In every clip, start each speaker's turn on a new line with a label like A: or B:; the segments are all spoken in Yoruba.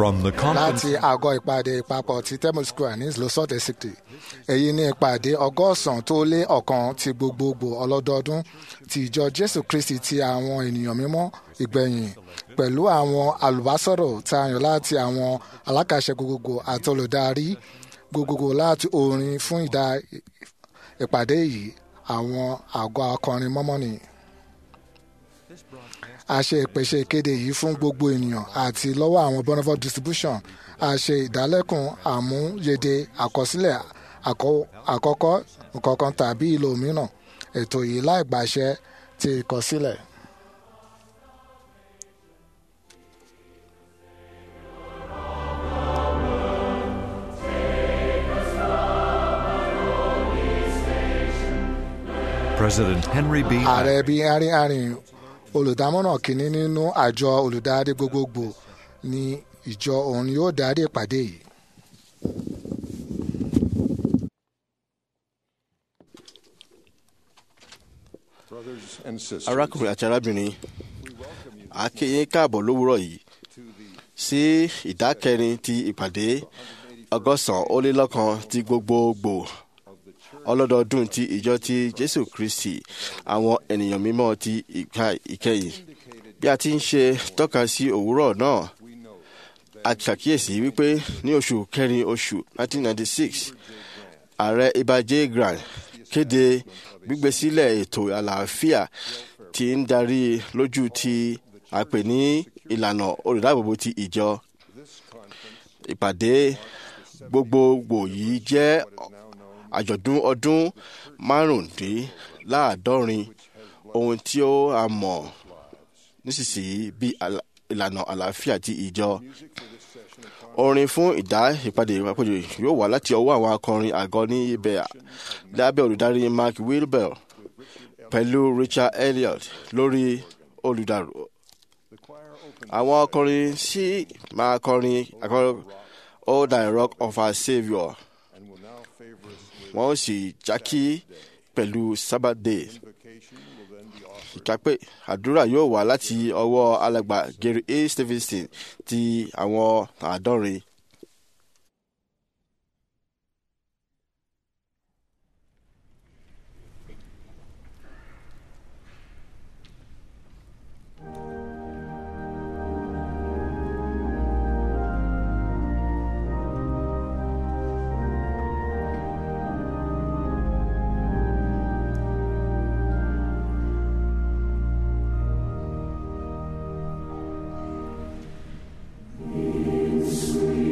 A: From the
B: láti
A: conference
B: àgọ́ ìpàdé ìpapọ̀ ti thermal square ní losot estate èyí ní ìpàdé ọgọ́sàn tó lé ọ̀kan ti gbogbogbò ọlọ́dọọdún ti ìjọ jésù kristi ti àwọn ènìyàn mímọ́ ìgbẹ̀yìn pẹ̀lú àwọn àlùbásọ̀rọ̀ tá a yàn láti àwọn alákàṣẹ gbogbogbò àti olùdarí gbogbogbò láti orin fún ìdá ìpàdé yìí àwọn àgọ́ akọrin mọ́mọ́nì a ṣe ìpèsè ìkéde yìí fún gbogbo ènìyàn àti lọ́wọ́ àwọn Bonneville distribution a ṣe ìdálẹ́kùn àmúyede àkọsílẹ̀ àkọ́- àkọ́kọ́ nǹkankan tàbí ìlò mìíràn ètò yìí láì gbàṣẹ ti ìkọsílẹ̀.
A: President Henry B.
B: ààrẹ bí arin arin olùdámọ̀ràn kìíní nínú àjọ olùdarí gbogbogbò ní ìjọ òun yóò darí ìpàdé yìí.
C: Brothers and sisters,
D: arákùnrin àti arábìnrin a kí yín káàbọ̀ lówùúrọ̀ yìí sí ìdá kẹrin ti ìpàdé ọgọ́sàn ó lé lọ́kan ti gbogbogbò ọlọ́dọọdún ti ìjọ ti jésù kristi àwọn ènìyàn mímọ́ ti ìka ìkẹyìn bí a ti ń ṣe tọ́ka sí òwúrọ̀ náà a ṣàkíyèsí wípé ní oṣù kẹrin oṣù 1996 ààrẹ ibà j grant kéde gbígbé sílẹ̀ ètò àlàáfíà tí ń darí lójú tí a pè ní ìlànà olùdáàbòbò ti ìjọ ìpàdé gbogbogbò yìí jẹ́ àjọ̀dún ọdún márùndínláàádọ́rin ohun tí ó a mọ̀ nísinsìnyí bí àlà- ìlànà àlàáfíà ti ìjọ orin fún ìdá ìpàdé ìpàdé yóò wá láti ọwọ́ àwọn akọrin àgọ́ ní ibẹ̀ lábẹ́ olùdarí mark wilbell pẹ̀lú richard elliot lórí olùdarò àwọn akọrin sì máa kọrin akọrin all thy rock of our saviour
C: and will now favor us with
D: wọ́n ó sì jákí pẹ̀lú sabbath day
C: invocation will then be offered.
D: ìkápẹ́ àdúrà yóò wá láti ọwọ́ alàgbà gary a stevenson ti àwọn àádọ́rin
E: Sweet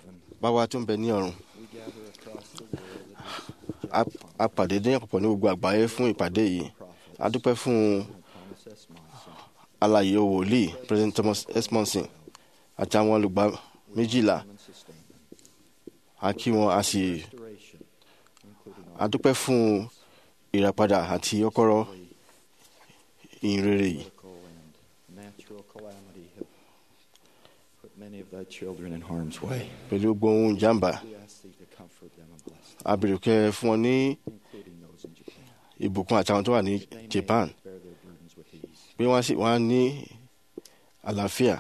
D: báwa tó ń bẹ ní ọ̀run
E: we gather across the world
D: a- a pàdé ní àpapọ̀ ní gbogbo àgbáyé fún ìpàdé yìí a dúpẹ́ fún
E: Thomas S. Monson,
D: alàyè wòlíì president thomas esmonson àti àwọn olùgbà méjìlá
E: and sustainment,
D: a kí wọn a sì
E: restoration, including
D: a dúpẹ́ fún ìràpadà àti ọkọ́rọ́ ìhìnrere yìí
E: political and natural calamity have put many of thy children in harm's way.
D: pẹ̀lú gbogbo ohun ìjàmbá
E: We ask thee to comfort them and bless them,
D: a bèrè kẹ́ fún wọn ní
E: including those in Japan.
D: ìbùkún àtàwọn tó wà ní
E: that they may
D: japan
E: bear their burdens with ease.
D: pé wọ́n sì wọ́n á ní àlàáfíà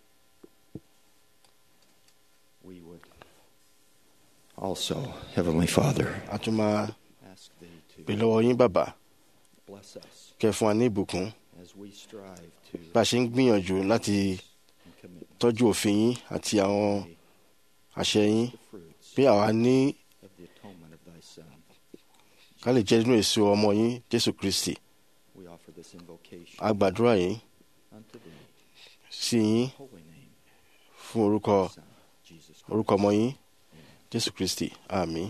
E: We would also, Heavenly Father,
D: a tún máa
E: ask thee
D: pè
E: to
D: lọ́wọ́ yín bàbá
E: bless us
D: kẹ́ fún wa ní ìbùkún
E: as we strive to
D: bá a ṣe ń gbìyànjú láti
E: and commit
D: tọ́jú òfin yín àti àwọn àṣẹ yín
E: the fruits
D: pé àwa ní
E: of the atonement of thy Son.
D: ká lè jẹ́ nínú èso ọmọ yín jésù kristi
E: We offer this invocation
D: a gbàdúrà yín
E: unto thee,
D: sí yín
E: holy name,
D: fún orúkọ
E: Son, Jesus Christ.
D: orúkọ ọmọ yín jésù kristi àmín.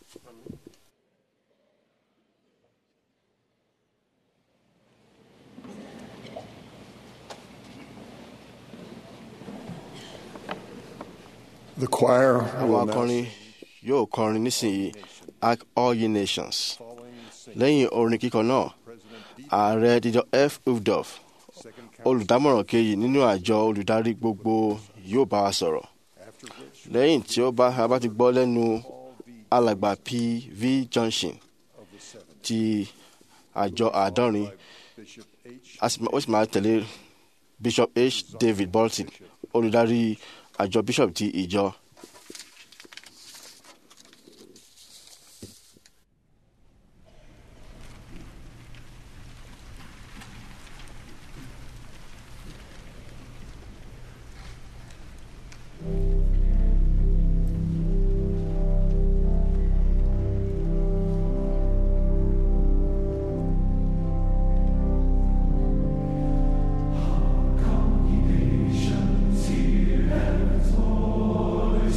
C: The choir
D: àwọn
C: will now
D: akọrin yóò kọrin nísìnyí act all ye nations
C: following sing
D: lẹ́yìn orin kíkọ náà
C: President D.
D: ààrẹ dídọ f uvdov
C: Second Council,
D: olùdámọ̀ràn kejì nínú àjọ olùdarí gbogbo yóò bá wa sọ̀rọ̀
C: after which
D: lẹ́yìn tí ó bá a bá ti gbọ́ lẹ́nu
C: all the
D: alàgbà p v johnson
C: of the seven,
D: ti àjọ àádọ́rin
C: Bishop H.
D: a sì máa- ó sì máa tẹ̀lé bishop h david bolton olùdarí àjọ bishop ti ìjọ
F: Nations, hear heaven's voice.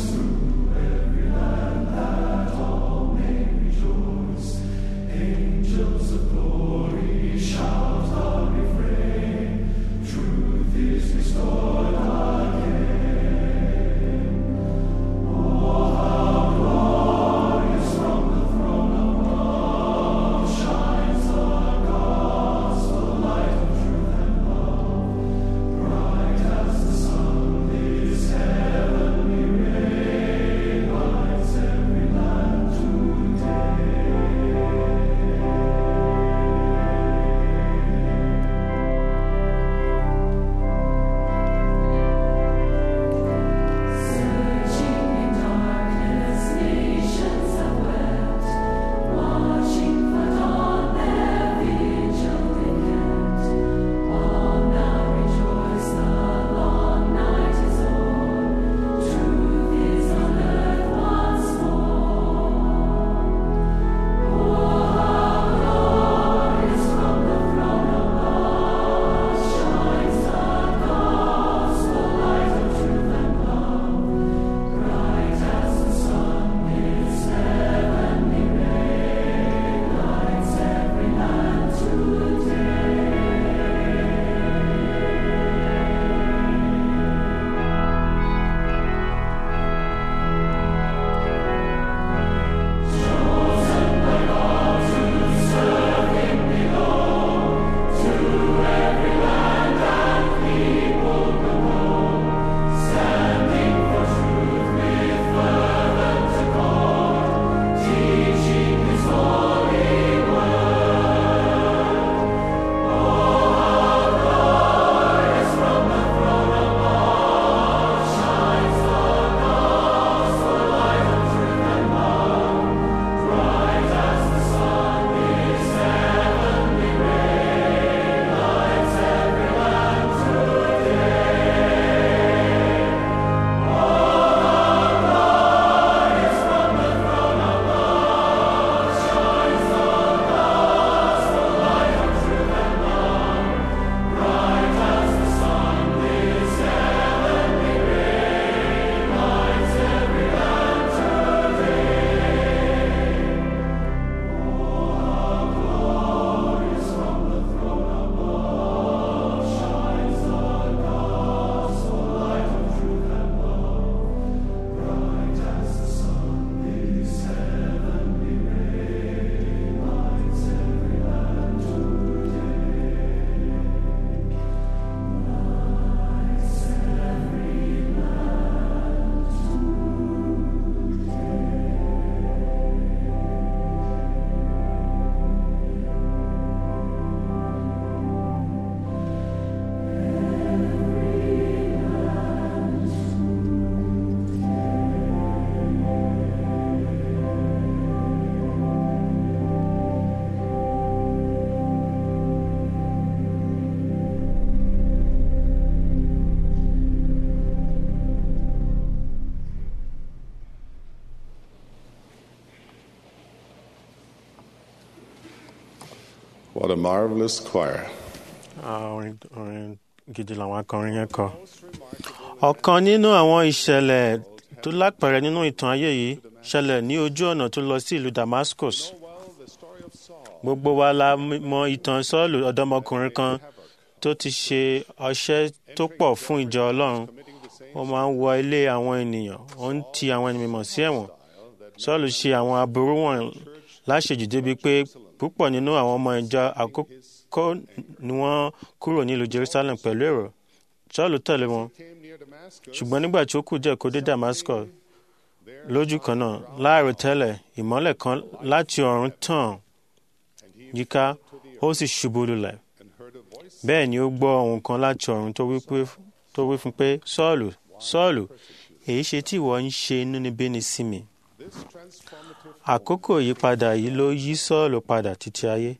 F: What a marvelous choir.
G: Ah, orin orin gidi làwọn akọrin yẹn kọ. ọ̀kan nínú àwọn ìṣẹ̀lẹ̀ tó lápẹẹrẹ nínú ìtàn ayé yìí ṣẹlẹ̀ ní ojú ọ̀nà tó lọ sí ìlú Damascus. gbogbo wa la mọ ìtàn Sọ́ọ̀lù ọ̀dọ́mọkùnrin kan tó ti ṣe ọṣẹ́ tó pọ̀ fún ìjọ Ọlọ́run ó máa ń wọ ilé àwọn ènìyàn ó ń ti àwọn ènìyàn mímọ́ sí ẹ̀wọ̀n Sọ́ọ̀lù ṣe àwọn aburú wọn láṣejù débi pé púpọ̀ nínú àwọn ọmọ ìjọ àkókò ni wọ́n kúrò nílùú Jerusalem pẹ̀lú èrò Sọ́ọ̀lù tẹ̀lé wọn ṣùgbọ́n nígbà tí ó kù díẹ̀ kó dé Damascus lójú kan náà láàrò tẹ́lẹ̀ ìmọ́lẹ̀ kan láti ọ̀run tàn yíká ó sì ṣubú lulẹ̀ bẹ́ẹ̀ ni ó gbọ́ ohùn kan láti ọ̀run tó wí pé- tó wí fún pé Sọ́ọ̀lù Sọ́ọ̀lù èyí ṣe tí ìwọ ń ṣe inúnibíni sí mi àkókò ìyípadà yìí ló yí Sọ́ọ̀lù padà títí ayé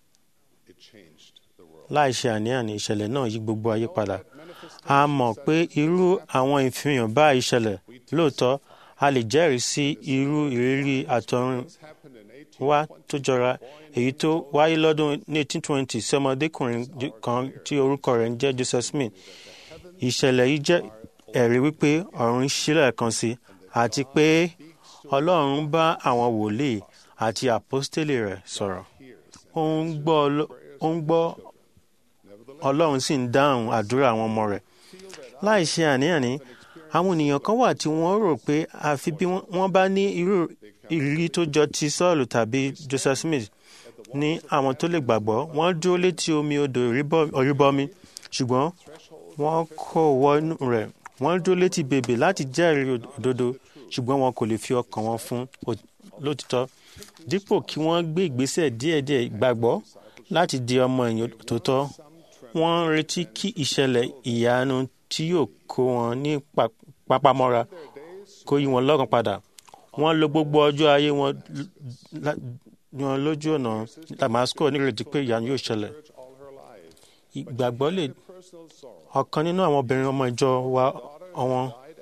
G: láì ṣe àní-àní ìṣẹ̀lẹ̀ náà yí gbogbo ayé padà a mọ̀ pé irú àwọn ìfihàn báyìí ṣẹlẹ̀ lóòótọ́ a lè jẹ́rìí sí irú ìrírí àtọ̀run wá tó jọra èyí tó wáyé lọ́dún 1820 sí ọmọdékùnrin kan tí orúkọ rẹ̀ ń jẹ́ Joseph Smith ìṣẹ̀lẹ̀ yìí jẹ́ ẹ̀rí wípé ọ̀run ṣílẹ̀ kan sí àti pé Ọlọ́run bá àwọn wòlíì àti àpọ́stélì rẹ̀ sọ̀rọ̀ ó ń gbọ́ Ọlọ́- ó ń gbọ́ Ọlọ́run sì ń dáhùn àdúrà àwọn ọmọ rẹ̀ láì ṣe àní-àní àwọn ènìyàn kan wà tí wọ́n rò pé àfi bí wọ́n- wọ́n bá ní irú ìrírí tó jọ ti Sọ́ọ̀lù tàbí Joseph Smith ní àwọn tó lè gbàgbọ́ wọ́n dúró létí omi odò ìríbọ- ìrìbọmi ṣùgbọ́n wọ́n kò wọnú rẹ̀ wọ́n dúró létí bèbè láti jẹ́rìí òdodo ṣùgbọ́n wọn kò lè fi ọkàn wọn fún ò- lótìtọ́ dípò kí wọ́n gbé ìgbésẹ̀ díẹ̀díẹ̀ ìgbàgbọ́ láti di ọmọ ẹ̀yìn tòótọ́ wọ́n ń retí kí ìṣẹ̀lẹ̀ ìyanu tí yóò kó wọn ní pa- papamọ́ra kó yí wọn lọ́kàn padà wọ́n lo gbogbo ọjọ́ ayé wọn l- lá- wọn lójú ọ̀nà Damascus nírètí pé ìyanu yóò ṣẹlẹ̀ ìgbàgbọ́ lè ọ̀kan nínú àwọn obìnrin ọmọ ìjọ wa àwọn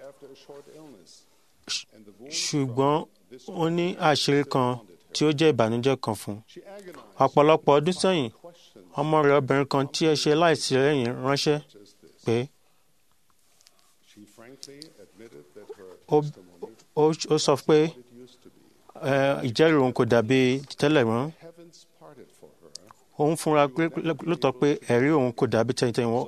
G: ṣùgbọ́n ó ní àṣírí kan tí ó jẹ́ ìbànújẹ́ kan fún un. ọ̀pọ̀lọpọ̀ ọdún sẹ́yìn ọmọ rẹ̀ obìnrin kan tí ẹ ṣe láìsí lẹ́yìn ránṣẹ́ pé ó ó- ó sọ pé ẹ, ìjẹ́rìí òun kò dàbí tẹ́lẹ̀ mọ́ òun fúnra pé lóòótọ́ pé ẹ̀rí òun kò dàbí tẹ́yìntẹ́yìn wọ́n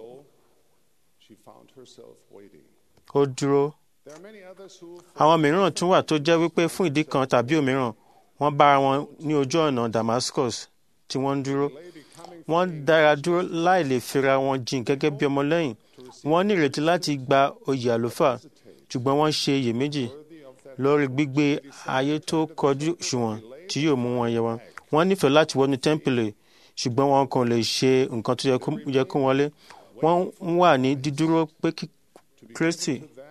G: ó dúró àwọn mìíràn tún wà tó jẹ́ wípé fún ìdí kan tàbí òmíràn wọ́n bára wọn ní ojú ọ̀nà Damascus tí wọ́n ń dúró wọ́n dára dúró láì lè fira wọn jìn gẹ́gẹ́ bí ọmọlẹ́yìn wọ́n ní ìrètí láti gba oyè àlùfáà ṣùgbọ́n wọ́n ṣe iyèméjì lórí gbígbé ayé tó kọjú òṣùwọ̀n tí yóò mú wọn yẹ wọn wọ́n nífẹ̀ẹ́ láti wọnú tẹ́ḿpìlì ṣùgbọ́n wọn kò lè ṣe nǹkan tó yẹ kó- yẹ kó wọlé wọ́n ń wà ní dídúró pé kí Kristi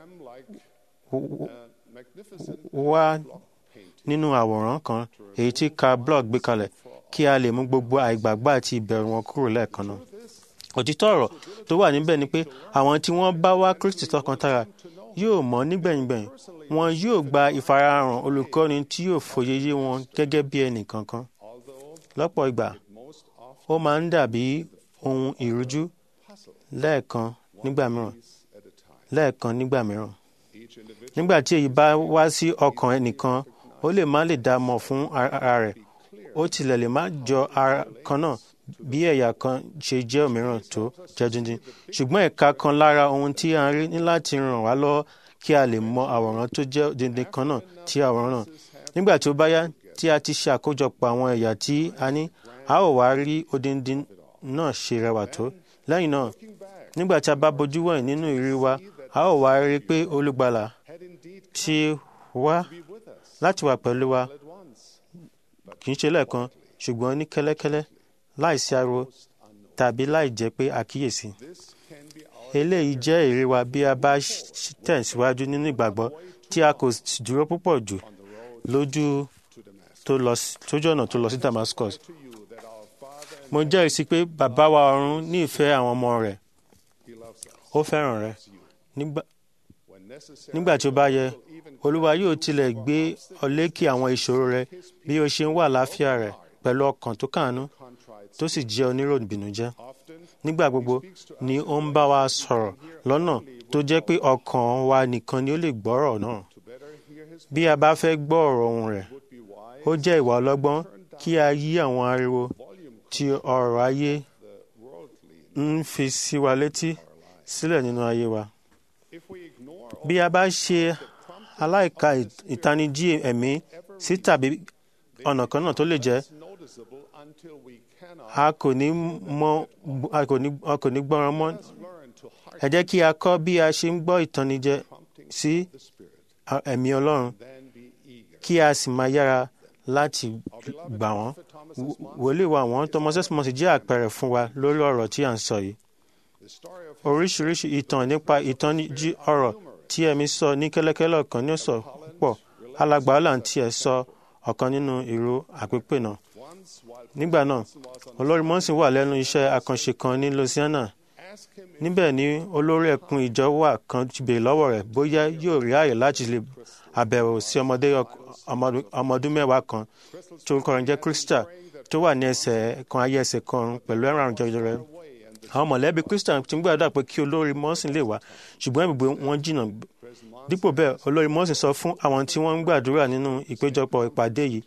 G: wá nínú àwòrán kan èyí tí Karl Bloch gbé kalẹ̀ kí a lè mú gbogbo àìgbàgbọ́ àti ìbẹ̀rù wọn kúrò lẹ́ẹ̀kan náà. òtítọ́ ọ̀rọ̀ tó wà níbẹ̀ ni pé àwọn tí wọ́n bá wá Kristi tọkàntara yóò mọ̀ nígbẹ̀yìngbẹ̀yìn wọn yóò gba ìfarahàn olùkọ́ni tí yóò fòye yé wọn gẹ́gẹ́ bí ẹnì kankan. lọ́pọ̀ ìgbà ó máa ń dàbí ohun ìrújú lẹ́ẹ̀kan nígbà mìíràn lẹ́ẹ̀kan nígbà mìíràn nígbà tí èyí bá wá sí ọkàn ẹnìkan ó lè má lè dá mọ̀ fún ara rẹ̀ ó tilẹ̀ lè má jọ ara kan náà bí ẹ̀yà kan ṣe jẹ́ òmíràn tó jẹ́ díndín ṣùgbọ́n ẹ̀ka kan lára ohun tí a ń rí ní láti ràn wá lọ́wọ́ kí a lè mọ àwòrán tó jẹ́ díndín kan náà tí àwòrán náà nígbà tí ó bá yá tí a ti ṣe àkójọpọ̀ àwọn ẹ̀yà tí a ní a ó wá rí odindin náà ṣe rẹwà tó lẹ́yìn náà nígbà tí a bá bojú wẹ̀yìn nínú ìrírí wa a ó wá rí pé olùgbàlà ti wá láti wà pẹ̀lú wa kì í ṣe lẹ́ẹ̀kan ṣùgbọ́n ní kẹ́lẹ́kẹ́lẹ́ láìsí ariwo tàbí láì jẹ́ pé àkíyèsí. eléyìí jẹ́ èrè wa bí a bá ṣ- tẹ̀síwájú nínú ìgbàgbọ́ tí a kò sì dúró púpọ̀ jù lójú tó lọ sí- tójú ọ̀nà tó lọ sí Damascus. mo jẹ́rìí sí pé bàbá wa ọ̀run ní ìfẹ́ àwọn ọmọ rẹ̀ ó fẹ́ràn rẹ̀ nígbà nígbà tí ó bá yẹ olúwa yóò tilẹ̀ gbé ọ lékè àwọn ìṣòro rẹ bí o ṣe ń wà láàfíà rẹ pẹ̀lú ọkàn tó kàánú tó sì jẹ́ oníròbìnújẹ́ nígbà gbogbo ni ó ń bá wa sọ̀rọ̀ lọ́nà tó jẹ́ pé ọkàn wa nìkan ni ó lè gbọ́rọ̀ náà bí a bá fẹ́ gbọ́ ọ̀rọ̀ ohùn rẹ̀ ó jẹ́ ìwà ọlọ́gbọ́n kí a yí àwọn ariwo tí ọ̀rọ̀ ayé ń fi sí wa létí sílẹ̀ nínú ayé wa bí a bá ṣe aláìka ìtanijí ẹ̀mí sí tàbí ọ̀nà kan náà tó lè jẹ́ a kò ní mọ a kò ní a kò ní gbọ́ràn mọ́ ẹ jẹ́ kí a kọ́ bí a ṣe ń gbọ́ ìtànìjẹ sí ẹ̀mí Ọlọ́run kí a sì máa yára láti gbà wọ́n wòlíì wa àwọn Thomas Esmond jẹ́ àpẹẹrẹ fún wa lórí ọ̀rọ̀ tí à ń sọ yìí oríṣiríṣi ìtàn nípa ìtànìjí ọ̀rọ̀ tí ẹ̀mí sọ ní kẹ́lẹ́kẹ́lẹ́ ọ̀kan ní ọ̀sọ̀ púpọ̀ alàgbà ọ̀làn tí ẹ̀ sọ ọ̀kan nínú ìró àpépè náà nígbà náà olórí mọ́sìn wà lẹ́nu iṣẹ́ àkànṣe kan ní Louisiana níbẹ̀ ni olórí ẹkùn ìjọ wà kan ti béèrè lọ́wọ́ rẹ̀ bóyá yóò rí ààyè láti lè àbẹ̀wò sí ọmọdé ọmọdún mẹ́wàá kan tó ń kọrin jẹ́ Krista tó wà ní ẹsẹ̀ kan ayé ẹsẹ̀ kan pẹ̀lú ẹ̀rọ àrùn jẹjẹrẹ àwọn mọ̀lẹ́bí Krista ti ń gbàdúrà pé kí olórí mọ́sìn lè wá ṣùgbọ́n ibùgbé wọn jìnnà dípò bẹ́ẹ̀ olórí mọ́sìn sọ fún àwọn tí wọ́n ń gbàdúrà nínú ìpéjọpọ̀ ìpàdé yìí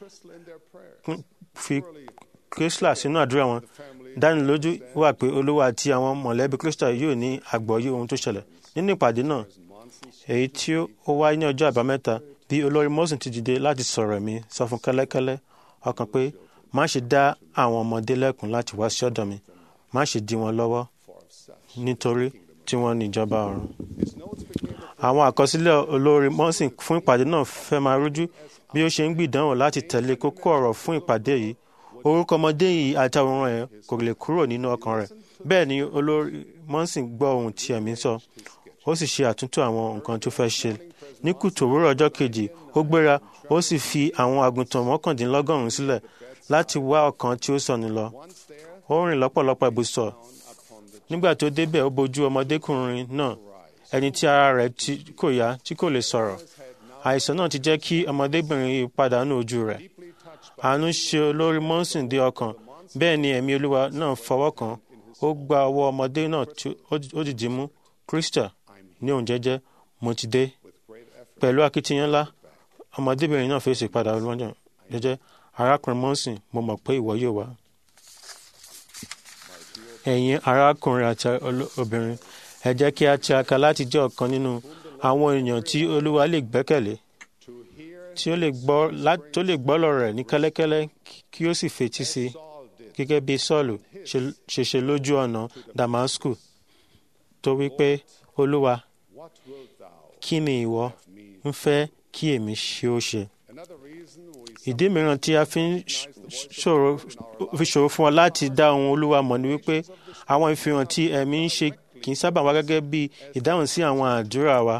G: fi Krista sínú àdúrà wọn dánilójú wà pé olówó àti àwọn mọ̀lẹ́bí Krista yóò ní àgbọ́yé ohun tó ṣẹlẹ̀ nínú ìpàdé náà èyí tí ó wáyé ní ọjọ́ àbámẹ́ta bí olórí mọ́sìn ti dìde láti sọ̀rọ̀ mi sọ fún kẹ́lẹ́kẹ́lẹ́ ọkàn pé má ṣe dá àwọn ọmọdé lẹ́kùn láti wá sí ọ̀dọ̀ mi má ṣe dí wọn lọ́wọ́ nítorí tí wọ́n ní ìjọba ọ̀run. àwọn àkọsílẹ̀ olórí mọ́sìn fún ìpàdé náà fẹ́ máa rújú bí ó ṣe ń gbìdánwò láti tẹ̀lé kókó ọ̀rọ̀ fún ìpàdé yìí orúkọ ọmọdé yìí àti àwòrán ẹ̀ kò lè kúrò nínú ọkàn rẹ̀ bẹ́ẹ̀ ni olórí mọ́sìn gbọ́ ohun tí ẹ̀mí sọ ó sì ṣe àtúntò àwọn nǹkan tó fẹ́ ṣe ní kùtù òwúrọ̀ ọjọ́ kejì ó gbéra ó sì fi àwọn àgùntàn mọ́kàndínlọ́gọ́rùn-ún sílẹ̀ láti wá ọ̀kan tí ó sọnù lọ ó rìn lọ́pọ̀lọpọ̀ ibùsọ̀ nígbà tó débẹ̀ ó bojú ọmọdékùnrin náà ẹni tí ara rẹ̀ kò yá tí kò lè sọ̀rọ̀ àìsàn náà ti jẹ́ kí ọmọdébìnrin yìí pàdánù ojú rẹ̀ àánú ṣe olórí mọ́sìn dé ọkàn bẹ́ẹ̀ ni ẹ̀mí olúwa náà fọwọ́ kàn ó gba ọwọ́ ọmọdé náà tí ó dìdí mú Krista ní òun jẹ́jẹ́ mo ti dé pẹ̀lú akitiyan ńlá ọmọdébìnrin náà fèsì padà lọ́jọ́ jẹ́jẹ́ arákùnrin mọ́sìn mo mọ̀ pé ìwọ yóò wá. ẹ̀yin arákùnrin àti obìnrin ẹ jẹ́ kí a tiraka láti jẹ́ ọ̀kan nínú àwọn èèyàn tí olúwa lè gbẹ́kẹ̀lé tí ó lè gbọ́ tó lè gbọ́ lọ́rọ̀ rẹ̀ ní kẹ́lẹ́kẹ́lẹ́ kí ó sì fetí sí i gẹ́gẹ́ bí Sọ́ọ̀lù ṣe ṣe lójú ọ̀nà Damasku tó wí pé olúwa kí ni ìwọ ń fẹ́ kí èmi ṣe ó ṣe. ìdí mìíràn tí a fi ń ṣòro fún wa láti dá ohun olúwa mọ̀ ni wípé àwọn ìfihàn tí ẹ̀mí ń ṣe kì í sábà wá gẹ́gẹ́ bí ìdáhùn sí àwọn àdúrà wa.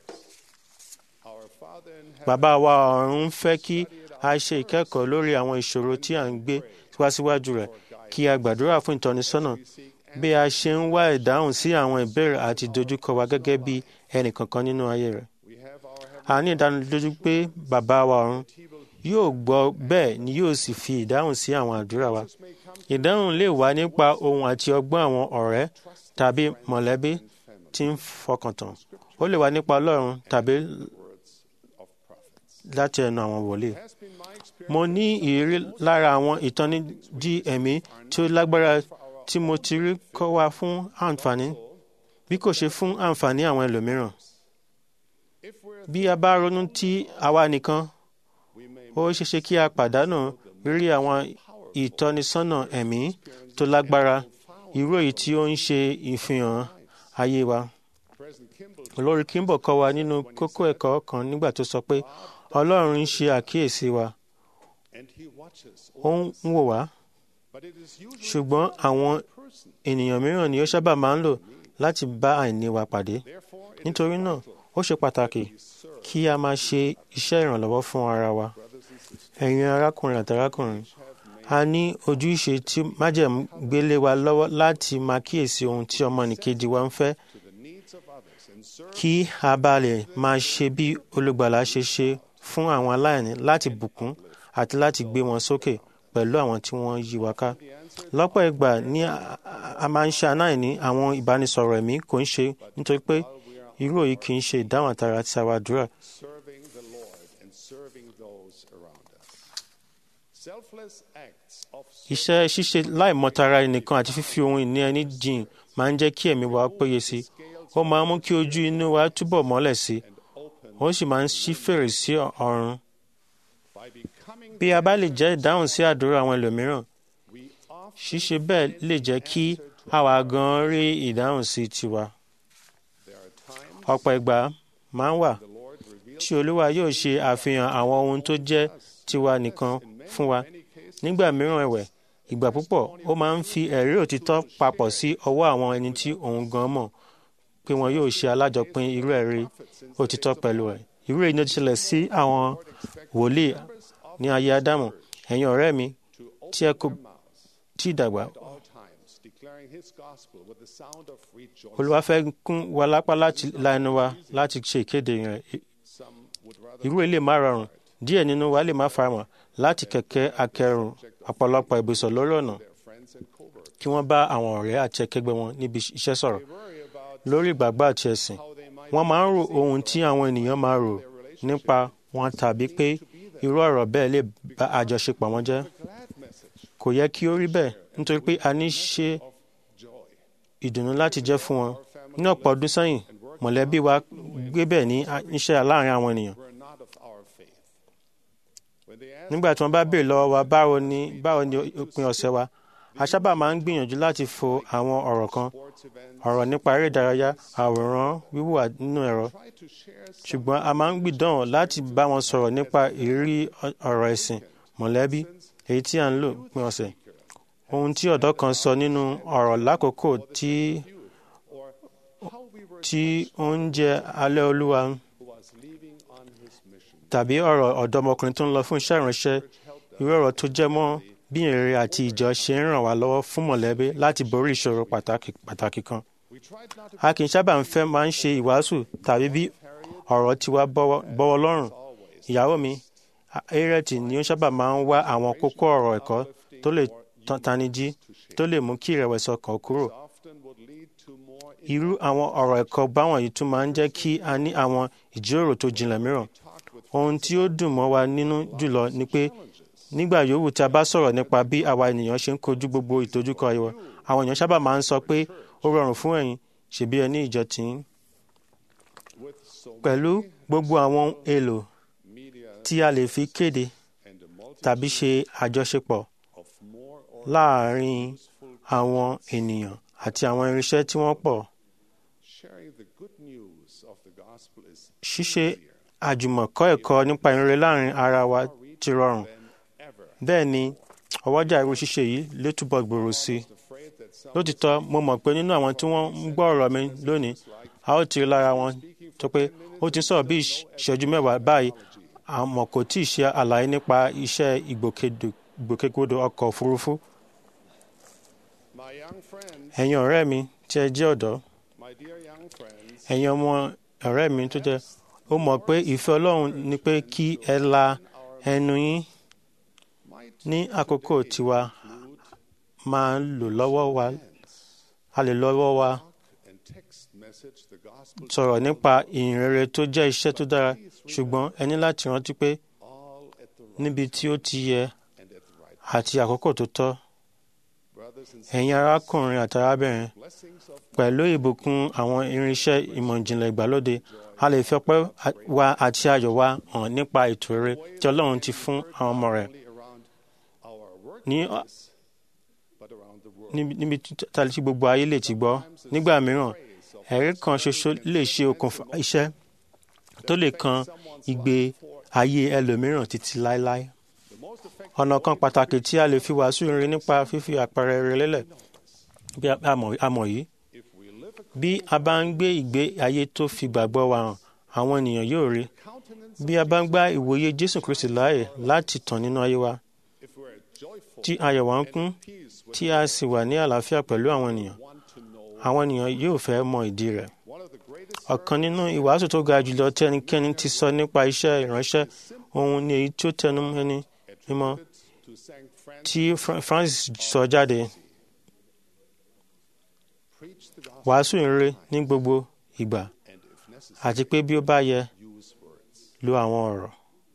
G: bàbá wa ọ̀run ń fẹ́ kí a ṣe ìkẹ́kọ̀ọ́ lórí àwọn ìṣòro tí à ń gbé wá síwájú rẹ̀ kí a gbàdúrà fún ìtọ́nisọ́nà bí a ṣe ń wá ìdáhùn sí àwọn ìbéèrè àti ìdojúkọ wa gẹ́gẹ́ bí ẹnì kankan nínú ayé rẹ̀. a ní ìdánilójú pé bàbá wa ọ̀run yóò gbọ́ bẹ́ẹ̀ ni yóò sì fi ìdáhùn sí àwọn àdúrà wa. ìdáhùn lè wá nípa ohun àti ọgbọ́n àwọn ọ̀rẹ́ tàbí mọ̀lẹ́bí tí ń fọkàntán. ó lè wá nípa Ọlọ́run tàbí láti ẹnu àwọn wòlíì. mo ní ìrírí lára àwọn ìtanijí ẹ̀mí tí ó lágbára tí mo ti rí kọ́ wa fún àǹfààní bí kò ṣe fún àǹfààní àwọn ẹlòmíràn. bí a bá ronú tí àwa nìkan ó ṣeéṣe kí a pàdánù rírí àwọn ìtọ́nisọ́nà ẹ̀mí tó lágbára irú èyí tí ó ń ṣe ìfihàn ayé wa. olórí Kimball kọ́ wa nínú kókó ẹ̀kọ́ kan nígbà tó sọ pé Ọlọ́run ń ṣe àkíyèsí wa ó ń wò wá ṣùgbọ́n àwọn ènìyàn mìíràn ni ó sábà máa ń lò láti bá àìní wa pàdé nítorí náà ó ṣe pàtàkì kí a máa ṣe iṣẹ́ ìrànlọ́wọ́ fún ara wa ẹ̀yin arákùnrin àti arákùnrin a ní ojúṣe tí májẹ̀mú gbélé wa lọ́wọ́ láti máa kíyèsí ohun tí ọmọnìkejì wa ń fẹ́ kí a bá lè máa ṣe bí olùgbàlà ṣe ṣe fún àwọn aláìní láti bùkún àti láti gbé wọn sókè pẹ̀lú àwọn tí wọ́n yí wa ká lọ́pọ̀ ìgbà ní a- a- a máa ń ṣe aláìní àwọn ìbánisọ̀rọ̀ ẹ̀mí kò ń ṣe nítorí pé irú òyì kì í ṣe ìdáhùn àtàrà àti àwàdúrà
C: serving the Lord and serving those around us. Selfless acts of
G: iṣẹ́ ṣíṣe láìmọ̀tara ẹnìkan àti fífi ohun ìní ẹni jìn máa ń jẹ́ kí ẹ̀mí wa péye sí i ó máa ń mú kí ojú inú wa túbọ̀ mọ́lẹ̀ sí i ó sì máa ń ṣí fèrèsé ọ̀run
C: by becoming
G: bí a bá lè jẹ́ ìdáhùn sí àdúrà àwọn ẹlòmíràn
C: we often
G: ṣíṣe bẹ́ẹ̀ lè jẹ́ kí àwa gan rí ìdáhùn sí tiwa
C: there are times
G: ọ̀pọ̀ ìgbà máa ń wà
C: the Lord reveals
G: tí olúwa yóò ṣe àfihàn àwọn ohun tó jẹ́ tiwa nìkan fún wa
C: many cases
G: nígbà mìíràn ẹ̀wẹ̀ ìgbà púpọ̀ ó máa ń fi ẹ̀rí òtítọ́ papọ̀ sí ọwọ́ àwọn ẹni tí òun gan mọ̀ pé wọn yóò ṣe alájọpín irú ẹ̀rí òtítọ́ pẹ̀lú ẹ̀ irú èyí ni ó ti ṣẹlẹ̀ sí àwọn wòlíì ní ayé ádámù ẹ̀yin ọ̀rẹ́ mi
C: to
G: tí ẹ kò
C: mouths
G: tí ì dàgbà
C: at all times, declaring His gospel with the sound of rejoicing.
G: olúwa fẹ́ kún wa lápá láti la ẹnu wa láti ṣe ìkéde rẹ̀
C: Some would rather
G: irú ilé má rọrùn díẹ̀ nínú wa lè má faramọ̀ láti kẹ̀kẹ́ akẹrùn ọ̀pọ̀lọpọ̀ ìbùsọ̀ lórí ọ̀nà
C: their friends and co-workers
G: kí wọ́n bá àwọn ọ̀rẹ́ àti akẹgbẹ́ wọn níbi iṣẹ́ sọ̀rọ̀
C: worry about
G: lórí ìgbàgbọ́ àti ẹ̀sìn
C: how they might
G: wọ́n máa ń ro ohun tí àwọn ènìyàn máa rò nípa wọn tàbí pé irú ọ̀rọ̀ bẹ́ẹ̀ lè bà àjọṣepọ̀ wọn jẹ́
C: glad message
G: kò yẹ kí ó rí bẹ́ẹ̀ nítorí pé a ní ṣe
C: of joy.
G: ìdùnnú láti jẹ́ fún wọn ní ọ̀pọ̀ ọdún sẹ́yìn mọ̀lẹ́bí wa gbé bẹ́ẹ̀ ní iṣẹ́ láàrin àwọn ènìyàn
C: We're not of our faith. When they ask
G: nígbà tí wọ́n bá béèrè lọ́wọ́ wa báwo ni báwo ni òpin ọ̀sẹ̀ wa a sábà máa ń gbìyànjú láti fo àwọn ọ̀rọ̀ kan
C: sports events,
G: ọ̀rọ̀ nípa eré ìdárayá àwòrán wíwà nínú ẹ̀rọ
C: try to share some
G: ṣùgbọ́n a máa ń gbìdán láti bá wọn sọ̀rọ̀ nípa ìrírí ọ- ọ̀rọ̀ ẹ̀sìn mọ̀lẹ́bí èyí tí à ń lò pín ọ̀sẹ̀ ohun tí ọ̀dọ́ kan sọ nínú ọ̀rọ̀ lákòókò tí
C: or how we were
G: tí ó ń jẹ alẹ́ olúwa
C: who was leaving on his mission.
G: tàbí ọ̀rọ̀ ọ̀dọ́mọkùnrin tó ń lọ fún iṣẹ́ ìránṣẹ́ irú ọ̀rọ̀ tó jẹ́ mọ́ bí èrè àti ìjọ ṣe ń ràn wá lọ́wọ́ fún mọ̀lẹ́bí láti borí ìṣòro pàtàkì pàtàkì kan
C: We tried not to
G: a kì í sábà ń fẹ́ máa ń ṣe ìwàásù tàbí bí ọ̀rọ̀ tiwa bọ́wọ́ bọ́wọ́ lọ́rùn
C: always
G: ìyàwó mi Harriet ni ó sábà máa ń wá àwọn kókó ọ̀rọ̀ ẹ̀kọ́ tó lè tan- tani jí tó lè mú kí ìrẹ̀wẹ̀sì ọkàn kúrò
C: often would lead to more
G: irú àwọn ọ̀rọ̀ ẹ̀kọ́ báwọn yìí tún máa ń jẹ́ kí a ní àwọn ìjíròrò tó jinlẹ̀ mìíràn ohun tí ó dùn mọ́ wa nínú jùlọ ni pé nígbà yòówù tí a bá sọ̀rọ̀ nípa bí àwa ènìyàn ṣe ń kojú gbogbo ìdojúkọ ayé wa àwọn èèyàn sábà máa ń sọ pé ó rọrùn fún ẹ̀yin ṣèbí ẹ ní ìjọ tìyín
C: with so
G: pẹ̀lú gbogbo àwọn ohun èlò
C: media
G: tí a lè fi kéde
C: and the multitude
G: tàbí ṣe àjọṣepọ̀
C: of more or
G: láàárín àwọn ènìyàn àti àwọn irinṣẹ́ tí wọ́n pọ̀
C: sharing the good news of the gospel is
G: ṣíṣe àjùmọ̀kọ́ ẹ̀kọ́ nípa ìrere láàárín ara wa ti rọrùn
C: than ever.
G: bẹ́ẹ̀ ni ọwọ́jà irú ṣíṣe yìí lè túbọ̀ gbòòrò sí i
C: Afraid that some
G: lótìtọ́ mo mọ̀ pé nínú àwọn tí wọ́n ń gbọ́ ọ̀rọ̀ mi lónìí a ó ti rí lára wọn tó pé ó ti ń sọ̀rọ̀ bí ìṣẹ́jú mẹ́wàá báyìí àmọ́ kò tí ì ṣe àlàyé nípa iṣẹ́ ìgbòkèdò ìgbòkègbodò ọkọ̀ òfurufú
C: my young friends,
G: ẹ̀yin ọ̀rẹ́ mi tí ẹ jẹ́ ọ̀dọ́
C: my dear young friends,
G: ẹ̀yin ọmọ ọ̀rẹ́ mi tó jẹ́ ó mọ̀ pé ìfẹ́ Ọlọ́run ni pé kí ẹ la ẹnu yín
C: might
G: ní àkókò tiwa máa ń lò lọ́wọ́ wa a lè lọ́wọ́ wa
C: and text message the gospel
G: sọ̀rọ̀ nípa ìhìnrere tó jẹ́ iṣẹ́ tó dára ṣùgbọ́n ẹ ní láti rántí pé
C: all at the right
G: níbi tí ó ti yẹ
C: and at the right.
G: àti àkókò tó tọ́
C: Brothers and
G: ẹ̀yin arákùnrin àti arábìnrin
C: blessings of
G: pẹ̀lú ìbùkún àwọn irinṣẹ́ ìmọ̀ ìjìnlẹ̀ ìgbàlódé a lè fi ọpẹ́ wa àti ayọ̀ wa hàn nípa ètò rere tí Ọlọ́run ti fún àwọn ọmọ rẹ̀
C: only around our
G: ní
C: workplace, but around the world.
G: níbi níbi tí tí gbogbo ayé lè ti gbọ́ nígbà mìíràn ẹ̀rí kan ṣoṣo lè ṣe okùnfà iṣẹ́ tó lè kan ìgbé ayé ẹlòmíràn títí láéláé
C: The most effective
G: ọ̀nà kan pàtàkì tí a lè fi wàásù rere nípa fífi àpẹẹrẹ rere lélẹ̀ bí a- a mọ̀- a mọ̀ yìí
C: if we live a
G: bí a bá ń gbé ìgbé ayé tó fi gbàgbọ́ wa hàn àwọn ènìyàn yóò rí
C: countenance,
G: bí a bá ń gba ìwòye Jésù Kristi láàyè láti tàn nínú ayé wa
C: if we're joyful
G: tí ayọ̀ wa ń kún
C: peace with
G: tí a sì wà ní àlàáfíà pẹ̀lú àwọn ènìyàn
C: want to know
G: àwọn ènìyàn yóò fẹ́ mọ ìdí rẹ̀
C: one of the greatest
G: ọ̀kan nínú ìwàásù tó ga jùlọ tí ẹnikẹ́ni ti sọ nípa iṣẹ́ ìránṣẹ́ ohun ni èyí tí ó tẹnu ẹni mímọ́
C: St. Francis,
G: tí Fra- Francis sọ jáde
C: preach the gospel
G: wàásù ìrere ní gbogbo ìgbà
C: and, if necessary,
G: àti pé bí ó bá yẹ
C: use words.
G: lo àwọn ọ̀rọ̀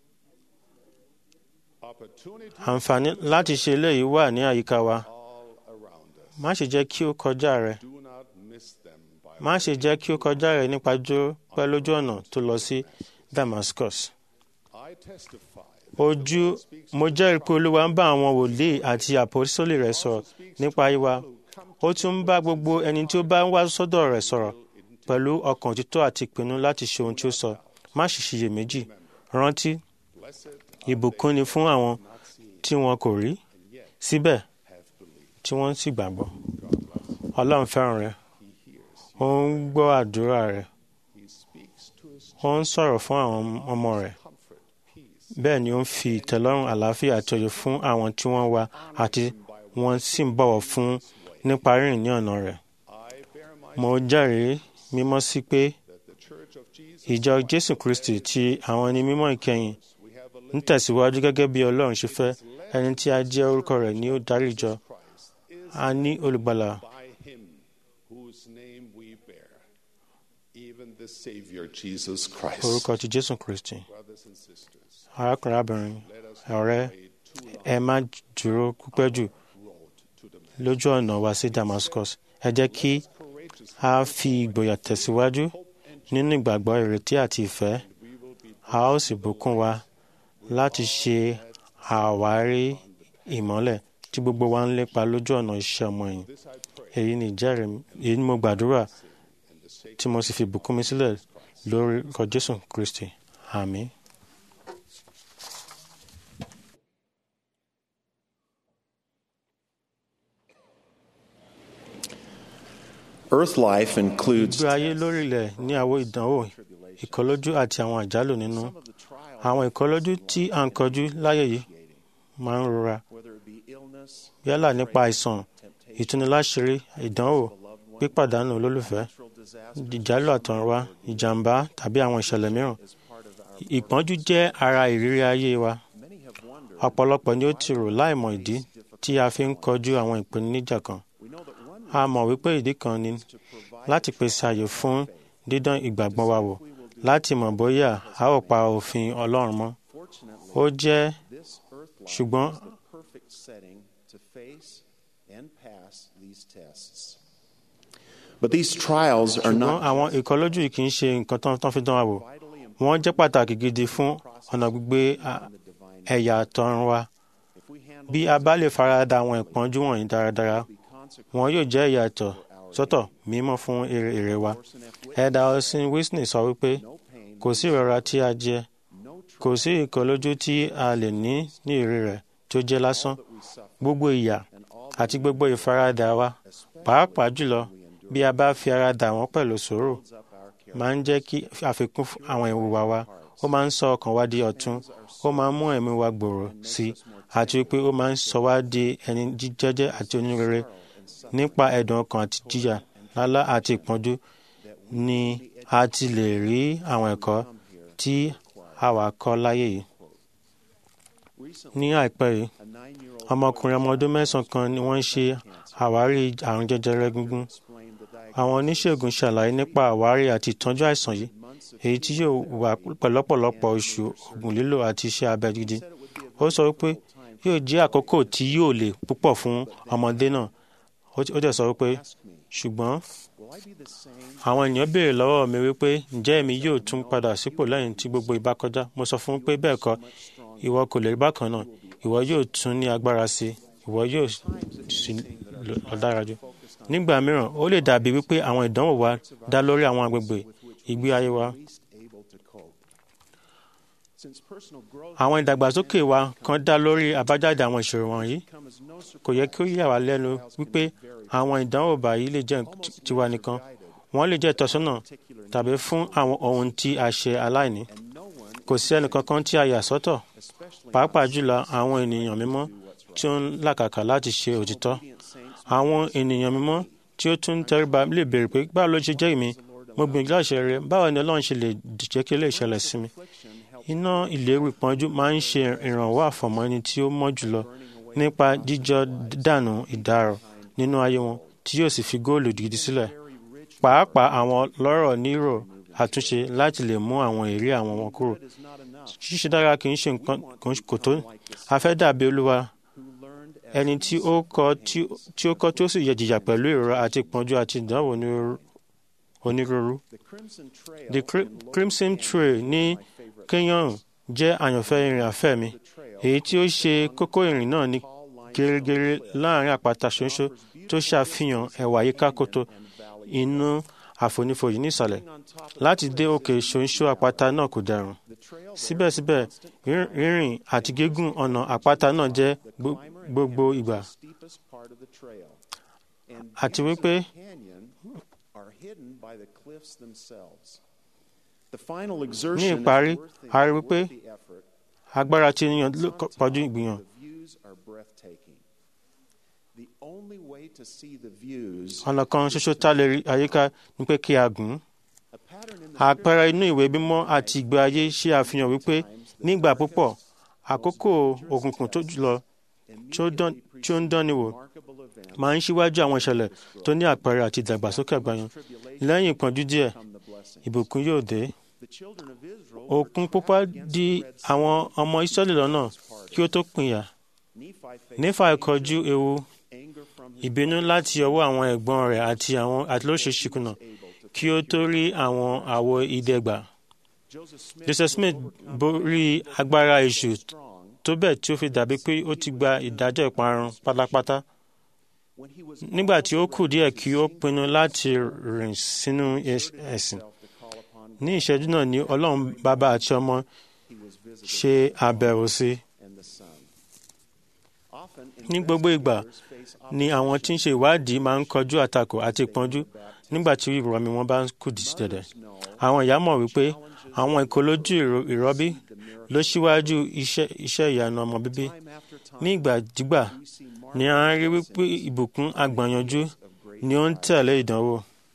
C: Opportunity
G: àǹfààní láti ṣe eléyìí wà ní àyíká wa
C: all around us.
G: má ṣe jẹ́ kí ó kọjá rẹ
C: Do not miss them by
G: má ṣe jẹ́ kí ó kọjá rẹ nípa jó pẹ́ lójú ọ̀nà tó lọ sí Damascus
C: I testify
G: ojú mo jẹ́rìí pé olúwa ń bá àwọn wòlíì àti àpòsólì rẹ̀ sọ̀rọ̀ nípa ìwà ó tún ń bá gbogbo ẹni tí ó bá ń wá sọ́dọ̀ rẹ̀ sọ̀rọ̀ pẹ̀lú ọkàn òtítọ́ àti ìpinnu láti ṣe ohun tí ó sọ má sì ṣiyèméjì rántí
C: blessed
G: ìbùkún ni fún àwọn tí wọn kò rí síbẹ̀ tí wọ́n sì gbàgbọ́ ọlọ́run fẹ́ràn rẹ ó ń gbọ́ àdúrà rẹ
C: he speaks to his
G: ó ń sọ̀rọ̀ fún àwọn ọmọ rẹ̀
C: comfort, peace,
G: bẹ́ẹ̀ ni ó ń fi ìtẹ́lọ́rùn àlàáfíà àti òye fún àwọn tí wọ́n wá àti wọ́n sì ń bọ̀wọ̀ fún nípa rírìn ní ọ̀nà rẹ̀.
C: I bear my
G: mo jẹ́rìí mímọ́ sí pé
C: that the Church of Jesus
G: ìjọ jésù kristi ti àwọn ẹni mímọ́ ìkẹyìn
C: we have a
G: ń tẹ̀síwájú gẹ́gẹ́ bí ọlọ́run ṣe fẹ́ ẹni tí a jẹ́ orúkọ rẹ̀ ni ó darí ìjọ
C: Christ is
G: a ní olùgbàlà
C: by him whose name we bear, even the Savior Jesus Christ.
G: orúkọ ti jésù kristi
C: Brothers and sisters,
G: arákùnrin arábìnrin
C: let us
G: ọ̀rẹ́
C: pray too long
G: ẹ má dúró pípẹ́ jù
C: road to the
G: lójú ọ̀nà wa sí damascus ẹ jẹ́ kí
C: courageous
G: a fi ìgboyà tẹ̀síwájú nínú ìgbàgbọ́ ìrètí àti ìfẹ́ a ó sì bùkún wa láti ṣe àwárí ìmọ́lẹ̀ tí gbogbo wa ń lépa lójú ọ̀nà iṣẹ́ ọmọ yìí èyí ni ìjẹ́rìí mi- èyí ni mo gbàdúrà tí mo sì fi bùkún mi sílẹ̀ lórí ọkọ̀ jésù kristi àmín.
E: Earth life includes
G: gbé ayé lórílẹ̀ ní àwọ̀ ìdánwò ìkọlójú àti àwọn àjálù nínú àwọn ìkọlójú tí à ń kọjú láyé yìí máa ń rora
E: whether it be illness,
G: yálà nípa àìsàn ìtúniláṣírí ìdánwò pípàdánù olólùfẹ́
E: natural disaster
G: ìjálù àtọ̀runwá ìjàmbá tàbí àwọn ìṣẹ̀lẹ̀ mìíràn
E: is part of our
G: ìpọ́njú jẹ́ ara ìrírí ayé wa
E: many have wondered
G: ọ̀pọ̀lọpọ̀ ni ó ti rò láìmọ̀ ìdí tí a fi ń kọjú àwọn ìpèníjà kan
E: we know that one
G: a mọ̀ wípé ìdí kan ni
E: to provide
G: láti pèsè àyè fún dídán ìgbàgbọ́ wa wò láti mọ̀ bóyá a ó pa òfin ọlọ́run mọ́
E: fortunately
G: ó jẹ́
E: this earth life
G: ṣùgbọ́n
E: is the perfect setting to face and pass these tests. But these trials are
G: ṣùgbọ́n
E: not
G: àwọn ìkọlójú yìí kì í ṣe nǹkan tán tán fi dán wa wò
E: vitally important
G: wọ́n jẹ́ pàtàkì gidi fún ọ̀nà gbígbé a-
E: in the divine.
G: ẹ̀yà àtọ̀run wa
E: If we handle
G: bí a bá lè farada àwọn ìpọ́njú wọ̀nyí dáradára
E: the consequences
G: wọn yóò jẹ́ ìyàtọ̀ sọ́tọ̀ mímọ́ fún èrè èrè wa ẹ̀dà ọ̀sìn Whitney sọ wípé
E: no pain,
G: kò sí ìrora tí a jẹ
E: no
G: kò sí ìkọlójú tí a lè ní ní èrè rẹ̀ tó jẹ́ lásán
E: that we suffer,
G: gbogbo ìyà
E: and all
G: àti gbogbo ìfaradà wa pàápàá jùlọ bí a bá fi ara dà wọ́n pẹ̀lú sùúrù
E: builds up our character.
G: máa ń jẹ́ kí àfikún fún àwọn ìwà wa ó máa ń sọ ọkàn wa di ọ̀tun ó máa ń mú ẹ̀mí wa gbòòrò sí i àti wípé ó máa ń sọ wá di ẹni jíjẹ́jẹ́ àti onírere nípa ẹ̀dùn ọkàn àti jìyà lálá àti ìpọ́njú ni a ti lè rí àwọn ẹ̀kọ́ tí àwa kọ́ láyé yìí. ní àìpẹ́ yìí
E: A nine-year-old
G: ọmọkùnrin ọmọ ọdún mẹ́sàn-án kan ni wọ́n ń ṣe àwárí àrùn jẹjẹrẹ egungun
E: explained the diagnosis
G: àwọn oníṣègùn ṣàlàyé nípa àwárí àti ìtọ́jú àìsàn yìí èyí tí yóò wà pẹ̀lọ́pọ̀lọpọ̀ oṣù oògùn lílò àti iṣẹ́ abẹ gidi ó sọ wípé yóò jẹ́ àkókò tí yóò le púpọ̀ fún ọmọdé náà ó ti- ó dẹ̀ sọ wípé ṣùgbọ́n
E: Will I be the same
G: àwọn ènìyàn béèrè lọ́wọ́ mi wípé ǹjẹ́ èmi yóò tún padà sípò lẹ́yìn tí gbogbo ìbá kọjá mo sọ fún un pé bẹ́ẹ̀ kọ́ ìwọ kò lè rí bákan náà ìwọ yóò tún ní agbára sí i ìwọ yóò sì lọ dára jù nígbà mìíràn ó lè dàbí wípé àwọn ìdánwò wa dá lórí àwọn agbègbè ìgbé ayé wa
E: least able to cope? Since personal growth
G: àwọn ìdàgbàsókè wa kan dá lórí àbájáde àwọn ìṣòro wọ̀nyí
E: comes no
G: kò yẹ kí ó yà wá lẹ́nu wípé àwọn ìdánwò báyìí lè jẹ́ tiwa nìkan wọ́n lè jẹ́ ìtọ́sọ́nà tàbí fún àwọn ohun tí a ṣe aláìní
E: and no one,
G: kò sí ẹnìkankan tí a yà sọ́tọ̀
E: especially
G: pàápàá jùlọ àwọn ènìyàn mímọ́ tí ó ń làkàkà láti ṣe òtítọ́
E: obedient saints,
G: àwọn ènìyàn mímọ́ tí ó tún ń tẹríba lè béèrè pé báwo ló ṣe jẹ́ èmi mo gbìyànjú láti ṣe rere báwo ni ọlọ́run ṣe lè jẹ́ kí eléyìí ṣẹlẹ̀ sí mi iná ìléru ìpọ́njú máa ń ṣe ìrànwọ́ àfọ̀mọ́ ẹni tí ó mọ́ jùlọ nípa jíjọ dànù ìdárò nínú ayé wọn tí yóò sì fi góòlù gidi sílẹ̀ pàápàá àwọn lọ́rọ̀ nírò àtúnṣe láti lè mú àwọn èrè àwọn wọn kúrò ṣíṣe dára kì í ṣe nǹkan kò tó a fẹ́ dàbí olúwa ẹni tí ó kọ́ tí ó kọ́ tí ó sì yẹ jìyà pẹ̀lú ìrora àti ìpọ́njú àti ìdánwò onírúurú. the crimson trail ní kenyan jẹ́ àyànfẹ́ ìrìn àfẹ́ mi èyí tí ó ṣe kókó ìrìn náà ní gẹ́rẹ́gẹ́rẹ́ láàrin àpáta ṣoṣo tó ṣàfihàn ẹwà yíká kótó inú àfonífojì nísàlẹ̀ láti dé òkè ṣoṣo àpáta náà kò dẹrùn síbẹ̀síbẹ̀ rírìn àti gígùn ọ̀nà àpáta náà jẹ́ gbogbo ìgbà àti wípé ní ìparí a rí wípé agbára tí ènìyàn pọ̀jù ìgbìyàn. ọ̀nà kan ṣoṣo tá lè rí àyíká ni pé kí a gùn. àpẹẹrẹ inú ìwé mímọ́ àti ìgbé ayé ṣe àfihàn wípé nígbà púpọ̀ àkókò òkùnkùn tó jùlọ tí ó ń dánni wò máa ń ṣíwájú àwọn ìṣẹ̀lẹ̀ tó ní àpẹẹrẹ àti ìdàgbàsókè àgbáyàn lẹ́yìn ìpọ́njú díẹ̀ ìbùkún yóò dé. òkun pupa di àwọn ọmọ Ísírẹ́lì lọ́nà kí ó tó pìyà. Nífà kọjú ewu ìbínú láti ọwọ́ àwọn ẹ̀gbọ́n rẹ̀ àti àwọn àtìlóṣèṣì kùnà kí ó tó rí àwọn àwo idẹ gbà. Joseph Smith borí agbára èṣù tó bẹ́ẹ̀ tí ó fi dàbí pé ó ti gba ìdájọ́ ìparun pátápátá. Nígbà tí ó kù díẹ̀ kí ó pinnu láti rìn sínú ẹ̀sìn. Ní ìṣẹ́jú náà ni Ọlọ́run bàbá àti ọmọ ṣe àbẹ̀wò sí. Ní gbogbo ìgbà ni àwọn tí ń ṣe ìwádìí máa ń kọjú àtakò àti ìpọ́njú nígbà tí ìrọ̀mí wọn bá ń kù dẹ̀dẹ̀. Àwọn ìyá mọ̀ wípé àwọn ìkólójú ìrọbí ló ṣíwájú iṣẹ́ ìyanu ọmọ bíbí. Ní ìgbàdígbà ni a ń rí wípé ìbùkún àgbàyanjú ni ó ń tẹ̀lé ìdánwò.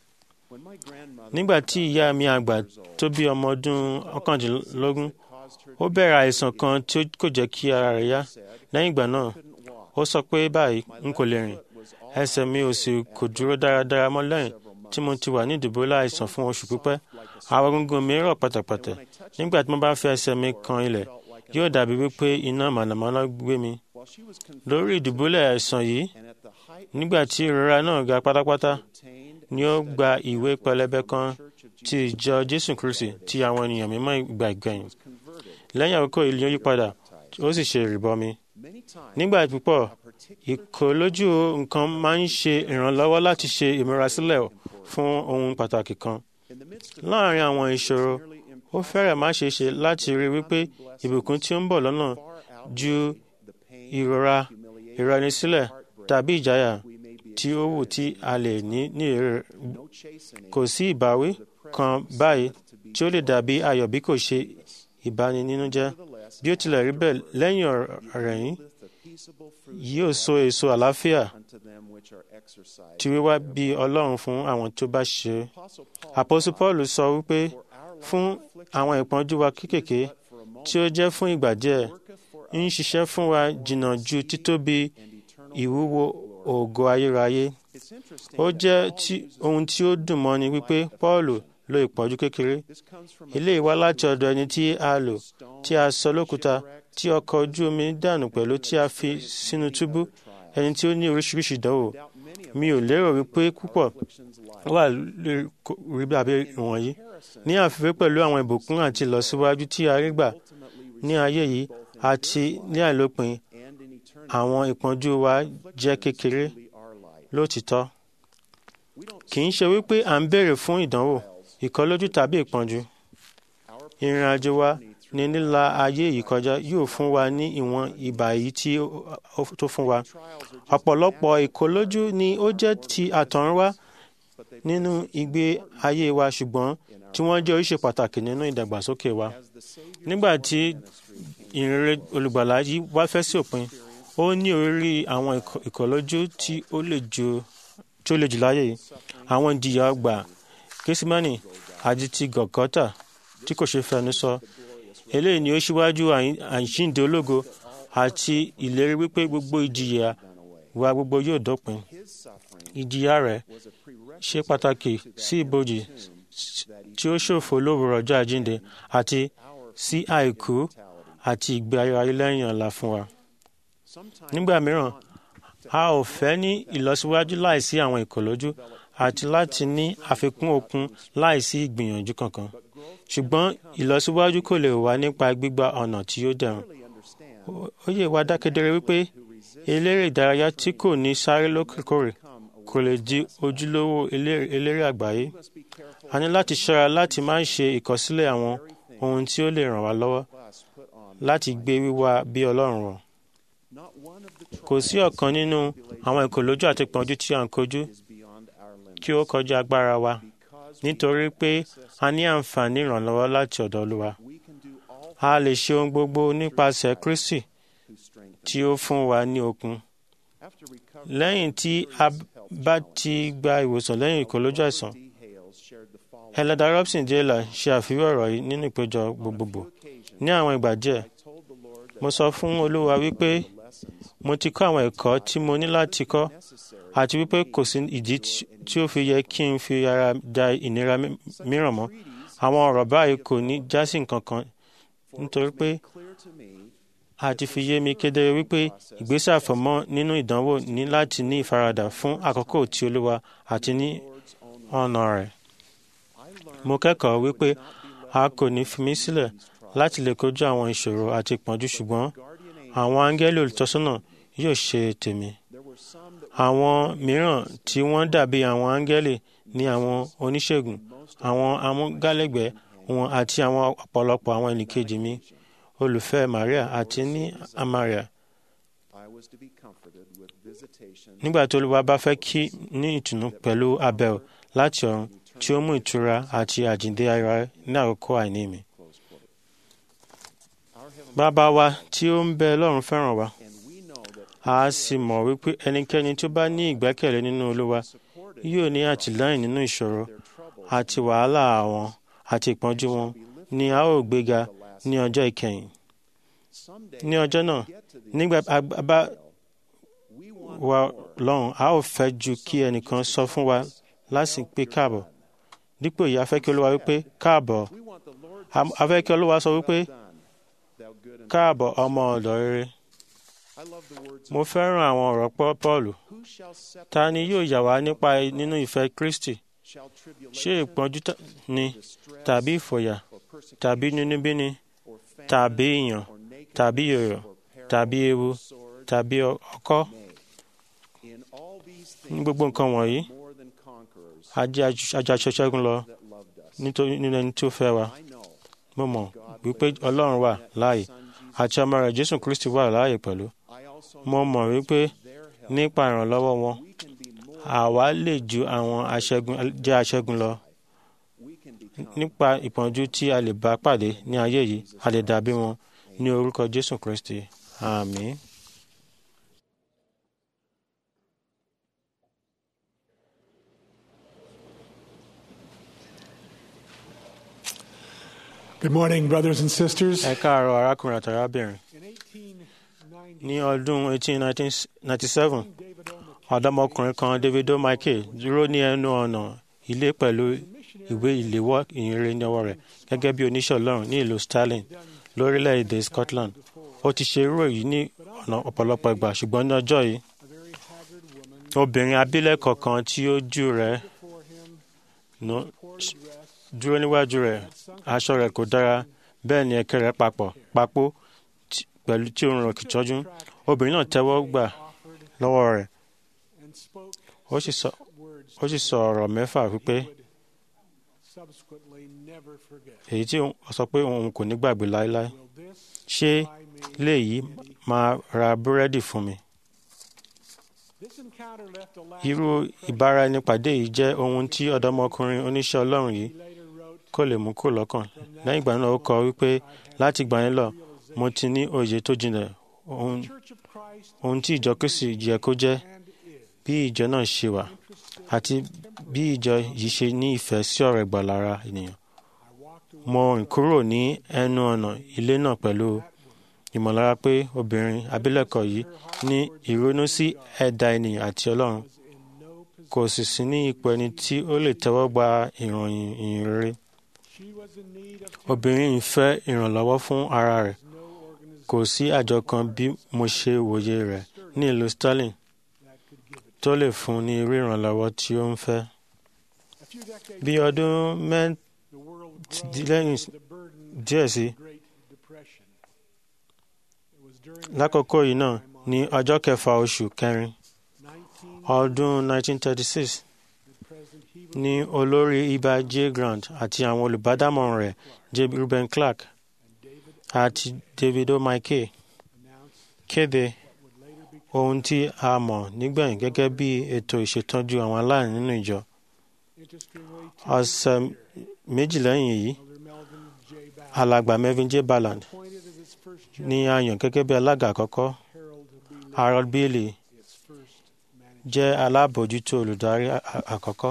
G: Nígbà tí ìyá mi àgbà tó bí ọmọ ọdún ọ̀kàndínlógún ó bẹ̀rẹ̀ àìsàn kan tí kò jẹ́ kí ara rẹ̀ yá. Lẹ́yìn ìgbà náà ó sọ pé báyìí n kò lè rìn ẹsẹ̀ mi ò sì kò dúró dáradára mọ́ lẹ́yìn tí mo ti wà ní ìdìbòlá àìsàn fún oṣù pípẹ́ àwọn egungun mi rọ̀ pátápátá nígbà tí mo bá fi ẹsẹ̀ mi kan ilẹ̀ yóò dàbí wípé iná mànàmáná gbé mi lórí ìdìbòlá àìsàn yìí nígbà tí ìrora náà ga pátápátá ni ó gba ìwé pẹlẹbẹ kan ti ìjọ Jésù Kristi ti àwọn ènìyàn mímọ́ ìgbà ìgbẹ̀yìn lẹ́yìn àkókò ìlú yípadà ó sì ṣe ìrìbọmi nígbà púpọ̀ ìkólójú nǹkan máa ń ṣe ìrànlọ́wọ́ láti ṣe ìmúrasílẹ̀ fún ohun pàtàkì kan. láàárín àwọn ìṣòro ó fẹ́rẹ̀ má ṣe ṣe láti rí wípé ìbùkún tí ó ń bọ̀ lọ́nà ju ìrora ìranisílẹ̀ tàbí ìjáyà tí ó wù tí a lè ní ní èrè kò sí ìbáwí kan báyìí tí ó lè dàbí ayọ̀ bí kò ṣe ìbáninínújẹ́ bí ó tilẹ̀ rí bẹ́ẹ̀ lẹ́yìn ọ̀rẹ́ yìí yóò so èso àlàáfíà tí wíwá bí Ọlọ́run fún àwọn tó bá ṣe. Àpọ́sù Paul sọ wípé fún àwọn ìpọ́njú wa kéékèèké tí ó jẹ́ fún ìgbà díẹ̀ ń ṣiṣẹ́ fún wa jìnnà ju títóbi ìwúwo ògo ayérayé. Ó jẹ́ ohun tí ó dùn mọ́ni wípé Paul lo ìpọ́njú kékeré. Eléyìí wá láti ọ̀dọ̀ ẹni tí a lò tí a sọ lókúta tí ọkọ̀ ojú omi dànù pẹ̀lú tí a fi sínú túbú ẹni tí ó ní oríṣiríṣi ìdánwò. Mi ò lérò wípé púpọ̀ wà rí bàbá ìwọ̀nyí. Ní àfiwé pẹ̀lú àwọn ìbùkún àti ìlọsíwájú tí a rí gbà ní ayé yìí àti ní àìlópin àwọn ìpọ́njú wa jẹ́ kékeré lótìtọ́. Kì í ṣe wípé à ń béèrè fún ìdánwò ìkọlójú tàbí ìpọ́njú. Ìrìn àjò wa ní nílà ayé yìí kọjá yóò fún wa ní ìwọ̀n ìbà yìí tí ó tó fún wa. ọ̀pọ̀lọpọ̀ ìkólójú ni ó jẹ́ ti àtọ̀runwá nínú ìgbé ayé wa ṣùgbọ́n tí wọ́n jẹ́ oríṣi pàtàkì nínú ìdàgbàsókè wa. nígbà tí ìrere olùgbàlà yìí wá fẹ́ sí òpin ó ní orí àwọn ìkólójú tí ó le jù tí ó le jù láyé yìí àwọn ìjìyà ọgbà késímánì àti ti gọ̀gọ́tà tí kò ṣe fẹnu sọ eléyìí ni ó ṣíwájú àyín- àjíǹde ológo àti ìlérí wípé gbogbo ìjìyà wa gbogbo yóò dópin ìjìyà rẹ̀ ṣe pàtàkì sí ibojì tí ó ṣòfò lówùrọ̀ ọjọ́ àjíǹde àti sí àìkú àti ìgbé ayé ayé lẹ́yìn ọ̀la fún wa. nígbà mìíràn a ò fẹ́ ní ìlọsíwájú láìsí àwọn ìkòlójú àti láti ní àfikún okun láìsí ìgbìyànjú kankan ṣùgbọ́n ìlọsíwájú kò lè wá nípa gbígba ọ̀nà tí ó dẹrùn. Ó- ó yé wa dákedere wípé eléré ìdárayá tí kò ní sáré lókèkòrè kò lè di ojúlówó eléré eléré àgbáyé. a ní láti ṣọ́ra láti má ṣe ìkọsílẹ̀ àwọn ohun tí ó lè ràn wá lọ́wọ́ láti gbé wíwá bí ọlọ́run wọ̀. kò sí ọ̀kan nínú àwọn ìkòlójú àti ìpọ́njú tí à ń kojú kí ó kọjá agbára wa nítorí pé a ní àǹfààní ìrànlọ́wọ́ láti ọ̀dọ̀ olúwa. a lè ṣe ohun gbogbo nípasẹ̀ kristi tí ó fún wa ní okun. lẹ́yìn tí a bá ti gba ìwòsàn lẹ́yìn ìkòlójú àìsàn Elder Robson Taylor ṣe àfihàn ọ̀rọ̀ yìí nínú ìpéjọ gbogbogbò. Ní àwọn ìgbà díẹ̀, mo sọ fún Olúwa wípé mo ti kọ́ àwọn ẹ̀kọ́ tí mo ní láti kọ́ àti wípé kò sí ìdí tí- tí ó fi yẹ kí n fi ara da ìnira mi- mìíràn mọ́. Àwọn ọ̀rọ̀ báyìí kò ní jásí nǹkan kan nítorí pé a ti fi yé mi kedere wípé ìgbésẹ̀ àfọ̀mọ́ nínú ìdánwò ní láti ní ìfaradà fún àkókò tí Olúwa àti ní ọ̀nà rẹ̀. Mo kẹ́kọ̀ọ́ wípé a kò ní fi mí sílẹ̀ láti lè kojú àwọn ìṣòro àti ìpọ́njú ṣùgbọ́n àwọn áńgẹ́lì olùtọ́sọ́nà yóò ṣe tèmi. Àwọn mìíràn tí wọ́n dàbí àwọn áńgẹ́lì ní àwọn oníṣègùn, àwọn amúgálẹ́gbẹ̀ẹ́ wọn àti àwọn ọ̀pọ̀lọpọ̀ àwọn ẹnìkejì mi olùfẹ́ Maria àti ní Amaria. Nígbà tí Olúwa bá fẹ́ kí ní ìtùnú pẹ̀lú abẹ́ò láti ọ̀run tí ó mú ìtura àti àjíǹde ara ní àkókò àìní mi. Bàbá wa tí ó ń bẹ lọ́run fẹ́ràn wa. A sì mọ̀ wípé ẹnikẹ́ni tó bá ní ìgbẹ́kẹ̀lé nínú Olúwa yóò ní àtìlẹ́yìn nínú ìṣòro àti wàhálà àwọn àti ìpọ́njú wọn ni a ó gbéga ní ọjọ́ ìkẹyìn. Ní ọjọ́ náà, nígbà a bá wa lọ́run, a ó fẹ́ ju kí ẹnìkan sọ fún wa láti pé káàbọ̀. Dípò yìí, a fẹ́ kí Olúwa wípé káàbọ̀. A- A fẹ́ kí Olúwa sọ wípé káàbọ̀ ọmọ ọ̀dọ̀ rere. Mo fẹ́ràn àwọn ọ̀rọ̀ Pọ́- Pọ́ọ̀lù. Ta ni yóò yà wá nípa nínú ìfẹ́ Kristi? Ṣé ìpọ́njú ta- ni tàbí ìfòyà tàbí nínúbíni tàbí ìyàn tàbí yòyò tàbí ewu tàbí ọ- ọkọ́? Ní gbogbo nǹkan wọ̀nyí, a jẹ́ ajaṣẹ́gun lọ nítorí nínú ẹni tí ó fẹ́ wa. Mo mọ̀ wípé Ọlọ́run wà láàyè àti ọmọ rẹ̀ Jésù Kristi wà láàyè pẹ̀lú. Mo mọ̀ wípé nípa ìrànlọ́wọ́ wọn, àwa lè ju àwọn aṣẹ́gun jẹ́ aṣẹ́gun lọ. Nípa ìpọ́njú tí a lè bá pàdé ní ayé yìí, a lè dàbí wọn ní orúkọ Jésù Kristi. Àmín.
F: Good morning, brothers and sisters.
G: Ẹ káàárọ̀ arákùnrin àti arábìnrin. Ní ọdún 1897, ọ̀dọ́mọkùnrin kan David O. Michael dúró ní ẹnu ọ̀nà ilé pẹ̀lú ìwé ìléwọ́ ìyìnrere ní ọwọ́ rẹ̀ gẹ́gẹ́ bí oníṣẹ́ Ọlọ́run ní ìlú Stirling lórílẹ̀‐èdè Scotland. Ó ti ṣe irú èyí ní ọ̀nà ọ̀pọ̀lọpọ̀ ìgbà ṣùgbọ́n ní ọjọ́ yìí, obìnrin abilékọ kan tí ojú rẹ̀ nù- dúró níwájú rẹ̀ aṣọ rẹ̀ kò dára bẹ́ẹ̀ ni ẹ̀kẹ́ rẹ̀ papọ̀ papò tí- pẹ̀lú tí òun rẹ̀ kì tọ́jú obìnrin náà tẹ́wọ́ gbà lọ́wọ́ rẹ̀ ó sì sọ ó sì sọ ọ̀rọ̀ mẹ́fà wípé èyí tí ó sọ pé òun kò ní gbàgbé láéláé ṣé léyìí máa ra búrẹ́dì fún mi irú ìbáraẹnipàdé yìí jẹ́ ohun tí ọ̀dọ́mọkùnrin oníṣẹ́ Ọlọ́run yìí kò lè mú kó lọ́kàn lẹ́yìn ìgbà náà ó kọ wípé láti gbà yín lọ mo ti ní òye tó jinlẹ̀ ohun ohun tí ìjọ Kristi yẹ kó jẹ́ bí ìjọ náà ṣe wà àti bí ìjọ yìí ṣe ní ìfẹ́ sí ọ̀rọ̀ ìgbàlára ènìyàn mo rìn kúrò ní ẹnu ọ̀nà ilé náà pẹ̀lú ìmọ̀lára pé obìnrin abilékọ yìí ní ìrònú sí ẹ̀dá ènìyàn àti ọlọ́run kò sì sí ní ipò ẹni tí ó lè tẹ́wọ́ gba ìròyìn ìyìn rere obìnrin yìí fẹ́ ìrànlọ́wọ́ fún ara rẹ̀ kò sí àjọ kan bí mo ṣe wòye rẹ̀ ní ìlú Sterling tó lè fún ní irú ìrànlọ́wọ́ tí ó ń fẹ́. bí ọdún mẹ́tìlẹ́yìn díẹ̀ sí lákòókò yìí náà ní ọjọ́ kẹfà oṣù kẹrin ọdún 1936 ní olórí ibà j grant àti àwọn olùbádámọ̀ràn rẹ̀ j ruben clark àti david o'maike kéde ohun tí a mọ̀ nígbẹ̀yìn gẹ́gẹ́ bí ètò ìṣètọ́jú àwọn aláìní nínú ìjọ ọ̀sẹ̀ méjì lẹ́yìn èyí alàgbà melvin j balland ní a yàn gẹ́gẹ́ bí alága àkọ́kọ́ harold bailey jẹ́ alábòójútó olùdarí àkọ́kọ́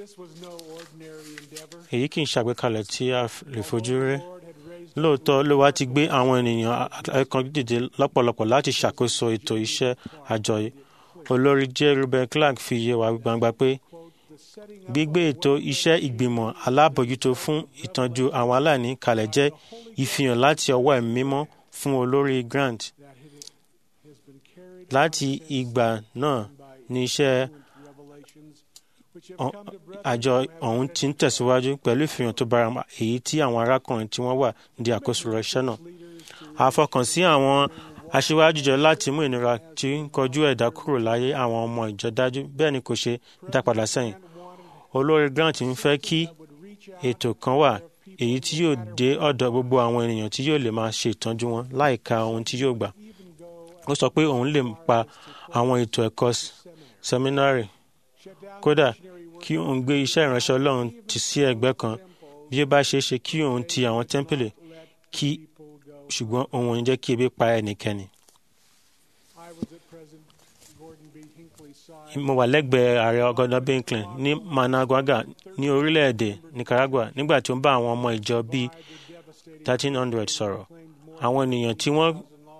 G: èyí kì í ṣàgbékalẹ̀ tí a lè fojú rí lóòótọ́ ló wá ti gbé àwọn ènìyàn ẹ̀kan dìde lọ́pọ̀lọpọ̀ láti ṣàkóso ètò iṣẹ́ àjọ yìí olórí j ruben clark fi yé wa gbangba pé gbígbé ètò iṣẹ́ ìgbìmọ̀ alábòójútó fún ìtọ́jú àwọn aláìní kalẹ̀ jẹ́ ìfihàn láti ọwọ́ ẹ̀mí mímọ́ fún olórí grant láti ìgbà náà ní iṣẹ́ àjọ ọ̀hún ti ń tẹ̀síwájú pẹ̀lú ìfihàn tó bára èyí tí àwọn arákùnrin tí wọ́n wà ní àkóso rẹ̀ iṣẹ́ náà. àfọkànsí àwọn aṣíwájú jọ láti mú ìnira tí ń kojú ẹ̀dá kúrò láyé àwọn ọmọ ìjọ dájú bẹ́ẹ̀ ni kò ṣe dá padà sẹ́yìn. olórí grant ń fẹ́ kí ètò kan wà èyí tí yóò dé ọ̀dọ̀ gbogbo àwọn ènìyàn tí yóò lè máa ṣe ìtọ́jú wọn láìka ohun tí yóò gbà. ó sọ pé òun lè pa àwọn ètò ẹ̀kọ́ sẹ́mínárì kódà kí òun gbé iṣẹ́ ìránṣẹ́ ọlọ́run tì sí ẹ̀gbẹ́ kan bí ó bá ṣe é ṣe kí òun ti àwọn tẹ́ḿpìlì kí ṣùgbọ́n òun ò ní jẹ́ kí ebi pa ẹnikẹ́ni. mo wà lẹ́gbẹ̀ẹ́ ààrẹ ọgọ́dọ̀ Bincklin ní Managua ní orílẹ̀-èdè Nicaragua nígbà tí ó ń bá àwọn ọmọ ìjọ bíi thirteen hundred sọ̀rọ̀ àwọn ènìyàn tí wọ́n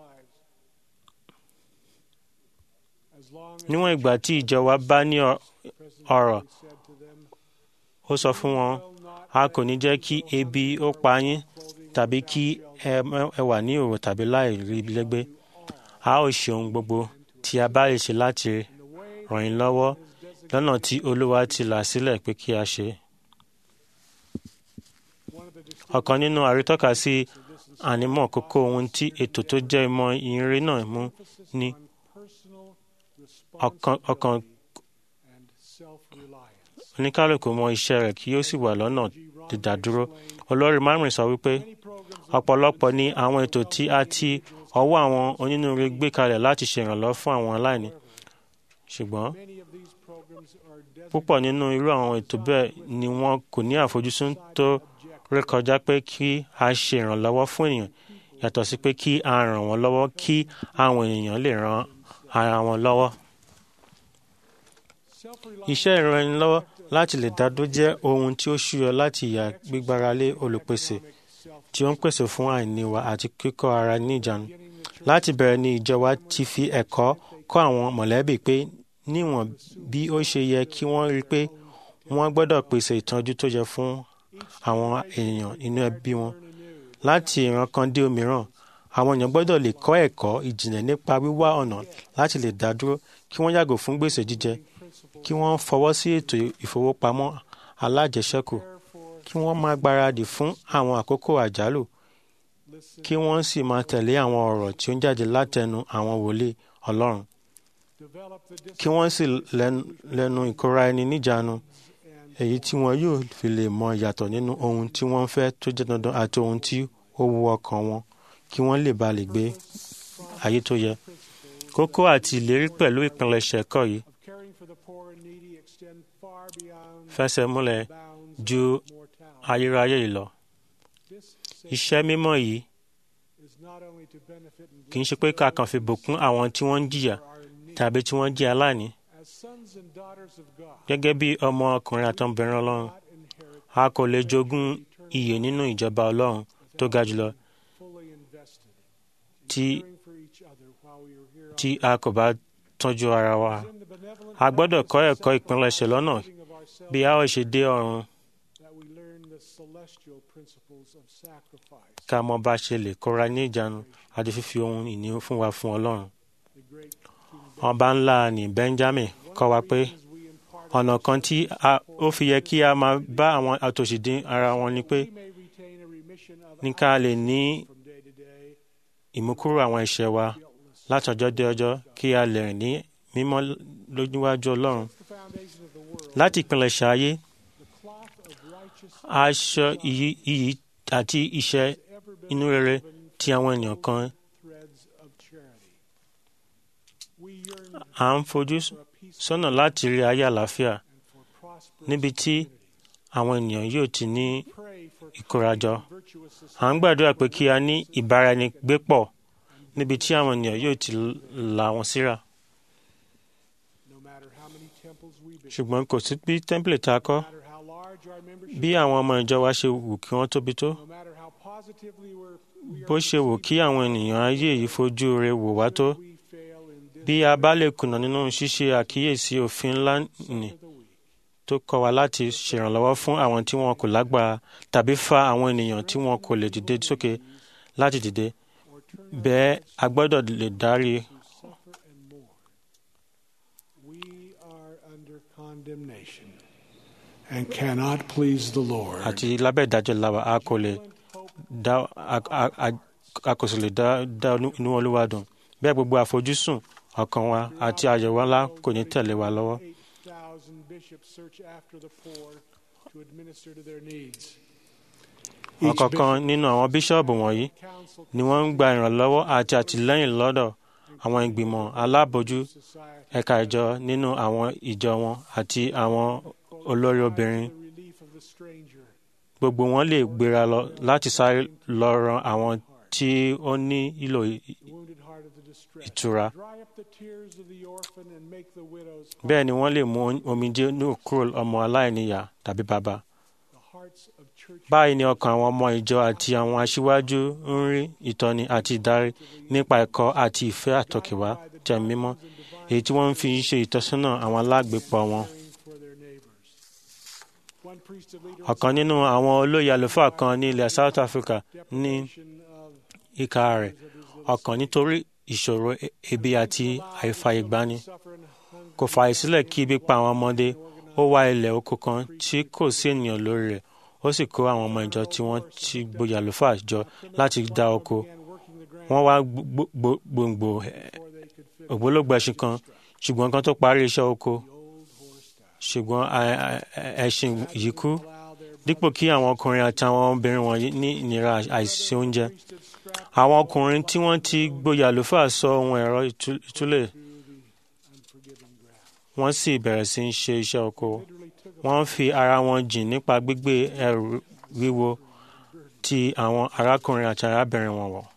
G: níwọ̀n ìgbà tí ìjọ wa bá ní ọ̀rọ̀ ó sọ fún wọn a kò ní jẹ́ kí ebi ó pa yín tàbí kí ẹ wà ní òrò tàbí láì rí lẹ́gbẹ́ a ó ṣe ohun gbogbo tí a bá lè ṣe láti ràn yín lọ́wọ́ lọ́nà tí olúwa ti là sílẹ̀ pé kí a ṣe. ọ̀kan nínú àrítọ́ka sí ànímọ́ kókó ohun tí ètò tó jẹ́ ìmọ̀ ìrìn náà mú ní ọkàn oníkálùkù mọ iṣẹ́ rẹ̀ kí ó sì wà lọ́nà dídádúró olórí márùn sọ wípé ọ̀pọ̀lọpọ̀ ni àwọn ètò tí a ti ọwọ́ àwọn onínúure gbé kalẹ̀ láti ṣèrànlọ́wọ́ fún àwọn aláìní ṣùgbọ́n púpọ̀ nínú irú àwọn ètò bẹ́ẹ̀ ni wọn kò ní àfojúsùn tó rékọjá pé kí a ṣe ìrànlọ́wọ́ fún ènìyàn yàtọ̀ sí pé kí a ràn wọ́n lọ́wọ́ kí àwọn ènìyàn lè ran ara wọn lọ́wọ́. Iṣẹ́ ìrànlọ́wọ́ láti lè dádó jẹ́ ohun tí ó ṣúyọ láti ìyà gbígbáralé olùpèsè tí ó ń pèsè fún àìní wa àti kíkọ́ ara ní ìjánu. Láti bẹ̀rẹ̀ ni ìjọ wa ti fi ẹ̀kọ́ kọ́ àwọn mọ̀lẹ́bí pé níwọ̀n bí ó ṣe yẹ kí wọ́n rí pé wọ́n gbọ́dọ̀ pèsè ìtọ́jú tó yẹ fún àwọn ènìyàn inú ẹbí wọn. Láti ìran kan dé òmíràn, àwọn èèyàn gbọ́dọ̀ lè kọ́ ẹ̀kọ́ ìjìnlẹ̀ nípa wíwá ọ̀nà láti lè dá dúró kí wọ́n yàgò fún gbèsè jíjẹ kí wọ́n fọwọ́ sí ètò ìfowópamọ́ alájẹsẹ́kù kí wọ́n máa gbáradì fún àwọn àkókò àjálù kí wọ́n sì máa tẹ̀lé àwọn ọ̀rọ̀ tí ó ń jáde látẹnu àwọn wòlíì Ọlọ́run kí wọ́n sì lẹ́nu ìkóra ẹni níjàánu èyí tí wọn yóò fi lè mọ ìyàtọ̀ nínú ohun tí wọ́n fẹ́ tó jẹ́ dandan àti ohun tí ó wu ọkàn wọn kí wọ́n lè ba lè gbé ayé tó yẹ. kókó àti ìlérí pẹ̀lú ìpilẹ̀ṣẹ̀ ẹ̀kọ́ yìí fẹsẹ̀ múlẹ̀ ju ayérayé yìí lọ. iṣẹ́ mímọ́ yìí kì í ṣe pé ká kàn fi bùkún àwọn tí wọ́n ń jìyà tàbí tí wọ́n jẹ́ aláìní. gẹ́gẹ́ bí ọmọ ọkùnrin àtọmọbìnrin ọlọ́run a kò lè jogún iyè nínú ìjọba ọlọ́run tó ga jùlọ
F: fully invested
G: tí
F: caring for each other while we are here
G: tí a kò bá tọ́jú ara wa.
F: in the benevolent
G: a gbọ́dọ̀ kọ́
F: practice
G: ẹ̀kọ́
F: of
G: ìpilẹ̀ṣẹ̀ lọ́nà
F: sacrificing of ourselves
G: bí a ó ṣe dé ọ̀run
F: that we learn the celestial principles of sacrifice.
G: ká mọ bá ṣe lè kóra ní ìjánu àti fífi ohun ìní fún wa fún ọlọ́run.
F: The great King
G: ọba ńlá ní benjamin kọ́ wa pé
F: Benjamin, we impart
G: ọ̀nà kan tí a- ó fi yẹ kí a máa bá àwọn àtòṣì dín ara wọn ni pé
F: we may retain a remission of
G: ní ká lè ní
F: from day to day,
G: ìmúkúrò àwọn ẹ̀ṣẹ̀ wa láti ọjọ́ dé ọjọ́ kí a lè rìn ní mímọ́ lójúwájú ọlọ́run.
F: the foundation of the world,
G: láti ìpilẹ̀ṣẹ̀ ayé
F: the cloth of righteous
G: aṣọ iyì iyì àti iṣẹ́
F: ever been
G: inú rere
F: woven
G: tí àwọn ènìyàn kan
F: threads of charity. We yearn
G: à ń fojú
F: for a peace
G: sọ́nà láti rí ayé àlàáfíà
F: and for prosperous
G: níbi tí àwọn ènìyàn yóò ti ní
F: pray for
G: ìkórajọ.
F: virtuous
G: à ń gbàdúrà pé kí a ní ìbáraẹnigbépọ̀ níbi tí àwọn ènìyàn yóò ti là wọ́n síra.
F: no matter how many temples we build,
G: ṣùgbọ́n kò sí bí tẹ́ḿpìlì tá a kọ́
F: no matter how large our membership,
G: bí àwọn ọmọ ìjọ wa ṣe wù kí wọ́n tóbi tó
F: no matter how positively we're, we
G: bó
F: are
G: ṣe wù kí àwọn ènìyàn ayé yìí fojú rẹ̀ wò wá tó
F: we fail in
G: bí a bá lè kùnà nínú ṣíṣe àkíyèsí òfin ńlá nì
F: this of the week.
G: tó kọ́ wa láti ṣèrànlọ́wọ́ fún àwọn tí wọn kò lágbára tàbí fa àwọn ènìyàn tí wọn kò lè dìde sókè láti dìde
F: or turn
G: bẹ́ẹ̀ a gbọ́dọ̀ lè dárí
F: who suffer and mourn. We are under condemnation and cannot please the Lord.
G: àti lábẹ́ ìdájọ́ làwà a kò lè dá a- a- a- a kò sì lè dá dá inú olúwa dùn bẹ́ẹ̀ gbogbo àfojúsùn ọkàn wa àti àyẹ̀wò ńlá kò ní tẹ̀lé wa lọ́wọ́.
F: 8,000 bishops search after the poor to administer to their needs.
G: ọ̀kọ̀ọ̀kan nínú àwọn bíṣọ́ọ̀bù wọ̀nyí
F: council
G: ni wọ́n ń gba ìrànlọ́wọ́ àti àtìlẹ́yìn lọ́dọ̀ àwọn ìgbìmọ̀ alábòójú
F: society
G: ẹ̀ka ìjọ nínú àwọn ìjọ wọn àti àwọn olórí obìnrin
F: the relief of the stranger.
G: gbogbo wọn lè gbéra lọ láti sáré lọ ran àwọn tí ó ní ìlò
F: the wounded heart of the distressed.
G: ìtura
F: Dry up the tears of the orphan and make the widow's
G: bẹ́ẹ̀ ni wọ́n lè mú omijé nù kúrò ọmọ aláìníyà tàbí bàbá
F: the hearts of church
G: báyìí ni ọkàn àwọn ọmọ ìjọ àti àwọn aṣíwájú ń rí ìtọ́ni àti ìdarí nípa ẹ̀kọ́ àti ìfẹ́ àtọkẹ̀wá tẹ̀ mímọ́ èyí tí wọ́n ń fi ṣe ìtọ́sọ́nà àwọn alágbèpọ̀ wọn.
F: caring for their neighbors. One priest of leader
G: ọ̀kan nínú àwọn olóyè àlùfáà kan ní ilẹ̀ South Africa ní
F: deprivation of
G: ìka rẹ̀ ọkàn nítorí ìṣòro e- ebi àti àìfàyègbani
F: suffer and hunger
G: kò fààyè sílẹ̀ kí ibi pa àwọn ọmọdé ó wá ilẹ̀ oko kan tí kò sí ènìyàn lórí rẹ̀ ó sì kó àwọn ọmọ ìjọ tí wọ́n ti gboyè àlùfáà jọ láti dá oko
F: began working the ground
G: wọ́n wá gbo- gbo- gbòǹgbò ẹ̀,
F: before they could finish
G: ògbólógbò ẹṣin kan ṣùgbọ́n kan tó parí iṣẹ́ oko
F: old horse died.
G: ṣùgbọ́n a- a- ẹṣin yìí kú
F: Allow their
G: dípò kí àwọn ọkùnrin àti àwọn obìnrin wọ̀nyí ní ìnira àìsí oúnjẹ
F: priesthood strap
G: àwọn ọkùnrin tí wọ́n ti gboyè àlùfáà sọ ohun ẹ̀rọ ìtú- ìtúlẹ̀
F: to the unforgiving ground.
G: wọ́n sì bẹ̀rẹ̀ sí í ṣe iṣẹ́ oko
F: Literally took a
G: wọ́n fi ara wọn jìn nípa gbígbé ẹrù wíwo tí àwọn arákùnrin àti arábìnrin wọn wọ̀.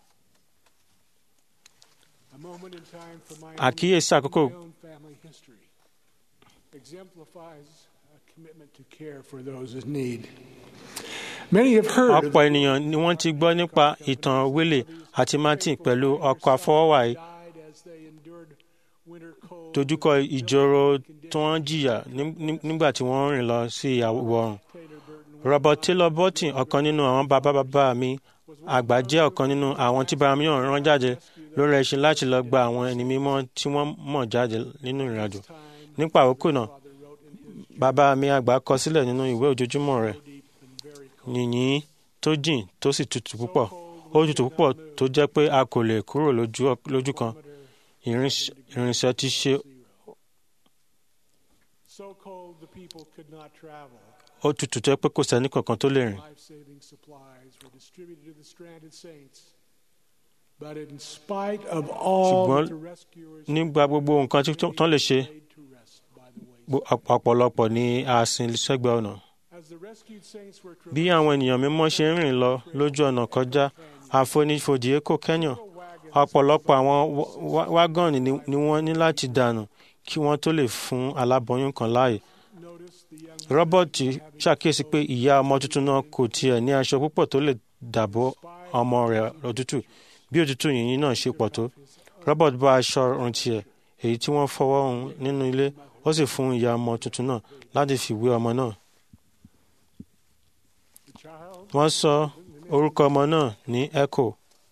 F: a moment in time from my
G: àkíyèsí
F: own,
G: àkókò
F: my own family history exemplifies a commitment to care for those in need. Many have heard of
G: ọ̀pọ̀ ènìyàn ni wọ́n ti gbọ́ nípa ìtàn wílé àti martin pẹ̀lú ọkọ̀ afọwọ́wà yìí
F: died as they endured winter cold.
G: dojúkọ ìjòrò tí wọ́n jìyà ní- ní- nígbà tí wọ́n rìn lọ sí ìwọ̀ oòrùn.
F: Taylor Burton
G: Robert Taylor Burton ọ̀kan nínú àwọn bàbá bàbá mi àgbà jẹ́ ọ̀kan nínú àwọn tí bàbá mi rán jáde lórí ẹṣin láti lọ gba àwọn ẹni mímọ́ tí wọ́n mọ̀ jáde nínú ìrìnàjò.
F: time
G: nípa àkókò náà
F: father wrote in his
G: bàbá mi àgbà kọ sílẹ̀ nínú ìwé ojoojúmọ́ rẹ̀
F: deep and very cold.
G: yìnyín tó jìn tó sì tutù púpọ̀ ó tutù púpọ̀ tó jẹ́ pé a kò lè kúrò lójú lójú kan Ìrìns- ìrìnsẹ̀ ti ṣe
F: So cold the people could not travel.
G: ó tutù tó jẹ́ pé kò sẹ́ni kankan tó lè rìn.
F: Life-saving supplies were distributed to the stranded saints. But in spite of all
G: Ṣùgbọ́n
F: that the rescuers
G: nígbà gbogbo nǹkan tí tó- tán lè ṣe
F: laid to rest by the wayside.
G: gbo- ọ̀pọ̀- ọ̀pọ̀lọpọ̀ ní àsìn sẹ́gbẹ̀ẹ́ ọ̀nà.
F: As the rescued saints were
G: bí àwọn ènìyàn mímọ́ ṣe ń rìn lọ lójú ọ̀nà kọjá àfonífojì Èkó Kenya ọ̀pọ̀lọpọ̀ àwọn wá- wá- wágọ́ọ̀nì ni- ni wọ́n ní láti dànù kí wọ́n tó lè fún aláboyún kan láàyè
F: noticed the young
G: robert ṣàkíyèsí pé ìyá ọmọ tuntun náà kò tiẹ̀ ní aṣọ púpọ̀ tó lè dàbò ọmọ rẹ̀ òtútù bí òtútù yìnyín náà ṣe pọ̀ tó robert bá aṣọ ọrùn tiẹ̀ èyí tí wọ́n fọwọ́ hun nínú ilé ó sì fún ìyá ọmọ tuntun náà láti fi wé ọmọ náà wọ́n sọ orúkọ ọmọ náà ní echo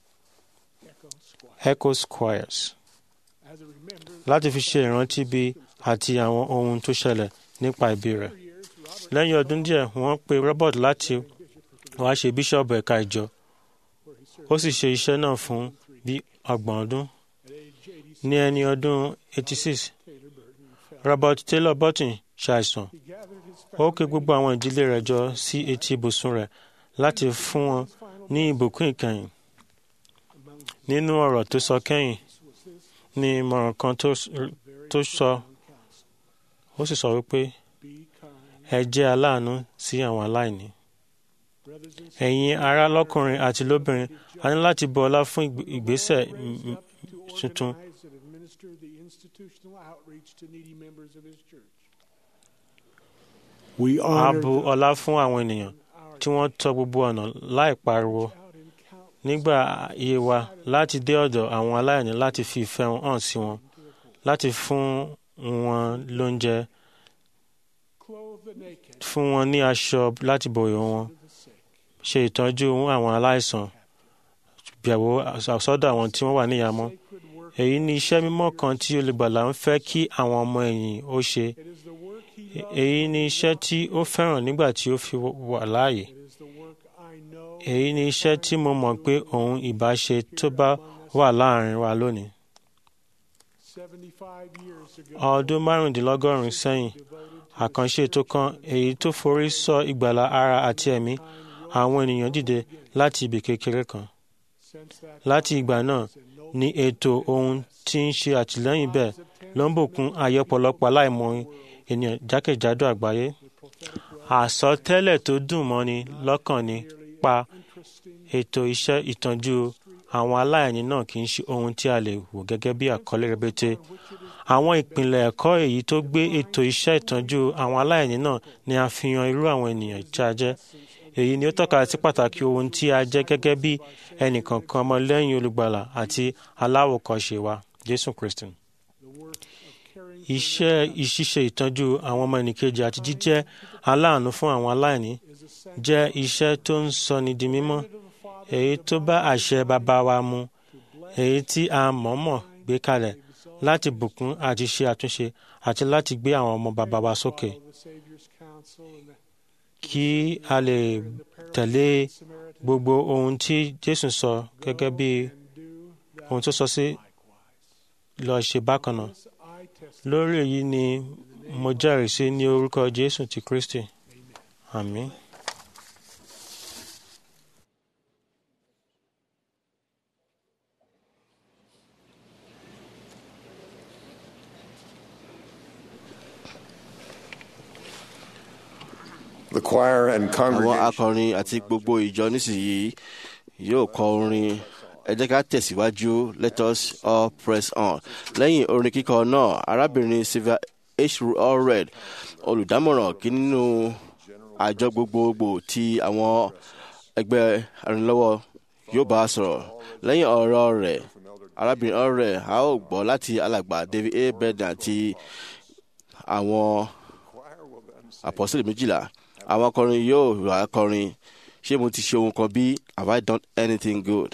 G: echo squires láti fi ṣe ìrántí bí àti àwọn ohun tó ṣẹlẹ̀ nípa ìbí rẹ̀ lẹ́yìn ọdún díẹ̀ wọ́n pe robert láti wá ṣe bíṣọ̀bù ẹ̀ka ìjọ ó sì ṣe iṣẹ́ náà fún bí ọgbọ̀n ọdún ní ẹni ọdún 86 robert taylor burton ṣàìsàn ó ké gbogbo àwọn ìdílé rẹ̀ jọ sí etí ibùsùn rẹ̀ láti fún wọn ní ìbùkún ìkẹyìn nínú ọ̀rọ̀ tó sọ kẹ́yìn ní ìmọ̀ràn kan tó sọ ó sì sọ wípé ẹ jẹ́ aláàánú sí àwọn aláìní ẹ̀yin ará lọ́kùnrin àti lóbìnrin a ní láti bu ọlá fún ìgbésẹ̀ tuntun a bu ọlá fún àwọn ènìyàn tí wọ́n tọ gbogbo ọ̀nà láì pariwo nígbà iye wa láti dé ọ̀dọ̀ àwọn aláìní láti fi ìfẹ́ hàn sí wọn láti fún wọn lóúnjẹ fún wọn ní aṣọ láti bòyò wọn ṣe ìtọ́jú àwọn aláìsàn bẹ̀wò sọ́dọ̀ àwọn tí wọ́n wà níyàmọ́ èyí ni iṣẹ́ mímọ́ kan tí olùgbàlà ń fẹ́ kí àwọn ọmọ ẹ̀yìn ó ṣe èyí ni iṣẹ́ tí ó fẹ́ràn nígbà tí ó fi wà láàyè èyí ni iṣẹ́ tí mo mọ̀ pé òun ìbá ṣe tó bá wà láàrin wa lónìí. ọdún márùndínlọ́gọ́rùn-ún sẹ́yìn àkànṣe ètò kan èyí tó forí sọ ìgbàlà ara àti ẹ̀mí àwọn ènìyàn dìde láti ibì kékeré kan. láti ìgbà náà ni ètò ohun tí ń ṣe àtìlẹ́yìn bẹ́ẹ̀ ló ń bùkún ayé ọ̀pọ̀lọpọ̀ aláìmọ̀ ènìyàn jákèjádò àgbáyé. àsọtẹ́lẹ̀ tó dùn mọ́ni lọ́kàn ni pa ètò iṣẹ́ ìtọ́jú àwọn aláìní náà kì í ṣe ohun tí a lè wò gẹ́gẹ́ bí àkọlé rẹpẹtẹ. àwọn ìpìlẹ̀ ẹ̀kọ́ èyí tó gbé ètò iṣẹ́ ìtọ́jú àwọn aláìní náà ni àfihàn irú àwọn ènìyàn tí a jẹ́. èyí ni ó tọ́ka sí pàtàkì ohun tí a jẹ́ gẹ́gẹ́ bí ẹnìkọ̀ọ̀kan ọmọlẹ́yìn olùgbàlà àti aláwòkọ́ṣe wa Jésù Kristi. iṣẹ́ ìṣiṣe ìtọ́jú àwọn ọmọ ẹnìkejì àti jíjẹ́ aláàánú fún àwọn aláìní jẹ́ iṣẹ́ tó ń sọni di mímọ́ èyí tó bá àṣẹ bàbá wa mu èyí tí a mọ̀ọ́mọ̀ gbé kalẹ̀ láti bùkún àti ṣe àtúnṣe àti láti gbé àwọn ọmọ bàbá wa sókè kí a lè tẹ̀lé gbogbo ohun tí Jésù sọ gẹ́gẹ́ bí ohun tó sọ sí lọ ṣe bákan náà lórí èyí ni mo jẹ́rìí sí ní orúkọ Jésù ti Kristi àmín.
H: The choir and
D: àwọn
H: congregation
D: akọrin àti gbogbo ìjọ nísìnyí yóò kọ orin ẹ jẹ́ ká tẹ̀síwájú let us all press on lẹ́yìn orin kíkọ náà arábìnrin sylvia h allred olùdámọ̀ràn kí nínú àjọ gbogbogbò ti àwọn ẹgbẹ́ arìnlọ́wọ́ yóò bá a sọ̀rọ̀ lẹ́yìn ọ̀rọ̀ rẹ̀ arábìnrin allred a ó gbọ́ láti alàgbà david a beden àti àwọn àpọ́sílẹ̀ méjìlá àwọn akọrin yóò wá kọrin ṣé mo ti ṣe ohun kan bí have I done anything good?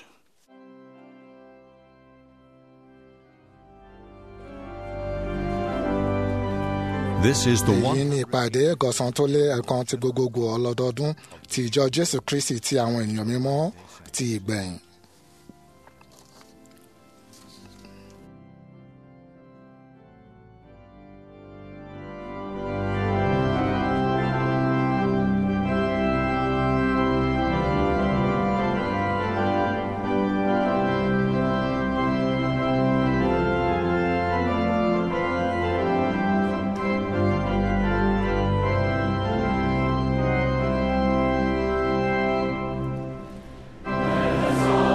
A: This is the
B: èyí
A: one.
B: ni ìpàdé ẹ̀gọ́sán tó lé ẹ̀kan ti gbogbogbò ọlọ́dọọdún ti ìjọ jésù kristi ti àwọn ènìyàn mímọ́ ti ìgbẹ̀yìn.
I: Let us all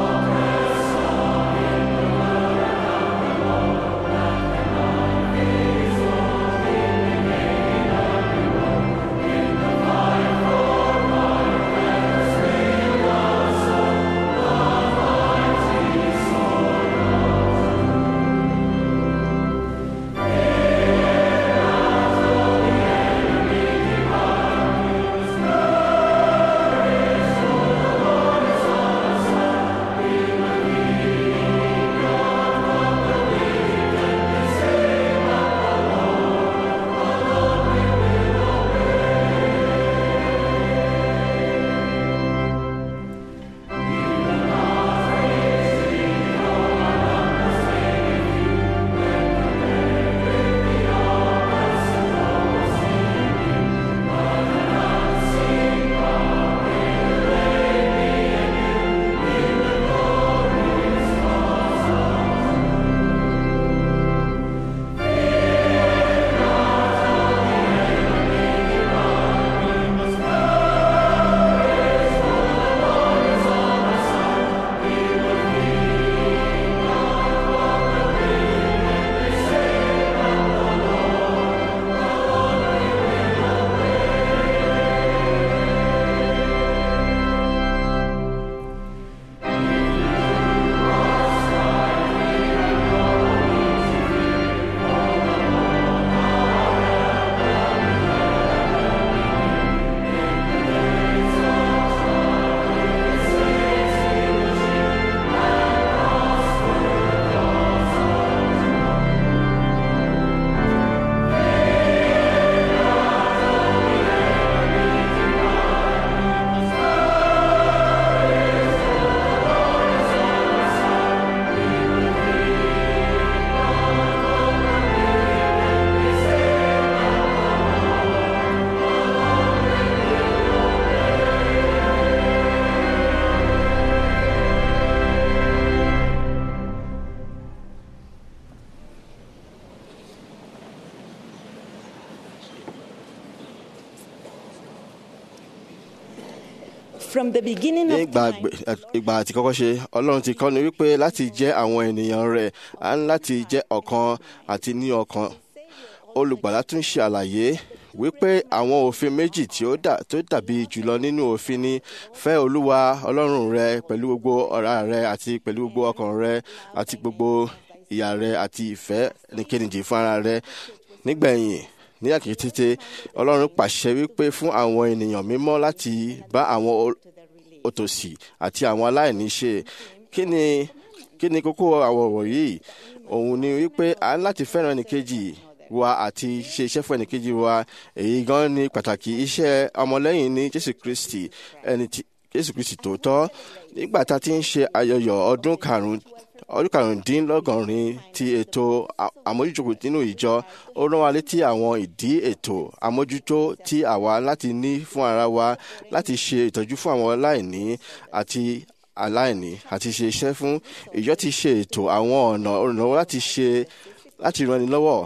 H: From the beginning
D: ní
H: of
D: ìgbà
H: time,
D: àgbẹ̀- ìgbà àti kọ́kọ́ ṣe ọlọ́run ti kọ́ ni wípé láti jẹ́ àwọn ènìyàn rẹ̀ á ní láti jẹ́ ọ̀kan àti ní ọkàn olùgbàlà tún ṣe àlàyé wípé àwọn òfin méjì tí ó dà tó dàbí jùlọ nínú òfin ni fẹ́ olúwa ọlọ́run rẹ pẹ̀lú gbogbo ọ̀rá rẹ àti pẹ̀lú gbogbo ọkàn rẹ àti gbogbo ìyà rẹ àti ìfẹ́ nìkejì fún ara rẹ nígbẹ̀yìn ní àkìtìtì ọlọ́run pàṣẹ wípé fún àwọn ènìyàn mímọ́ láti bá àwọn ol- òtòṣì àti àwọn aláìní ṣe kí ni kí ni kókó àwọn ọ̀rọ̀ yìí òun ni wípé a ní láti fẹ́ràn ẹnìkejì wa àti ṣe iṣẹ́ fún ẹnìkejì wa èyí gan ni pàtàkì iṣẹ́ ọmọlẹ́yìn ní jésù kristi ẹni tí jésù kristi tòótọ́ nígbà tá a ti ń ṣe ayọyọ̀ ọdún karùn-ún ọdún karùndínlọ́gọ́rin ti ètò à- àmójútó nínú ìjọ ó rán wa létí àwọn ìdí ètò àmójútó tí àwa láti ní fún ara wa láti ṣe ìtọ́jú fún àwọn aláìní àti aláìní àti ṣe iṣẹ́ fún ìjọ ti ṣe ètò àwọn ọ̀nà ìrànlọ́wọ́ láti ṣe láti ranni lọ́wọ́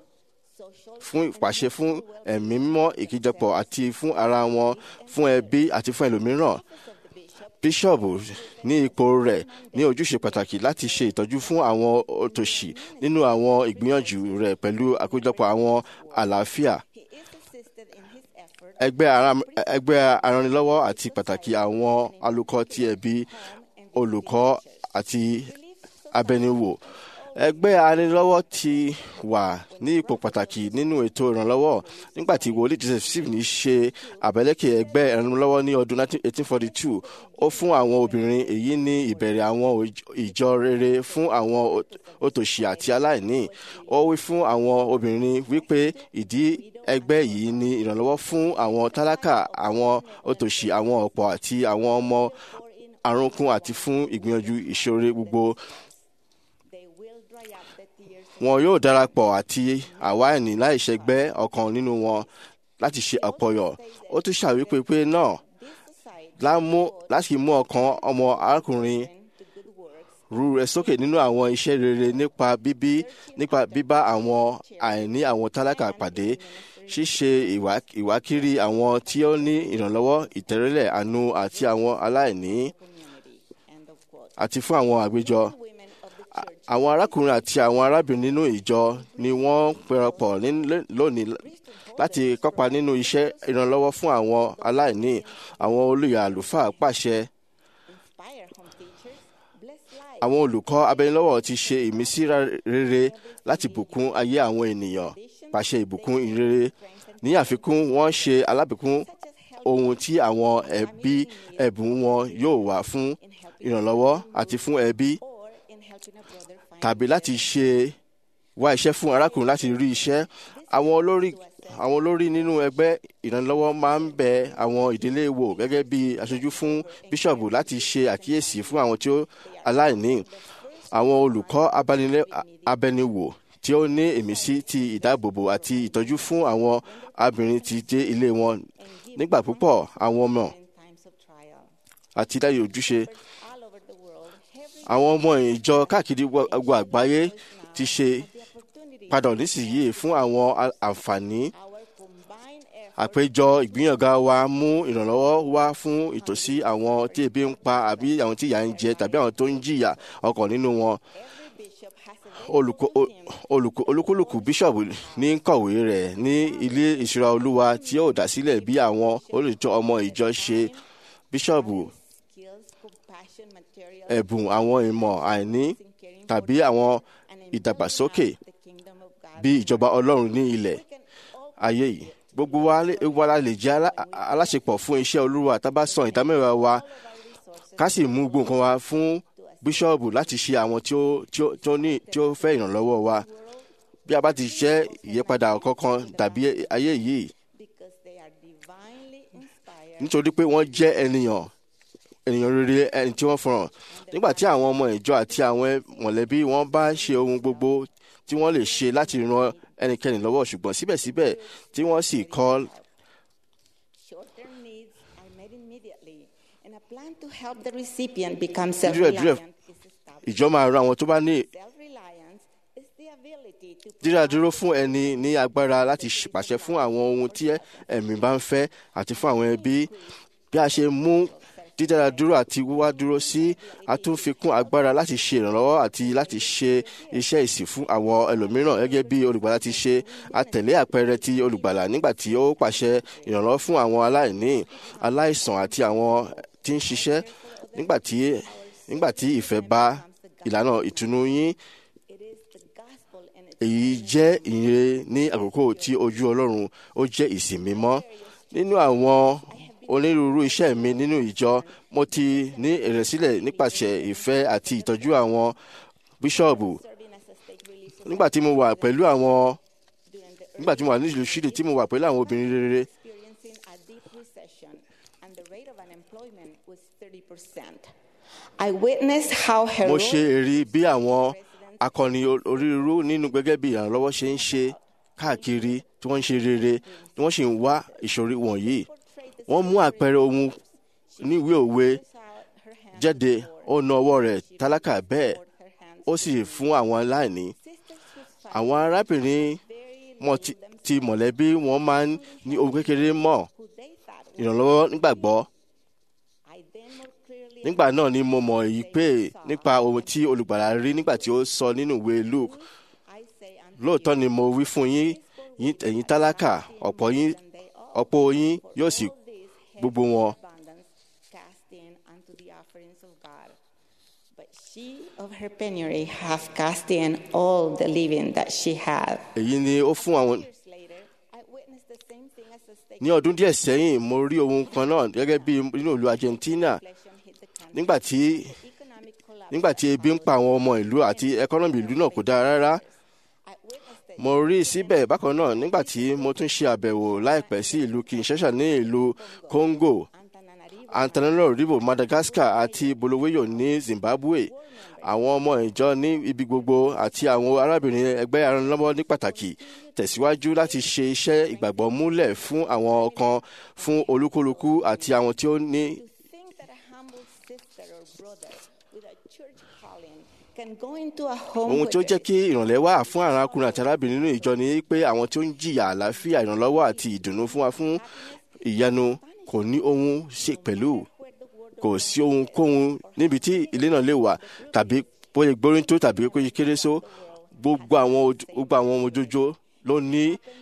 D: fún ìpàṣẹ fún ẹ̀mí mímọ́ ìkíjọpọ̀ àti fún ara wọn fún ẹbí àti fún ẹlòmíràn bíṣọ̀bù ní ipò rẹ̀ ní ojúṣe pàtàkì láti ṣe ìtọ́jú fún àwọn òtòṣì nínú àwọn ìgbìyànjú rẹ̀ pẹ̀lú àkójọpọ̀ àwọn àlàáfíà
H: he is assisted in his effort
D: ẹgbẹ́ ara- ẹgbẹ́ aranilọ́wọ́ àti pàtàkì àwọn alukọ ti ẹbí olùkọ́ àti abẹniwò ẹgbẹ́ aranilọ́wọ́ ti wà ní ipò pàtàkì nínú ètò ìrànlọ́wọ́ nígbà tí wòlíì joseph smith ní ṣe àbẹ̀lẹ́kẹ̀ ẹgbẹ́ ìrànlọ́wọ́ ní ọdún 1842 ó fún àwọn obìnrin èyí ní ìbẹ̀rẹ̀ àwọn òj- ìjọ rere fún àwọn ot- òtòṣì àti aláìní ó wí fún àwọn obìnrin wípé ìdí ẹgbẹ́ yìí ní ìrànlọ́wọ́ fún àwọn tálákà àwọn òtòṣì àwọn ọ̀pọ̀ àti àwọn ọmọ àrunkun àti fún ìgbìyànjú ìṣòro gbogbo
H: they will dry up the tears
D: wọn yóò darapọ̀ àti àwa ẹni láìṣẹgbẹ́ ọ̀kan nínú wọn láti ṣe àpọ̀yọ̀ ó tún ṣàwípé pé náà
H: this society
D: lámú láti mú ọkàn ọmọ arákùnrin
H: to good works
D: rú rẹ sókè nínú àwọn iṣẹ́ rere nípa bíbí nípa bíbá àwọn àìní àwọn tálákà pàdé ṣíṣe ìwá- ìwákiri àwọn tí ó ní ìrànlọ́wọ́ ìtẹ̀rẹ́lẹ̀ àánú àti àwọn aláìní
H: community end of quote
D: àti fún àwọn àgbéjọ
H: women of the church
D: àwọn arákùnrin àti àwọn arábìnrin nínú ìjọ ni wọ́n pẹ̀rọpọ̀ ní- lónìí láti kópa nínú iṣẹ́ ìrànlọ́wọ́ fún àwọn aláìní àwọn olùyà àlùfáà pàṣẹ
H: inspire home teachers bless lives
D: àwọn olùkọ́ abẹnilọ́wọ́ ti ṣe ìmísí ra- rere láti bùkún ayé àwọn ènìyàn pàṣẹ ìbùkún ìrere ní àfikún wọ́n ṣe alábìkún ohun tí àwọn ẹbí ẹ̀bùn wọn yóò wà fún ìrànlọ́wọ́ àti fún ẹbí
H: or in helping a brother find
D: tàbí láti ṣe wá iṣẹ́ fún arákùnrin láti rí iṣẹ́ àwọn olórí àwọn olórí nínú ẹgbẹ́ ìrànlọ́wọ́ máa ń bẹ àwọn ìdílé wò gẹ́gẹ́ bí aṣojú fún bíṣọ̀bù láti ṣe àkíyèsí fún àwọn tí ó aláìní àwọn olùkọ́ abanilẹ́- abẹniwò tí ó ní ìmísí ti ìdáàbòbò àti ìtọ́jú fún àwọn abìnrin ti dé ilé wọn nígbà púpọ̀ àwọn ọmọ
H: in times of trial
D: àti dáyé ojúṣe
H: all over the world every
D: àwọn ọmọ ìjọ káàkiri gbogbo àgbáyé ti ṣe
H: opportunity
D: padà nísìnyí fún àwọn a- àǹfààní
H: our combined effort
D: àpéjọ ìgbìyànga wa mú ìrànlọ́wọ́ wá fún ìtòsí àwọn tí ebi ń pa àbí àwọn tí ìyà ń jẹ tàbí àwọn tó ń jìyà ọkàn nínú wọn
H: every bishop has a
D: olùkọ́ o- olùkọ́ olúkúlùkù bíṣọ̀bù ní kọ̀wé rẹ̀ ní ilé ìṣúra olúwa tí ó dá sílẹ̀ bí àwọn olùjọ ọmọ ìjọ ṣe bíṣọ̀bù
H: skills compassion material
D: ẹ̀bùn àwọn ìmọ̀ àìní tàbí àwọn ìdàgbàsókè
H: the kingdom of God
D: bí ìjọba ọlọ́run ní ilẹ̀
H: we can all
D: ayé yìí gbogbo wa lè- gbogbo wa la lè jẹ́ alá- aláṣepọ̀ fún iṣẹ́ olúwa tá a bá san ìdámẹ́wàá wa ká sì mú gbogbo nǹkan wa fún bíṣọ́ọ̀bù láti ṣe àwọn tí ó tí ó tí ó ní tí ó fẹ́ ìrànlọ́wọ́ wa bí a bá ti jẹ́ ìyípadà kankan dàbí ayé yìí
H: because they are divinely inspired
D: nítorí pé wọ́n jẹ́ ènìyàn ènìyàn rere ẹni tí wọ́n fọ̀ràn nígbà tí àwọn ọmọ ìjọ àti àwọn mọ̀lẹ́bí wọn bá ṣe ohun gbogbo tí wọ́n lè ṣe láti ran ẹnikẹ́ni lọ́wọ́ ṣùgbọ́n síbẹ̀síbẹ̀ tí wọ́n sì kọ́
H: short-term needs are met immediately and a plan to help the recipient become
D: Díẹ̀- díẹ̀-
H: self-reliant is established
D: ìjọ máa ran àwọn tó bá ní
H: self-reliance is the ability to
D: dídá dúró fún ẹni ní agbára láti ṣ- pàṣẹ fún àwọn ohun tí ẹ̀mí bá ń fẹ́ àti fún àwọn ẹbí bí a ṣe mú dídára dúró àti wíwá dúró sí àtúnfikún agbára láti ṣe ìrànlọ́wọ́ àti láti ṣe iṣẹ́ ìsìn fún àwọn ẹlòmíràn gẹ́gẹ́ bí olùgbàlà ti ṣe àtẹ̀lé àpẹẹrẹ ti olùgbàlà nígbà tí ó pàṣẹ ìrànlọ́wọ́ fún àwọn aláìní aláìsàn àti àwọn tí ń ṣiṣẹ́ nígbà tí nígbà tí ìfẹ́ bá ìlànà ìtùnú yín
H: It is the gospel and its
D: èyí jẹ́ ìyìn ní àkókò tí ojú ọlọ́run ó jẹ́ ìsìn mímọ́ nínú àwọn onírúurú iṣẹ́ mi nínú ìjọ mo ti ní ìrẹ̀sílẹ̀ nípasẹ̀ ìfẹ́ àti ìtọ́jú àwọn bíṣọ̀bù
H: serving as a state relief
D: nígbà tí mo wà pẹ̀lú àwọn
H: during the
D: nígbà tí mo wà ní ìlú Ṣídì tí mo wà pẹ̀lú àwọn obìnrin rere
H: experiencing a deep recession and the rate of unemployment was 30%. I witnessed how
D: mo ṣe
H: heroic
D: èrí bí àwọn akọni onírúurú nínú gẹ́gẹ́ bí ìrànlọ́wọ́ ṣe ń ṣe káàkiri tí wọ́n ń ṣe rere tí wọ́n sì ń wá ìṣòro wọ̀nyí wọ́n mú àpẹẹrẹ ohun ní ìwé òwe jáde ó na ọwọ́ rẹ̀ tálákà bẹ́ẹ̀ ó sì fún àwọn aláìní àwọn arábìnrin mọ̀ ti- ti mọ̀lẹ́bí wọn máa ń ní ohun kékeré mọ̀ ìrànlọ́wọ́ nígbàgbọ́ nígbà náà ni mo mọ̀ èyí pé nípa ohun tí olùgbàlà rí nígbà tí ó sọ nínú ìwé Luke lóòótọ́ ni mo wí fún yín yín ẹ̀yin tálákà ọ̀pọ̀ yín ọ̀pọ̀ yín yóò sì gbogbo wọn
H: But she of her penury have cast in all the living that she had.
D: èyí ni ó fún àwọn
H: Years later, I witnessed the same thing as a state
D: ní ọdún díẹ̀ sẹ́yìn mo rí ohun kan náà gẹ́gẹ́ bí nínú ìlú Argentina
H: inflation hit the country.
D: nígbà tí
H: Economic collapse.
D: nígbà tí ebi ń pa àwọn ọmọ ìlú àti ẹkọ́nọ́mì ìlú náà kò dára rárá
H: I witnessed it.
D: mo rí i síbẹ̀ bákan náà nígbà tí mo tún ṣe àbẹ̀wò láìpẹ́ sí ìlú Kinshasa ní ìlú Congo
H: Antananarivo,
D: Antananarivo Madagascar àti Bulawayo ní Zimbabwe àwọn ọmọ ìjọ ní ibi gbogbo àti àwọn arábìnrin ẹgbẹ́ aranlọ́wọ́ ní pàtàkì tẹ̀síwájú láti ṣe iṣẹ́ ìgbàgbọ́ múlẹ̀ fún àwọn kan fún olúkúlùkù àti àwọn tí ó ní
H: to think that a humble sister or brother with a church calling can go into a home
D: ohun tí ó
H: with
D: jẹ́ kí ìrànlẹ́ wà fún àwọn arákùnrin àti arábìnrin nínú ìjọ ni pé àwọn tí ó ń jìyà àlàáfíà ìrànlọ́wọ́ àti ìdùnnú fún wa fún ìyanu kò ní ohun ṣe pẹ̀lú
H: where the word
D: kò sí ohunkóhun níbi tí ilé náà lè wà tàbí bóyá gbórin tó tàbí kó ṣe kéré só gbogbo àwọn oj- gbogbo àwọn ọmọ ojoojó ló ní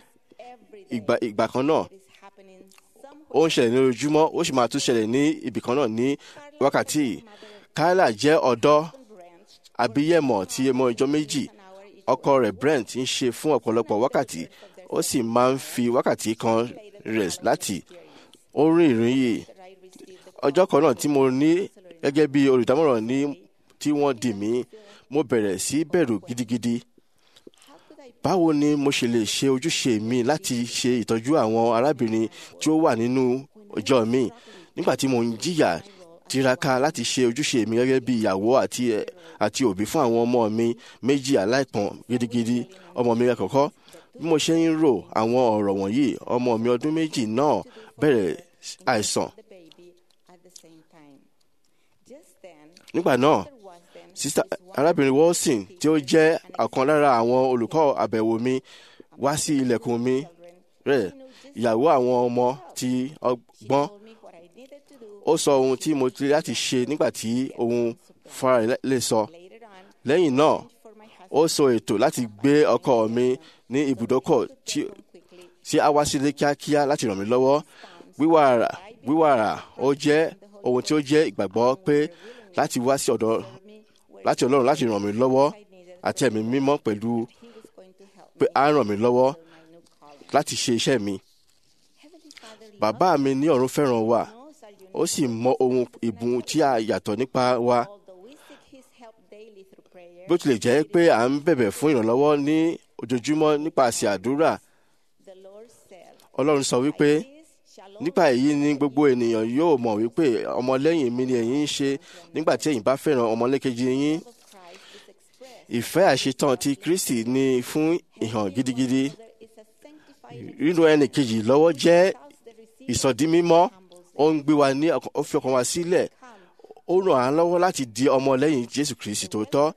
H: every day
D: ìgbà ìgbà kan náà
H: is happening somewhere.
D: ó ń ṣẹlẹ̀ ní ojoojúmọ́ ó sì máa tún ṣẹlẹ̀ ní ibì kan náà ní wákàtí yìí. Kyla jẹ́ ọ̀dọ́
H: Brent,
D: abíyẹ̀mọ̀ tí ọmọ ìjọ méjì
H: an hour each
D: ọkọ rẹ̀ Brent ń ṣe fún ọ̀pọ̀lọpọ̀ wákàtí ó sì máa ń fi wákàtí kan rẹ̀ láti ó rìn ìrìn yìí
H: that I received the
D: ọjọ́ kan náà tí mo ní gẹ́gẹ́ bí olùdámọ̀ràn ní tí wọ́n dì mí mo bẹ̀rẹ̀ sí bẹ̀rù gidigidi
H: how could I
D: báwo ni mo ṣe lè ṣe ojúṣe mi láti ṣe ìtọ́jú àwọn arábìnrin tí ó wà nínú ìjọ mi nígbà tí mo ń jìyà tiraka láti ṣe ojúṣe mi gẹ́gẹ́ bí ìyàwó àti àti òbí fún àwọn ọmọ mi méjì aláìpọ́n gidigidi ọmọ mi àkọ́kọ́ bí mo ṣe ń rò àwọn ọ̀rọ̀ wọ̀nyí ọmọ mi ọdún méjì náà bẹ̀rẹ̀ àìsàn
H: the baby at the same time? Just then,
D: nígbà náà
H: there was then
D: sista arábìnrin Wilson tí ó jẹ́ ọ̀kan lára àwọn olùkọ́ àbẹ̀wò mi wá sí ilẹ̀kùn mi rẹ̀ ìyàwó àwọn ọmọ tí ọgbọ́n
H: told me what I needed to do.
D: ó sọ ohun tí mo ti láti ṣe nígbà tí ohun fara rẹ̀ lè sọ
H: Later on,
D: lẹ́yìn náà
H: for my
D: ó
H: husband
D: sọ ètò láti gbé ọkọ mi ní ibùdókọ̀ tí
H: quickly,
D: tí a wá sílé kíákíá láti ràn mí lọ́wọ́ wíwàrà wíwàrà ó jẹ́ ohun tí ó jẹ́ ìgbàgbọ́ pé láti wá sí ọ̀dọ̀ láti Ọlọ́run láti ràn mí lọ́wọ́ àti ẹ̀mí mímọ́ pẹ̀lú
H: he was going to help
D: pé á ràn mí lọ́wọ́
H: my new calling.
D: láti ṣe iṣẹ́ mi.
H: Heavenly Father
D: Bàbá mi ní ọ̀run fẹ́ràn wa
H: knows our unique
D: ó sì mọ ohun ìbùn tí a yàtọ̀ nípa wa
H: although we seek his help daily through prayer,
D: bó tilẹ̀ jẹ́ pé à ń bẹ̀bẹ̀ fún ìrànlọ́wọ́ ní ojoojúmọ́ nípasẹ̀ àdúrà
H: the Lord said,
D: Ọlọ́run sọ wípé
H: This shall all
D: nípa èyí ni gbogbo ènìyàn yóò mọ̀ wípé ọmọlẹ́yìn mi ni ẹ̀yin ń ṣe nígbà tí ẹ̀yin bá fẹ́ràn ọmọlẹ́kejì yín
H: of Christ is expressed.
D: ìfẹ́ àṣetán ti Kristi ni fún ìhàn gidigidi
H: There is a sanctified
D: rírú ẹnì kejì lọ́wọ́ jẹ́
H: the receiver
D: ìsọdí mímọ́ ó ń gbé wa ní ọkàn- ó fi ọkàn wa sílẹ̀ ó ràn án lọ́wọ́ láti di ọmọlẹ́yìn Jésù Kristi tòótọ́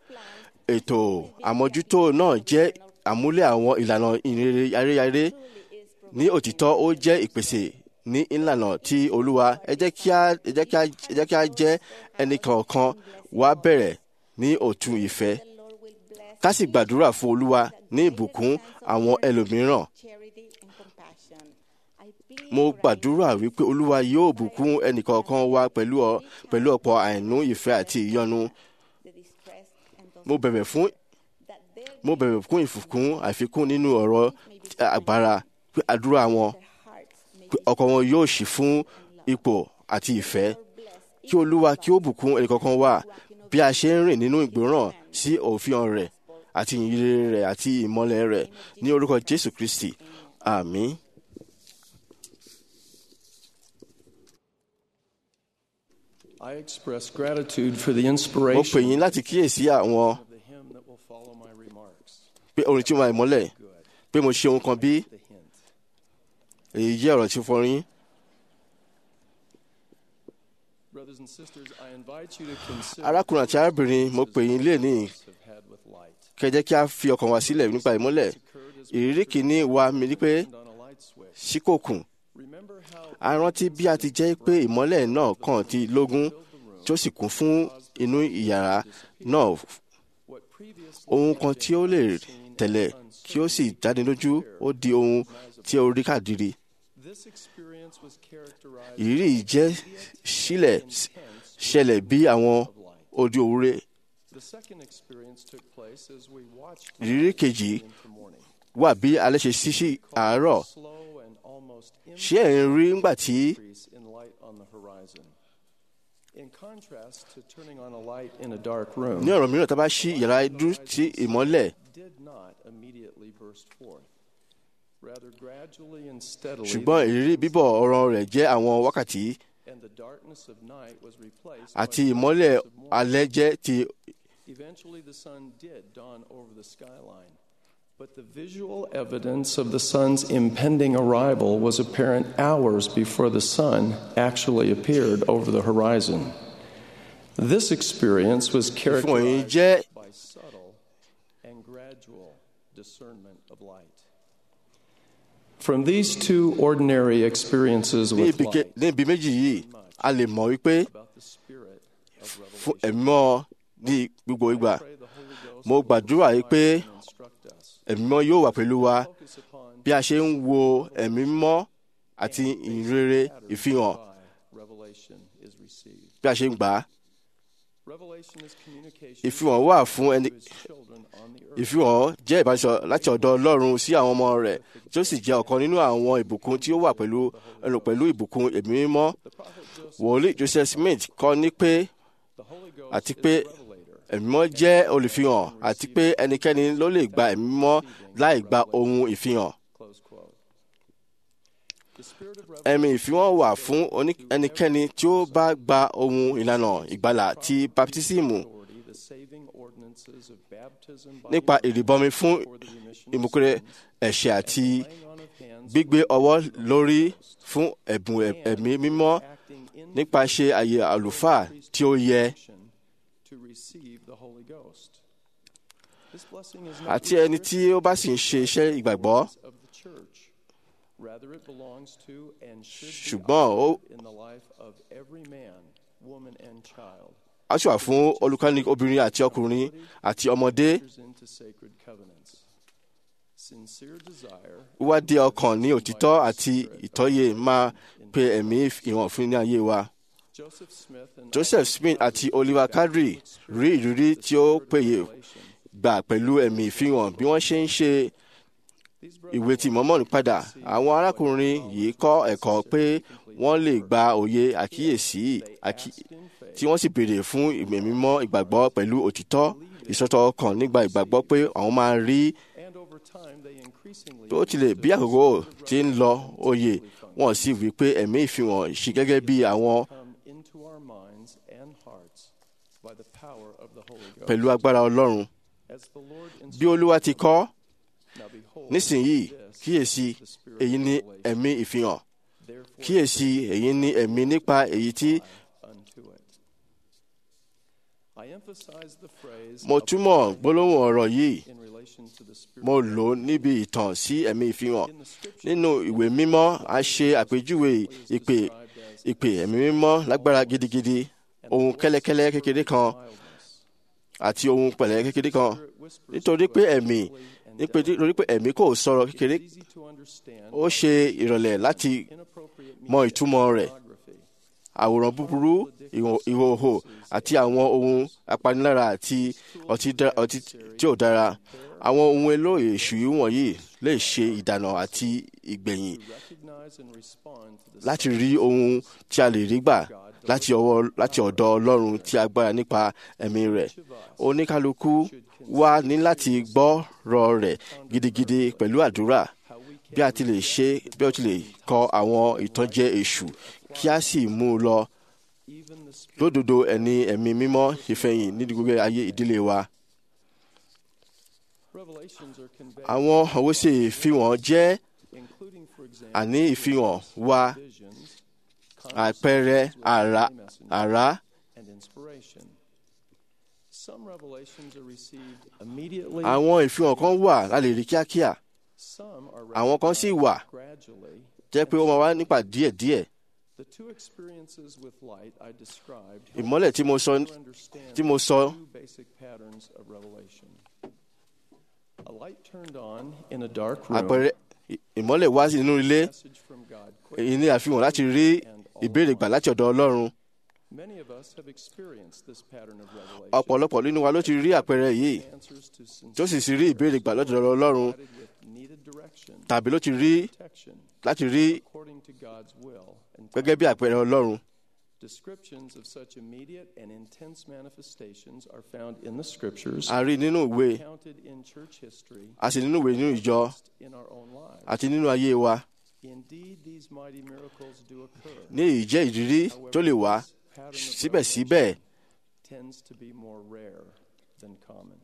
D: ètò àmójútó náà jẹ́ àmúlẹ̀ àwọn ìlànà ìrere ayérayé ní òtítọ́ ó jẹ́ ìpèsè ní ìlànà tí olúwa ẹ jẹ́ kí a ẹ jẹ́ kí a ẹ jẹ́ kí a jẹ́ ẹnìkọ̀ọ̀kan wá bẹ̀rẹ̀ ní òtún ìfẹ́
H: The Lord will bless
D: ká sì gbàdúrà fún olúwa ní ìbùkún àwọn ẹlòmíràn
H: charity and compassion. I plead
D: mo
H: for a
D: gbàdúrà wípé olúwa yóò bùkún ẹnìkọ̀ọ̀kan wa pẹ̀lú ọ pẹ̀lú ọ̀pọ̀ àìnú ìfẹ́ àti ìyọnu
H: the distressed and those
D: mo bẹ̀bẹ̀ fún
H: that their
D: mo bẹ̀bẹ̀ fún ìfùkún àfikún nínú ọ̀rọ̀ agbára pé àdúrà wọn
H: hearts may
D: pé ọkàn wọn yóò ṣí fún ipò àti ìfẹ́ kí olúwa kí ó bùkún ẹnìkọ̀ọ̀kan wa bí a ṣe ń rìn nínú ìgbéràn sí òfin rẹ̀ àti ìyìnrere rẹ̀ àti ìmọ́lẹ̀ rẹ̀ ní orúkọ jésù kristi àmín.
I: I express gratitude for the
D: mo pè
I: inspiration
D: yín láti kíyèsí àwọn
I: of the hymn that will follow my remarks.
D: pé orin tí ó máa ìmọ́lẹ̀ pé mo ṣe ohun kan bí
I: The hint.
D: èyí jẹ́ ọ̀rọ̀ tí fọrin
I: Brothers and sisters, I invite you to consider
D: arákùnrin àti arábìnrin mo pè yín lé ní
I: have had with light.
D: kẹjẹ kí a fi ọkàn wa sílẹ̀ nípa ìmọ́lẹ̀ ìrírí kìíní wa mi ní pé
I: And on a light switch.
D: síkòkùn
I: Remember how
D: a rántí bí a ti jẹ́ pé ìmọ́lẹ̀ náà kàn ti lógún tí ó sì kún fún inú ìyàrá náà
I: what previously
D: ohun kan tí ó lè tẹ̀lẹ̀ kí ó sì dánilójú ó di ohun tí ó rí kàdiri
I: this experience was characterized
D: ìrírí yìí jẹ́ sílẹ̀ ṣẹlẹ̀ bí àwọn ojú òwúrẹ́
I: The second experience took place as we watched
D: ìrírí kejì
I: into morning.
D: wà bí alẹ́ ṣe ṣí sí àárọ̀
I: Slow and almost
D: ṣé ẹ̀ ń rí ńgbà tí
I: increase in light on the horizon. In contrast to turning on a light in a dark room,
D: ní ọ̀rọ̀ mìíràn tá a bá ṣí yàrá dúró sí ìmọ́lẹ̀
I: did not immediately burst forth. Rather gradually and steadily,
D: ṣùgbọ́n ìrírí bíbọ̀ ọ̀rọ̀ rẹ̀ jẹ́ àwọn wákàtí
I: and the darkness of night was replaced
D: àti
I: by the
D: ìmọ́lẹ̀
I: brightness of morning.
D: alẹ́ jẹ́ ti
I: Eventually, the sun did dawn over the skyline. But the visual evidence of the sun's impending arrival was apparent hours before the sun actually appeared over the horizon. This experience was
D: fún òyìn
I: characterized
D: jẹ́
I: by subtle and gradual discernment of light. From these two ordinary experiences
D: ní
I: with
D: ibi ke-
I: light
D: ní ibi méjì yìí a lè mọ̀ wípé
I: about the spirit of
D: fún
I: revelation,
D: ẹ̀mí mọ́ ní gbogbo ìgbà
I: pray the Holy Ghost
D: mo
I: will
D: gbàdúrà yìí pé
I: inspire and instruct us.
D: ẹ̀mí mọ́ yóò wà pẹ̀lú wa
I: Focus upon
D: bí a ṣe ń wo ẹ̀mí mọ́ àti ìrere ìfihàn
I: by revelation is received.
D: bí a ṣe ń gbà á
I: Revelation is communication
D: ìfihàn wà fún ẹni
I: to his children on the earth.
D: ìfihàn jẹ́ ìbánisọ̀ láti ọ̀dọ̀ ọlọ́run sí àwọn ọmọ rẹ̀ tí ó sì jẹ́ ọ̀kan nínú àwọn ìbùkún tí ó wà pẹ̀lú ẹnu pẹ̀lú ìbùkún ẹ̀mí mímọ́
I: The prophet Joseph,
D: wòlíì joseph smith kọ́ ní pé
I: the Holy Ghost
D: àti
I: is
D: pé
I: a revelator.
D: ẹ̀mí mímọ́ jẹ́ olùfihàn àti pé ẹnikẹ́ni ló lè gba ẹ̀mí mímọ́ láì gba ohun ìfihàn
I: Close quote. The spirit of
D: ẹ̀mí
I: revelation
D: ìfihàn wà fún oní- ẹnikẹ́ni tí ó bá gba ohun ìlànà ìgbàlà ti baptismu
I: authority, the saving ordinances of baptism by
D: nípa
I: immersion
D: ìrìbọmi fún
I: for the remission of
D: ìmúkúrẹ́
I: sins,
D: ẹ̀ṣẹ̀ àti
I: laying on of hands
D: gbígbé ọwọ́ lórí fún ẹ̀bùn ẹ̀- ẹ̀mí mímọ́
I: acting in
D: nípa ṣe àyè àlùfáà tí ó yẹ
I: to receive the Holy Ghost. This blessing is not
D: àti ẹni tí ó bá sì ń ṣe iṣẹ́ ìgbàgbọ́
I: of the church. Rather, it belongs to and should be
D: ṣùgbọ́n ó
I: offered in the life of every man, woman, and child
D: á sì wà fún olùkọ́ni obìnrin àti ọkùnrin àti ọmọdé
I: enters into sacred covenants. Sincere desire
D: wíwádìí ọkàn ní òtítọ́ àti ìtọ́yè máa pe ẹ̀mí ìwọ̀n fún ní ayé wa.
I: Joseph Smith and
D: Joseph Smith àti Oliver Cowdery rí ìrírí tí ó péye gbà pẹ̀lú ẹ̀mí ìfihàn bí wọ́n ṣe ń ṣe ìwé tí mọ́mọ́nì padà. Àwọn arákùnrin yìí kọ́ ẹ̀kọ́ pé wọ́n lè gba òye àkíyèsí àkí- tí wọ́n sì béèrè fún ìmọ̀ mímọ́ ìgbàgbọ́ pẹ̀lú òtítọ́ ìsọ̀tọ̀ ọkàn nígbà ìgbàgbọ́ pé àwọn máa rí
I: and over time they increasingly
D: bí ó tilẹ̀ bí àkókò ti ń lọ òye wọ́n sì wí pé ẹ̀mí ìfihàn ṣe gẹ́gẹ́ bí àwọn
I: come into our minds and hearts by the power of the Holy Ghost.
D: pẹ̀lú agbára Ọlọ́run.
I: As the Lord
D: Bí Olúwa ti kọ́
I: Now behold,
D: nísìnyìí
I: this
D: kíyèsí
I: is the spirit
D: èyí
I: of
D: ni
I: revelation.
D: ẹ̀mí ìfihàn
I: Therefore,
D: kíyèsí èyí ni ẹ̀mí nípa èyí tí
I: unto it. I emphasize the phrase
D: mo túmọ̀ gbólóhùn ọ̀rọ̀ yìí
I: in relation to the spirit.
D: mo lò ó níbi ìtàn sí ẹ̀mí ìfihàn nínú ìwé mímọ́ a ṣe àpèjúwe ìpè ìpè ẹ̀mí mímọ́ lágbára gidigidi ohun kẹ́lẹ́kẹ́lẹ́ kékeré kan àti ohun pẹ̀lẹ́ kékeré kan nítorí pé ẹ̀mí nítorí pé ẹ̀mí kò sọ̀rọ̀ kékeré
I: Easy to understand
D: ó ṣe ìrọ̀lẹ́ láti
I: inappropriate
D: mọ ìtumọ̀ rẹ̀
I: pornography.
D: àwòrán búburú ìhò- ìhòòhò àti àwọn ohun apanilára àti ọtí dá- ọtí tí ò dára àwọn ohun èlò èṣù wọ̀nyí lè ṣe ìdànà àti ìgbẹ̀yìn
I: Recognize and respond to the
D: láti rí ohun tí a lè rí gbà láti ọwọ́ láti ọ̀dọ̀ ọlọ́run tí agbára nípa ẹ̀mí rẹ̀ oníkálukú wá ní láti gbọ́rọ̀ rẹ̀ gidigidi pẹ̀lú àdúrà bí a ti lè ṣe bí a ti lè kọ àwọn ìtànjẹ èṣù kí a sì mú un lọ
I: even the spirit
D: lódodo ẹni ẹ̀mí mímọ́ ìfẹ̀yìn ní gbogbo ayé ìdílé wa.
I: revelations are conveyed,
D: àwọn àwòṣe ìfihàn jẹ́
I: including, for example,
D: àní ìfihàn wa
I: visions,
D: àpẹẹrẹ àrá àrá
I: and inspiration. Some revelations are received immediately.
D: àwọn ìfihàn kan wà la lè rí kíákíá
I: Some are
D: àwọn kan sì wà
I: gradually.
D: jẹ́ pé ó máa wá nípa díẹ̀díẹ̀
I: The two experiences with light I described help
D: ìmọ́lẹ̀ tí mo sọ
I: to understand
D: tí mo sọ
I: two basic patterns of revelation. A light turned on in a dark room.
D: àpẹẹrẹ ì- ìmọ́lẹ̀ wá nínú ilé
I: message from God
D: èyí ní àfihàn láti rí ìbéèrè gbà láti ọ̀dọ̀ ọlọ́run
I: Many of us have experienced this pattern of revelation.
D: ọ̀pọ̀lọpọ̀ nínú wa ló ti rí àpẹẹrẹ yìí
I: Answers to
D: tó sì sì
I: sincere
D: rí ìbéèrè gbà lọ́dọ̀ ọlọ́run
I: provided with needed direction,
D: tàbí ló ti rí
I: protection,
D: láti rí
I: according to God's will. And
D: gẹ́gẹ́ bí àpẹẹrẹ ọlọ́run
I: descriptions of such immediate and intense manifestations are found in the scriptures,
D: a rí nínú ìwé
I: counted in church history,
D: a sì nínú ìwé nínú ìjọ
I: in our own lives.
D: àti nínú ayé wa
I: Indeed, these mighty miracles do occur.
D: ní èyí jẹ́ ìrírí tó lè wá
I: Pattern of
D: síbẹ̀síbẹ̀
I: revelation tends to be more rare than common.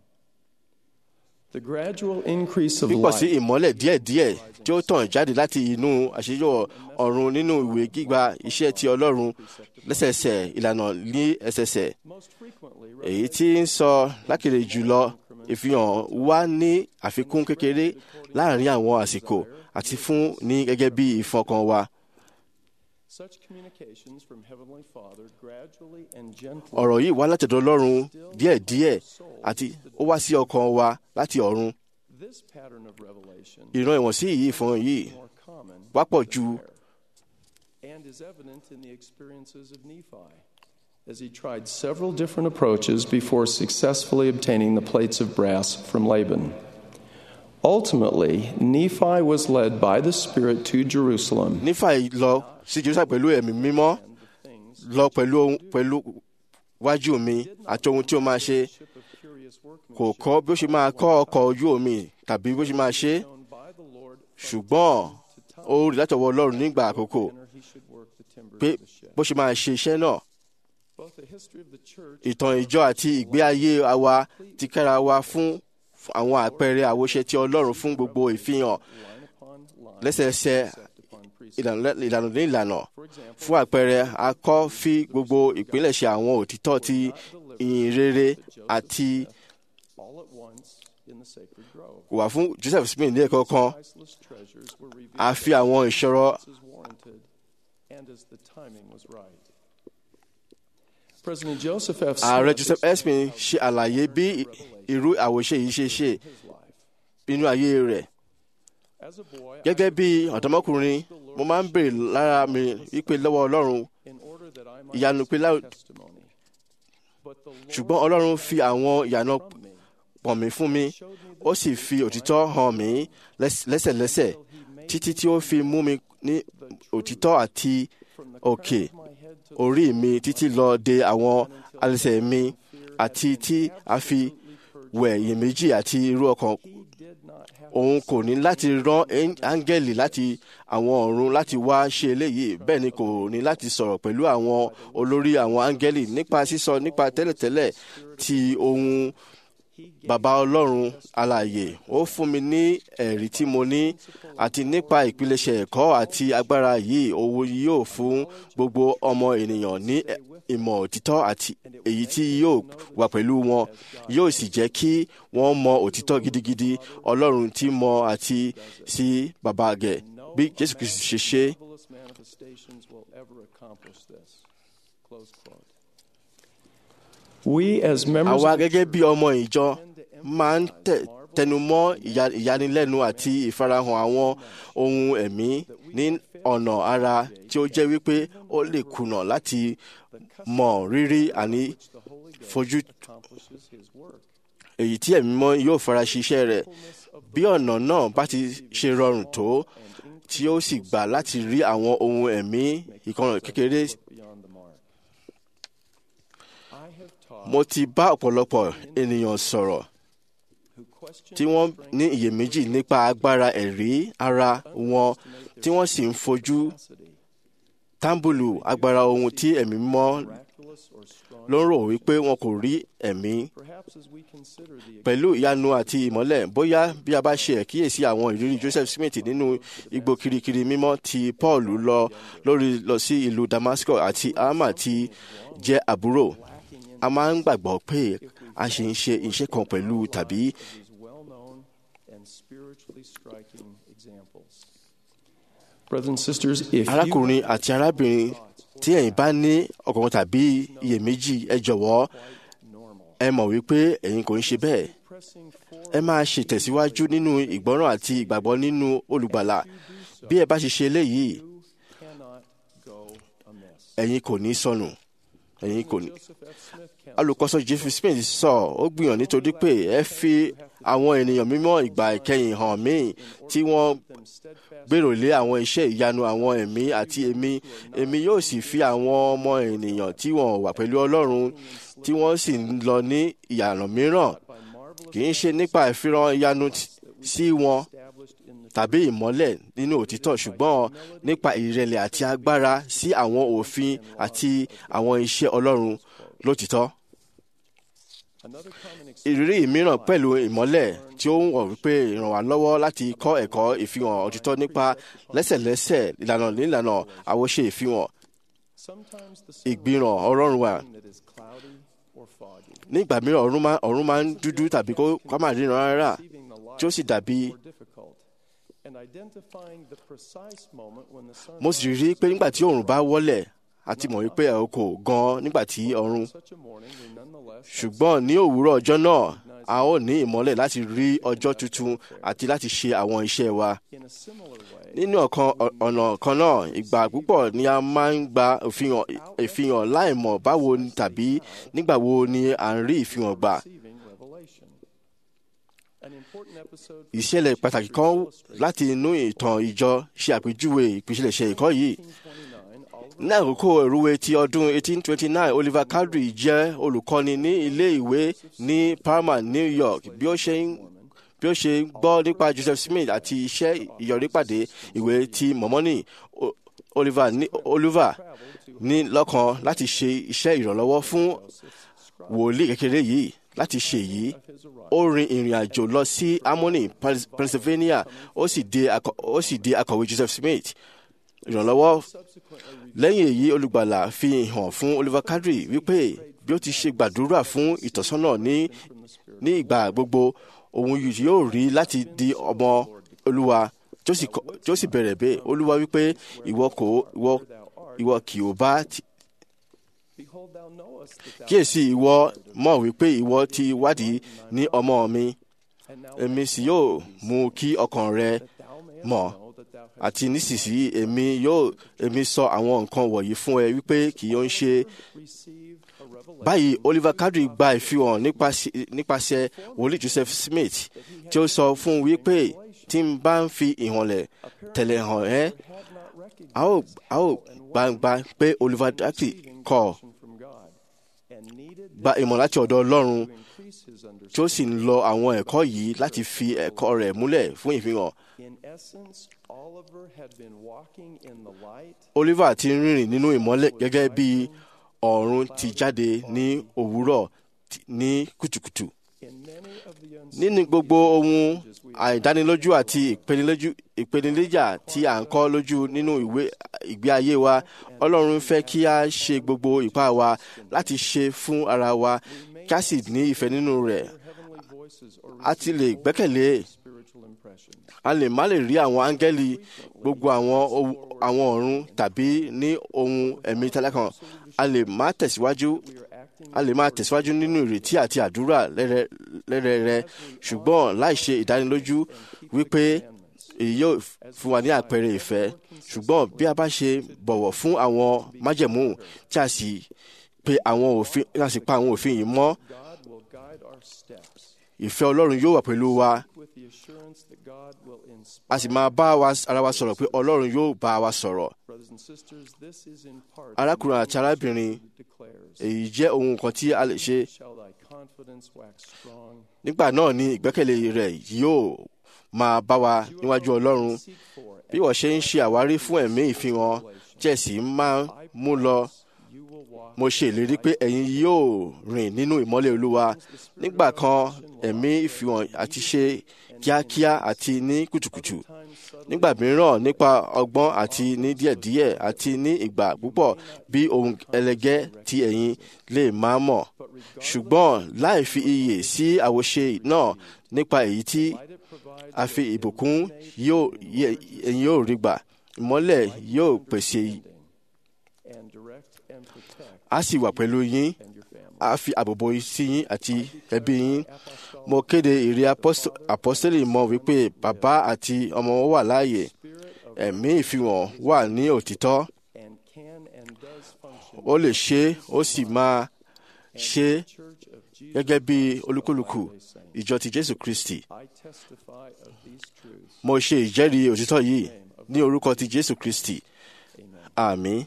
I: The gradual increase of
D: pípọ̀ sí
I: light
D: ìmọ́lẹ̀ díẹ̀díẹ̀ tí ó tàn jáde láti inú àṣeyọ ọ̀run nínú ìwé gbígba iṣẹ́ ti ọlọ́run lẹ́sẹẹsẹ ìlànà ní ẹsẹsẹ
I: most frequently
D: èyí tí ń sọ lákèrè jùlọ ìfihàn wá ní àfikún kékeré láàrin àwọn àsìkò àti fún ní gẹ́gẹ́ bí ìfọkàn wa
I: such communications from heavenly father gradually and gently
D: ọ̀rọ̀ yìí wá látọ̀dọ̀ ọlọ́run díẹ̀díẹ̀ àti ó wá sí ọkàn wa láti ọ̀run
I: this pattern of revelation
D: ìran ìwọ̀nsí yìí ìfọ̀hàn yìí
I: more common
D: wápọ̀
I: than
D: ju
I: rare, and is evident in the experiences of Nephi as he tried several different approaches before successfully obtaining the plates of brass from Laban. Ultimately, Nephi was led by the Spirit to Jerusalem
D: nífà lọ sí jerusalem pẹ̀lú ẹ̀mí mímọ́
I: and the things
D: lọ pẹ̀lú ohun- pẹ̀lú wájú mi àti ohun tí ó máa ṣe
I: ship of curious
D: kò
I: workmanship
D: kọ́ bí ó ṣe máa kọ́ ọkọ̀ ojú omi tàbí bí ó ṣe máa ṣe
I: known by the Lord
D: ṣùgbọ́n ó rí látọwọ́ ọlọ́run nígbà àkókò
I: manner he should work the timbers
D: pé
I: of the ship.
D: bó ṣe máa ṣe iṣẹ́ náà
I: Both the history of the church
D: ìtàn ìjọ àti ìgbé ayé wa ti kára wa fún àwọn àpẹẹrẹ àwòṣe ti ọlọ́run fún gbogbo ìfihàn
I: line upon line,
D: lẹ́sẹẹsẹ
I: precept upon precept.
D: ìlànà ìlànà ní ìlànà
I: For example,
D: fún àpẹẹrẹ a kọ́ fi gbogbo ìpilẹ̀ṣẹ̀ àwọn òtítọ́ ti ìyìn rere àti
I: all at once in the sacred grove.
D: wà fún joseph smith ní ẹ̀kọ́ kan
I: Priceless treasures were revealed
D: a fi àwọn ìṣòro
I: as warranted and as the timing was right. President Joseph F.
D: ààrẹ
I: Smith
D: joseph esmin ṣe àlàyé bí irú àwòṣe yìí ṣe ṣe
I: his life.
D: nínú ayé rẹ̀
I: As a boy, I
D: gẹ́gẹ́ bí ọ̀dọ́mọkùnrin mo máa ń béèrè lára mi wípé lọ́wọ́ ọlọ́run
I: in order that I might
D: ìyanu pé lá-
I: receive testimony. But the Lord
D: ṣùgbọ́n ọlọ́run fi àwọn ìyànà
I: from me
D: pọ̀n mí fún mi ó sì fi òtítọ́ hàn mí lẹ́s- lẹ́sẹ̀lẹ́sẹ̀ títí tí ó fi mú mi ní òtítọ́ àti
I: from the
D: òkè
I: crown of my head to
D: orí mi títí lọ de àwọn alẹ́sẹ̀ mi àti tí a fi wẹ̀ iyèméjì àti irú ọkàn
I: he did not have
D: òun kò ní láti rán ẹ́ń- áńgẹ́lì láti àwọn ọ̀run láti wá ṣe eléyìí bẹ́ẹ̀ ni kò ní láti sọ̀rọ̀ pẹ̀lú àwọn olórí àwọn áńgẹ́lì nípa sísọ nípa tẹ́lẹ̀tẹ́lẹ̀ ti ohun bàbá ọlọ́run alààyè ó fún mi ní ẹ̀rí tí mo ní àti nípa ìpilẹ̀ṣẹ̀ ẹ̀kọ́ àti agbára yìí owó yóò fún gbogbo ọmọ ènìyàn ní ìmọ̀ òtítọ́ àti èyí tí yóò wà pẹ̀lú wọn yóò sì jẹ́ kí wọ́n mọ òtítọ́ gidigidi ọlọ́run tí mọ àti sí bàbá gẹ̀ bí jésù kristu ṣe ṣe.
I: marvelous manifestations will ever accomplish this. Close quote. We as members
D: àwa
I: of
D: gẹ́gẹ́ bí ọmọ ìjọ máa ń tẹ- tẹnumọ́ ìya- ìyanilẹ́nu àti ìfarahàn àwọn ohun ẹ̀mí ní ọ̀nà ara tí ó jẹ́ wípé ó lè kùnà láti mọ rírì àní
I: the Holy Ghost
D: fojú
I: accomplishes his work.
D: èyí tí ẹ̀mí mọ́ yóò fara ṣiṣẹ́ rẹ̀ bí ọ̀nà náà bá ti ṣe rọrùn tó tí ó sì gbà láti rí àwọn ohun ẹ̀mí ìkànnì kékeré
I: beyond the mark. I have taught
D: mo ti bá ọ̀pọ̀lọpọ̀ ènìyàn sọ̀rọ̀
I: who question
D: tí wọ́n ní iyèméjì nípa agbára ẹ̀rí ara wọn tí wọ́n sì ń fojú
I: capacity,
D: tábùlù agbára ohun tí ẹ̀mí mọ́
I: miraculous or strong.
D: ló ń rò wípé wọn kò rí ẹ̀mí
I: Perhaps as we consider the
D: pẹ̀lú ìyanu àti ìmọ́lẹ̀ bóyá bí a bá ṣe àkíyèsí àwọn ìrírí Joseph Smith nínú igbó kirikiri mímọ́ tí Paul lọ lórí lọ sí ìlú Damascus àti Alma tí jẹ́ àbúrò a máa ń gbàgbọ́ pé a ṣe ń ṣe iṣẹ́ kan pẹ̀lú tàbí
I: these well-known and spiritually striking examples. Brothers and sisters, if
D: arákùnrin
I: you
D: àti arábìnrin tí ẹ̀yin bá ní ọkàn tàbí iyèméjì ẹ jọ̀wọ́
I: normal,
D: ẹ mọ̀ wípé ẹ̀yin kò ń ṣe bẹ́ẹ̀
I: pressing
D: ẹ
I: forward
D: máa ṣètẹ̀síwájú nínú ìgbọ́ràn àti ìgbàgbọ́ nínú olùgbàlà bí ẹ bá ṣe ṣe eléyìí
I: you cannot go amiss.
D: ẹ̀yin kò ní sọnù ẹ̀yin kò ní.
I: Joseph F. Smith counts
D: alùkọ́sọ Jeffrey Smith sọ ó gbìyànjú nítorí pé ẹ fi àwọn ènìyàn mímọ́ ìgbà ìkẹyìn hàn mí tí wọ́n
I: them steadfast
D: gbèrò lé àwọn iṣẹ́ ìyanu àwọn ẹ̀mí àti èmi èmi yóò sì fi àwọn ọmọ ènìyàn tí wọ́n wà pẹ̀lú Ọlọ́run tí wọ́n sì ń lọ ní ìyànà mìíràn
I: by marvelous
D: kì í ṣe nípa ìfihàn ìyanu t- sí wọn
I: established in the
D: tàbí ìmọ́lẹ̀ nínú òtítọ́ ṣùgbọ́n nípa ìrẹ̀lẹ̀ àti agbára sí àwọn òfin àti àwọn iṣẹ́ Ọlọ́run lótìtọ́.
I: another common experience
D: ìrírí mìíràn pẹ̀lú ìmọ́lẹ̀ tí ó ń wọ̀ wípé ràn wá lọ́wọ́ láti kọ́ ẹ̀kọ́ ìfihàn òtítọ́ nípa lẹ́sẹ̀lẹ́sẹ̀ ìlànà nílànà àwòṣe ìfihàn
I: sometimes the sun
D: ìgbìràn ọlọ́run wa.
I: that is cloudy or foggy,
D: ní ìgbà mìíràn ọ̀run máa ọ̀run máa ń dúdú tàbí kó kó má ríran rárá
I: receiving the light
D: tí ó sì dàbí
I: more difficult, and identifying the precise moment when the sun
D: mo sì rí i pé nígbà tí òòrùn bá wọlẹ̀ àti mọ̀ wípé ẹ̀ kò gan nígbà tí ọ̀run
I: such a morning we nonetheless have
D: ṣùgbọ́n ní òwúrọ̀ ọjọ́ náà a ó ní ìmọ́lẹ̀ láti rí ọjọ́ tuntun àti láti ṣe àwọn iṣẹ́ wa.
I: in a similar way
D: nínú ọ̀kan ọ̀nà kan náà ìgbà púpọ̀ ni a máa ń gba ìfihàn ìfihàn láìmọ̀ báwo ni tàbí nígbà wo ni à ń rí ìfihàn gbà.
I: receiving revelation. An important episode
D: ìṣẹ̀lẹ̀ pàtàkì kan láti inú ìtàn ìjọ ṣe àpèjúwe ìpìlẹ̀ṣẹ̀ ìkọ́ yìí.
I: 29, Oliver
D: ní àkókò ìrúwé ti ọdún 1829 Oliver Cowdery jẹ́ olùkọ́ni ní ilé ìwé ní Parma, New York bí ó ṣe ń bí ó ṣe ń gbọ́ nípa Joseph Smith àti iṣẹ́ ìyọrípàdé ìwé ti Mọ́mọ́nì O- Oliver ní Oliver ní lọ́kàn láti ṣe iṣẹ́ ìrànlọ́wọ́ fún wòlíì kékeré yìí láti ṣe yìí ó rin ìrìn àjò lọ sí Harmony, Pens- Pennsylvania ó sì di akọ- ó sì di akọ̀wé Joseph Smith ìrànlọ́wọ́ lẹ́yìn èyí olùgbàlà fi hàn fún Oliver Cowdery wípé bí ó ti ṣe gbàdúrà fún ìtọ́sọ́nà ní ní ìgbà gbogbo òun yìí yóò rí láti di ọmọ Olúwa tí ó sì kọ- tí ó sì bẹ̀rẹ̀ bẹ́ẹ̀ Olúwa wípé ìwọ kò ìwọ ìwọ kì ó bá ti
I: Behold, thou knowest that thou
D: kíyèsí ìwọ mọ̀ wípé ìwọ ti wádìí ní ọmọ mi
I: and now
D: èmi sì yóò mú kí ọkàn rẹ
I: thou mayest
D: mọ̀
I: know that thou hast
D: àti nísinsìnyí èmi yóò èmi sọ àwọn nǹkan wọ̀nyí fún ẹ wípé kì yóò ń ṣe
I: received a revelation
D: báyìí Oliver Cowdery gba ìfihàn nípasẹ̀- nípasẹ̀ wòlíì Joseph Smith tí ó sọ fún un wípé tí n bá ń fi ìhànlẹ̀ tẹ̀lé hàn ẹ́
I: had not recognized
D: a ó a ó gbangba pé Oliver Cowdery kọ̀
I: from God and needed
D: gba ìmọ̀ láti ọ̀dọ̀ Ọlọ́run
I: to increase his
D: tí ó
I: understanding.
D: sì ń lo àwọn ẹ̀kọ́ yìí láti fi ẹ̀kọ́ rẹ̀ múlẹ̀ fún ìfihàn
I: In essence, Oliver had been walking in the light
D: Oliver ti ń rìnrìn nínú ìmọ́lẹ̀ gẹ́gẹ́ bí ọ̀run ti jáde ní òwúrọ̀ ti- ní kùtùkùtù nínú gbogbo ohun àìdánilójú àti ìpenilójú- ìpèníjà tí à ń kọ́ lójú nínú ìwé ìgbé ayé wa ọlọ́run fẹ́ kí a ṣe gbogbo ipá wa láti ṣe fún ara wa kí a sì ní ìfẹ́ nínú rẹ̀ a ti lè gbẹ́kẹ̀lé a lè má lè rí àwọn áńgẹ́lì gbogbo àwọn ohun- àwọn ọ̀run tàbí ní ohun ẹ̀mí tẹ́lẹ̀kan a lè má tẹ̀síwájú a lè máa tẹ̀síwájú nínú ìrètí àti àdúrà lẹ́rẹ̀- lẹ́rẹ̀ẹ́rẹ́ ṣùgbọ́n láì ṣe ìdánilójú wípé èyí yóò fún wa ní àpẹẹrẹ ìfẹ́ ṣùgbọ́n bí a bá ṣe bọ̀wọ̀ fún àwọn májẹ̀mú tí a sì pe àwọn òfin tí a sì pa àwọn òfin yìí mọ́
I: God will guide our steps
D: ìfẹ́ ọlọ́run yóò wà pẹ̀lú wa
I: with the assurance that God will inspire.
D: a sì máa bá wa ara wa sọ̀rọ̀ pé ọlọ́run yóò bá wa sọ̀rọ̀
I: Brothers and sisters, this is in part
D: arákùnrin àti arábìnrin
I: declares,
D: èyí jẹ́ ohun kan tí a lè ṣe
I: shall thy confidence wax strong.
D: nígbà náà ni ìgbẹ́kẹ̀lé rẹ̀ yóò máa bá wa níwájú ọlọ́run bí wọ́n ṣe ń ṣe àwárí fún ẹ̀mí ìfihàn jẹ́sì máa ń mú lọ mo ṣe ìlérí pé ẹ̀yin yóò rìn nínú ìmọ́lẹ̀ olúwa nígbà kan ẹ̀mí ìfihàn àti ṣe kíákíá àti ní kùtùkùtù nígbà mìíràn nípa ọgbọ́n àti ní díẹ̀díẹ̀ àti ní ìgbà púpọ̀ bí ohun ẹlẹgẹ́ tí ẹ̀yin lè máa mọ̀ ṣùgbọ́n láì fi iyè sí àwòṣe náà nípa èyí tí a fi ìbùkún yóò yẹ- ẹ̀yin yóò rí gbà ìmọ́lẹ̀ yóò pèsè
I: and direct and protect
D: a sì wà pẹ̀lú yín a fi àbòbò sí yín àti ẹbí yín mo kéde ìrì apọ́s- àpọ́sítélì mọ́ wípé bàbá àti ọmọ wọn wà láàyè ẹ̀mí ìfihàn wà ní òtítọ́
I: and can and does function
D: ó lè ṣe é, ó sì máa ṣe é
I: Church of Jesus.
D: gẹ́gẹ́ bí olúkúlùkù ìjọ ti jésù kristi
I: I testify of these truths.
D: mo ṣe ìjẹ́rìí òtítọ́ yìí ní orúkọ ti jésù kristi àmín.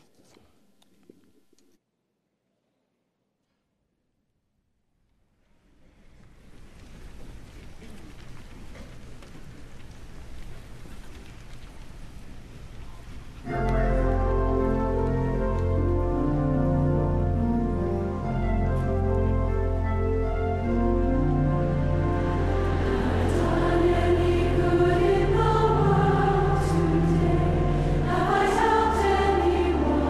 J: Have I helped anyone?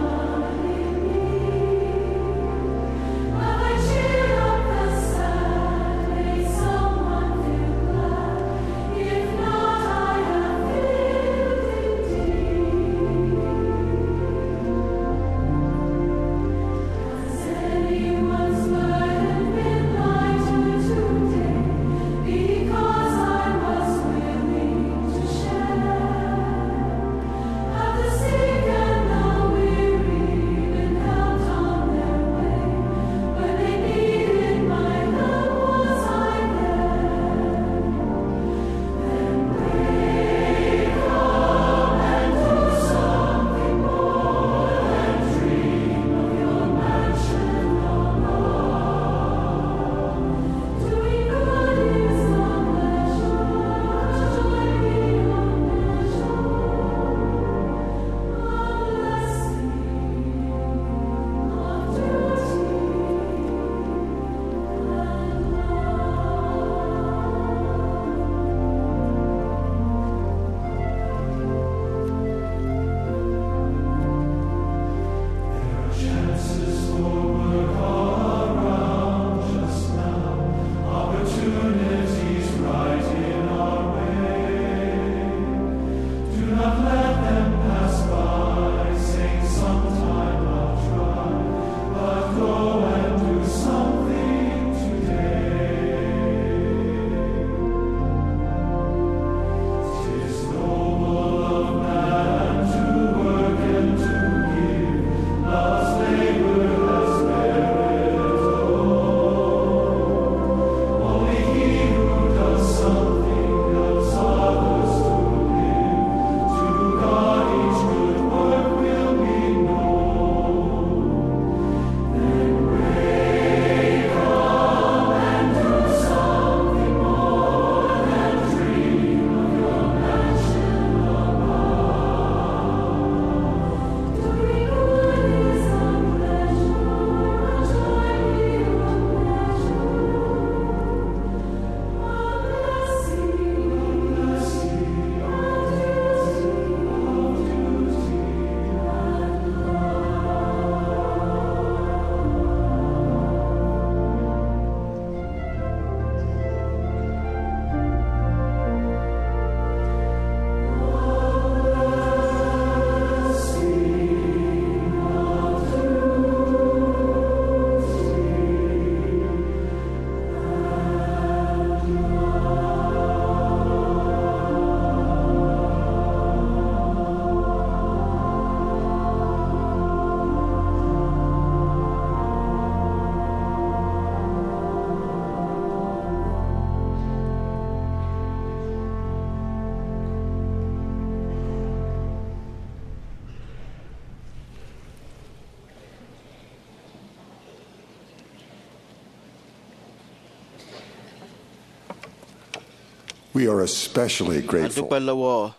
J: We are especially
D: a
J: grateful
D: dúpẹ́ lọ́wọ́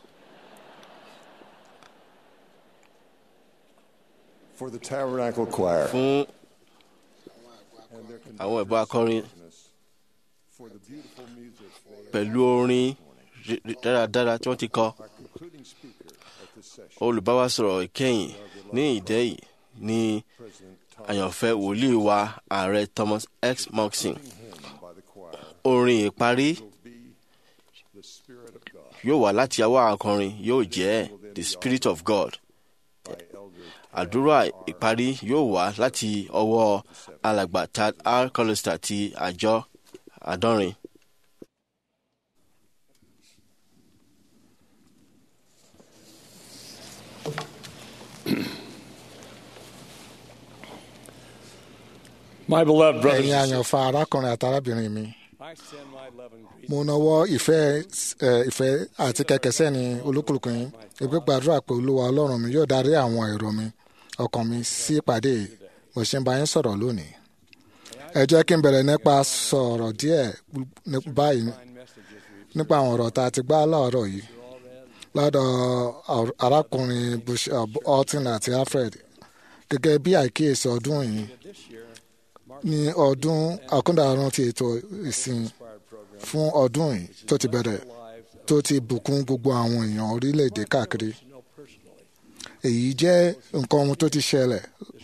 J: for the Tabernacle Choir
D: fún
J: and their
D: àwọn ẹ̀bùn akọrin
J: for the beautiful music they
D: pẹ̀lú orin rí- rí- dáradára tí wọ́n ti kọ.
J: concluding speaker at this session,
D: olùbáwásọ̀rọ̀ ìkẹyìn ní ìdẹ́yìí ní àyànfẹ́ wòlíì wa ààrẹ Thomas X. Monson.
J: hymn by the choir
D: orin ìparí
J: will be the Spirit of God
D: yóò wá láti àwa akọrin yóò jẹ́ the spirit of God.
J: by Elder
D: àdúrà ìparí yóò wá láti ọwọ́ alàgbà Tad R. Collister ti àjọ àdọ́rin.
K: My beloved brothers
B: ẹ̀yin
K: and sisters,
B: àyànfà arákùnrin àti arábìnrin mi
K: I send my love and greetings
B: mo nawọ́ ìfẹ́ ẹ, ìfẹ́ àti kẹ̀kẹ́sẹ́ ní olúkúlùkù yín ìgbé gbàdúrà pé olúwa ọlọ́run mi yóò darí àwọn èrò mi ọkàn mi sí ìpàdé yìí. mo ṣe ń bá yín sọ̀rọ̀ lónìí ẹ jẹ́ kí n bẹ̀rẹ̀ nípa sọ̀rọ̀ díẹ̀ ní- báyìí nípa àwọn ọ̀rọ̀ tá a ti gbá láàárọ̀ yìí lọ́dọ̀ ar- arákùnrin Bishop Alton àti Alfred gẹ́gẹ́ bí àìkíyèsí ọdún yìí ní ọdún àkúndàrún ti ètò ìsìn fún ọdún yìí tó ti bẹ̀rẹ̀ tó ti bùkún gbogbo àwọn èèyàn orílẹ̀-èdè káàkiri èyí jẹ́ nǹkan ohun tó ti ṣẹlẹ̀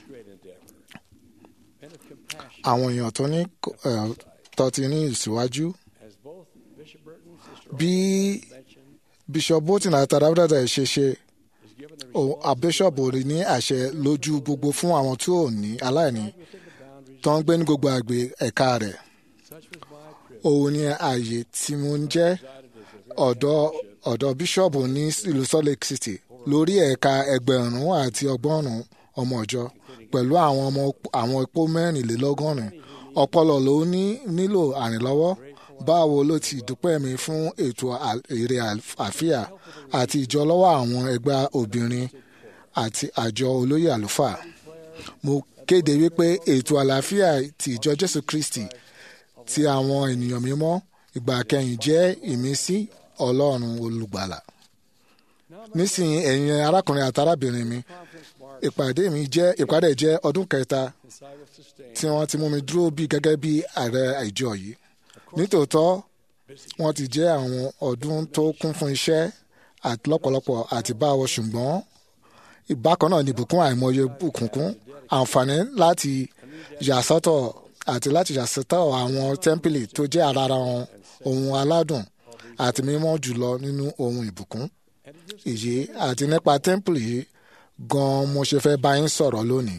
B: àwọn èèyàn tó ní eh, tó ti ní ìsíwájú
K: as both Bishop Burton, Sister
B: bí bishop bolton àti adábọ́dàdà ṣe ṣe o- a bishop ò rí ní àṣẹ lójú gbogbo fún àwọn tí ò ní aláìní tó ń gbé ní gbogbo àgbè ẹ̀ka rẹ̀ òun ni ààyè tí mo ń jẹ́ ọ̀dọ́ ọ̀dọ́ bíṣọ̀bù ní ìlú Salt Lake City lórí ẹ̀ka ẹgbẹ̀rún àti ọgọ́rùn-ún ọmọ ìjọ pẹ̀lú àwọn ọmọ àwọn epo mẹ́rìnlélọ́gọ́rin ọpọlọ ló ní nílò àrìnlọ́wọ́ báwo ló ti dúpẹ́ mi fún ètò à- èrè àfíà àti ìjọlọ́wọ́ àwọn ẹgbẹ́ obìnrin àti àjọ olóyè àlùfáà mo kéde wípé ètò àlàáfíà ti ìjọ Jésù Kristi ti àwọn ènìyàn mímọ́ ìgbà kẹyìn jẹ́ ìmísí Ọlọ́run olùgbàlà nísìnyí ẹ̀yin arákùnrin àti arábìnrin mi ìpàdé mi jẹ́ ìpàdé jẹ́ ọdún kẹta tí wọ́n ti mú mi dúró bí gẹ́gẹ́ bí ààrẹ ìjọ yìí nítòótọ́ wọ́n ti jẹ́ àwọn ọdún tó kún fún iṣẹ́ àti lọ́pọ̀lọpọ̀ àti báwo ṣùgbọ́n ìbákan náà ni ìbùkún àìmọye bùkúnkún àǹfààní láti yàsọ́tọ̀ àti láti yàsọ́tọ̀ àwọn tẹ́ḿpìlì tó jẹ́ ara wọn ohun aládùn àti mímọ́ jùlọ nínú ohun ìbùkún èyí àti nípa tẹ́ḿpìlì yìí gan-an mo ṣe fẹ́ bá yín sọ̀rọ̀ lónìí.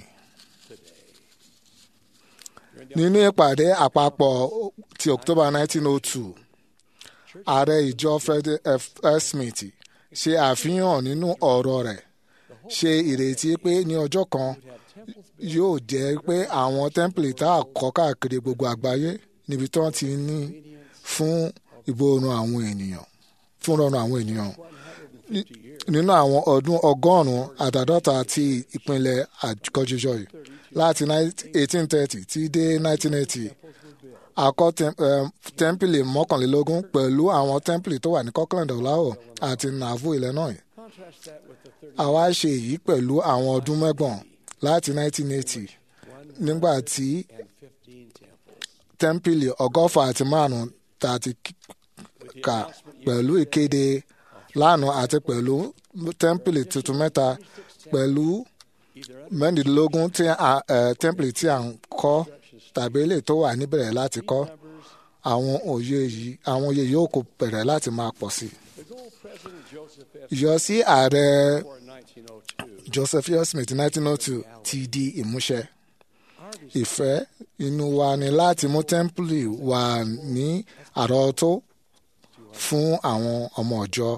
B: nínú ìpàdé àpapọ̀ ti October 1902 ààrẹ ìjọ Fred F. Smith ṣe àfihàn nínú ọ̀rọ̀ rẹ̀ ṣe ìrètí pé ní ọjọ́ kan yóò jẹ́ pé àwọn tẹ́ḿpìlì tá a kọ́ káàkiri gbogbo àgbáyé níbi tí wọ́n ti ní fún ìbòrùn àwọn ènìyàn fún rọrùn àwọn ènìyàn Ní- nínú àwọn ọdún ọgọ́rùn-ún àtàdọ́ta ti ìpínlẹ̀ àkọ́jíjọ yìí láti 1830 tí dé 1980 àkọ́ tẹ́m- em, tẹ́ḿpìlì mọ́kànlélógún pẹ̀lú àwọn tẹ́ḿpìlì tó wà ní Kirkland Ohio àti Nauvoo Illinois àwa ṣe èyí pẹ̀lú àwọn ọdún mẹ́gbọ̀n láti 1980 nígbà tí tẹ́ḿpìlì ọgọ́fà àti márùn-ún tá a ti kà pẹ̀lú ìkéde lánàá àti pẹ̀lú tẹ́ḿpìlì tuntun mẹ́ta pẹ̀lú mẹ́rìndínlógún tí a- eh, tẹ́ḿpìlì tí à ń kọ́ tàbí ilé tó wà níbẹ̀rẹ̀ láti kọ́ àwọn òye yìí àwọn òye yóò kó bẹ̀rẹ̀ láti máa pọ̀ sí i. ìyọsí ààrẹ Joseph F. Smith 1902 ti di ìmúṣẹ. ìfẹ́ inú wa ni láti mú tẹ́ḿpìlì wà ní àrọ́tó fún àwọn ọmọ ọ̀jọ́.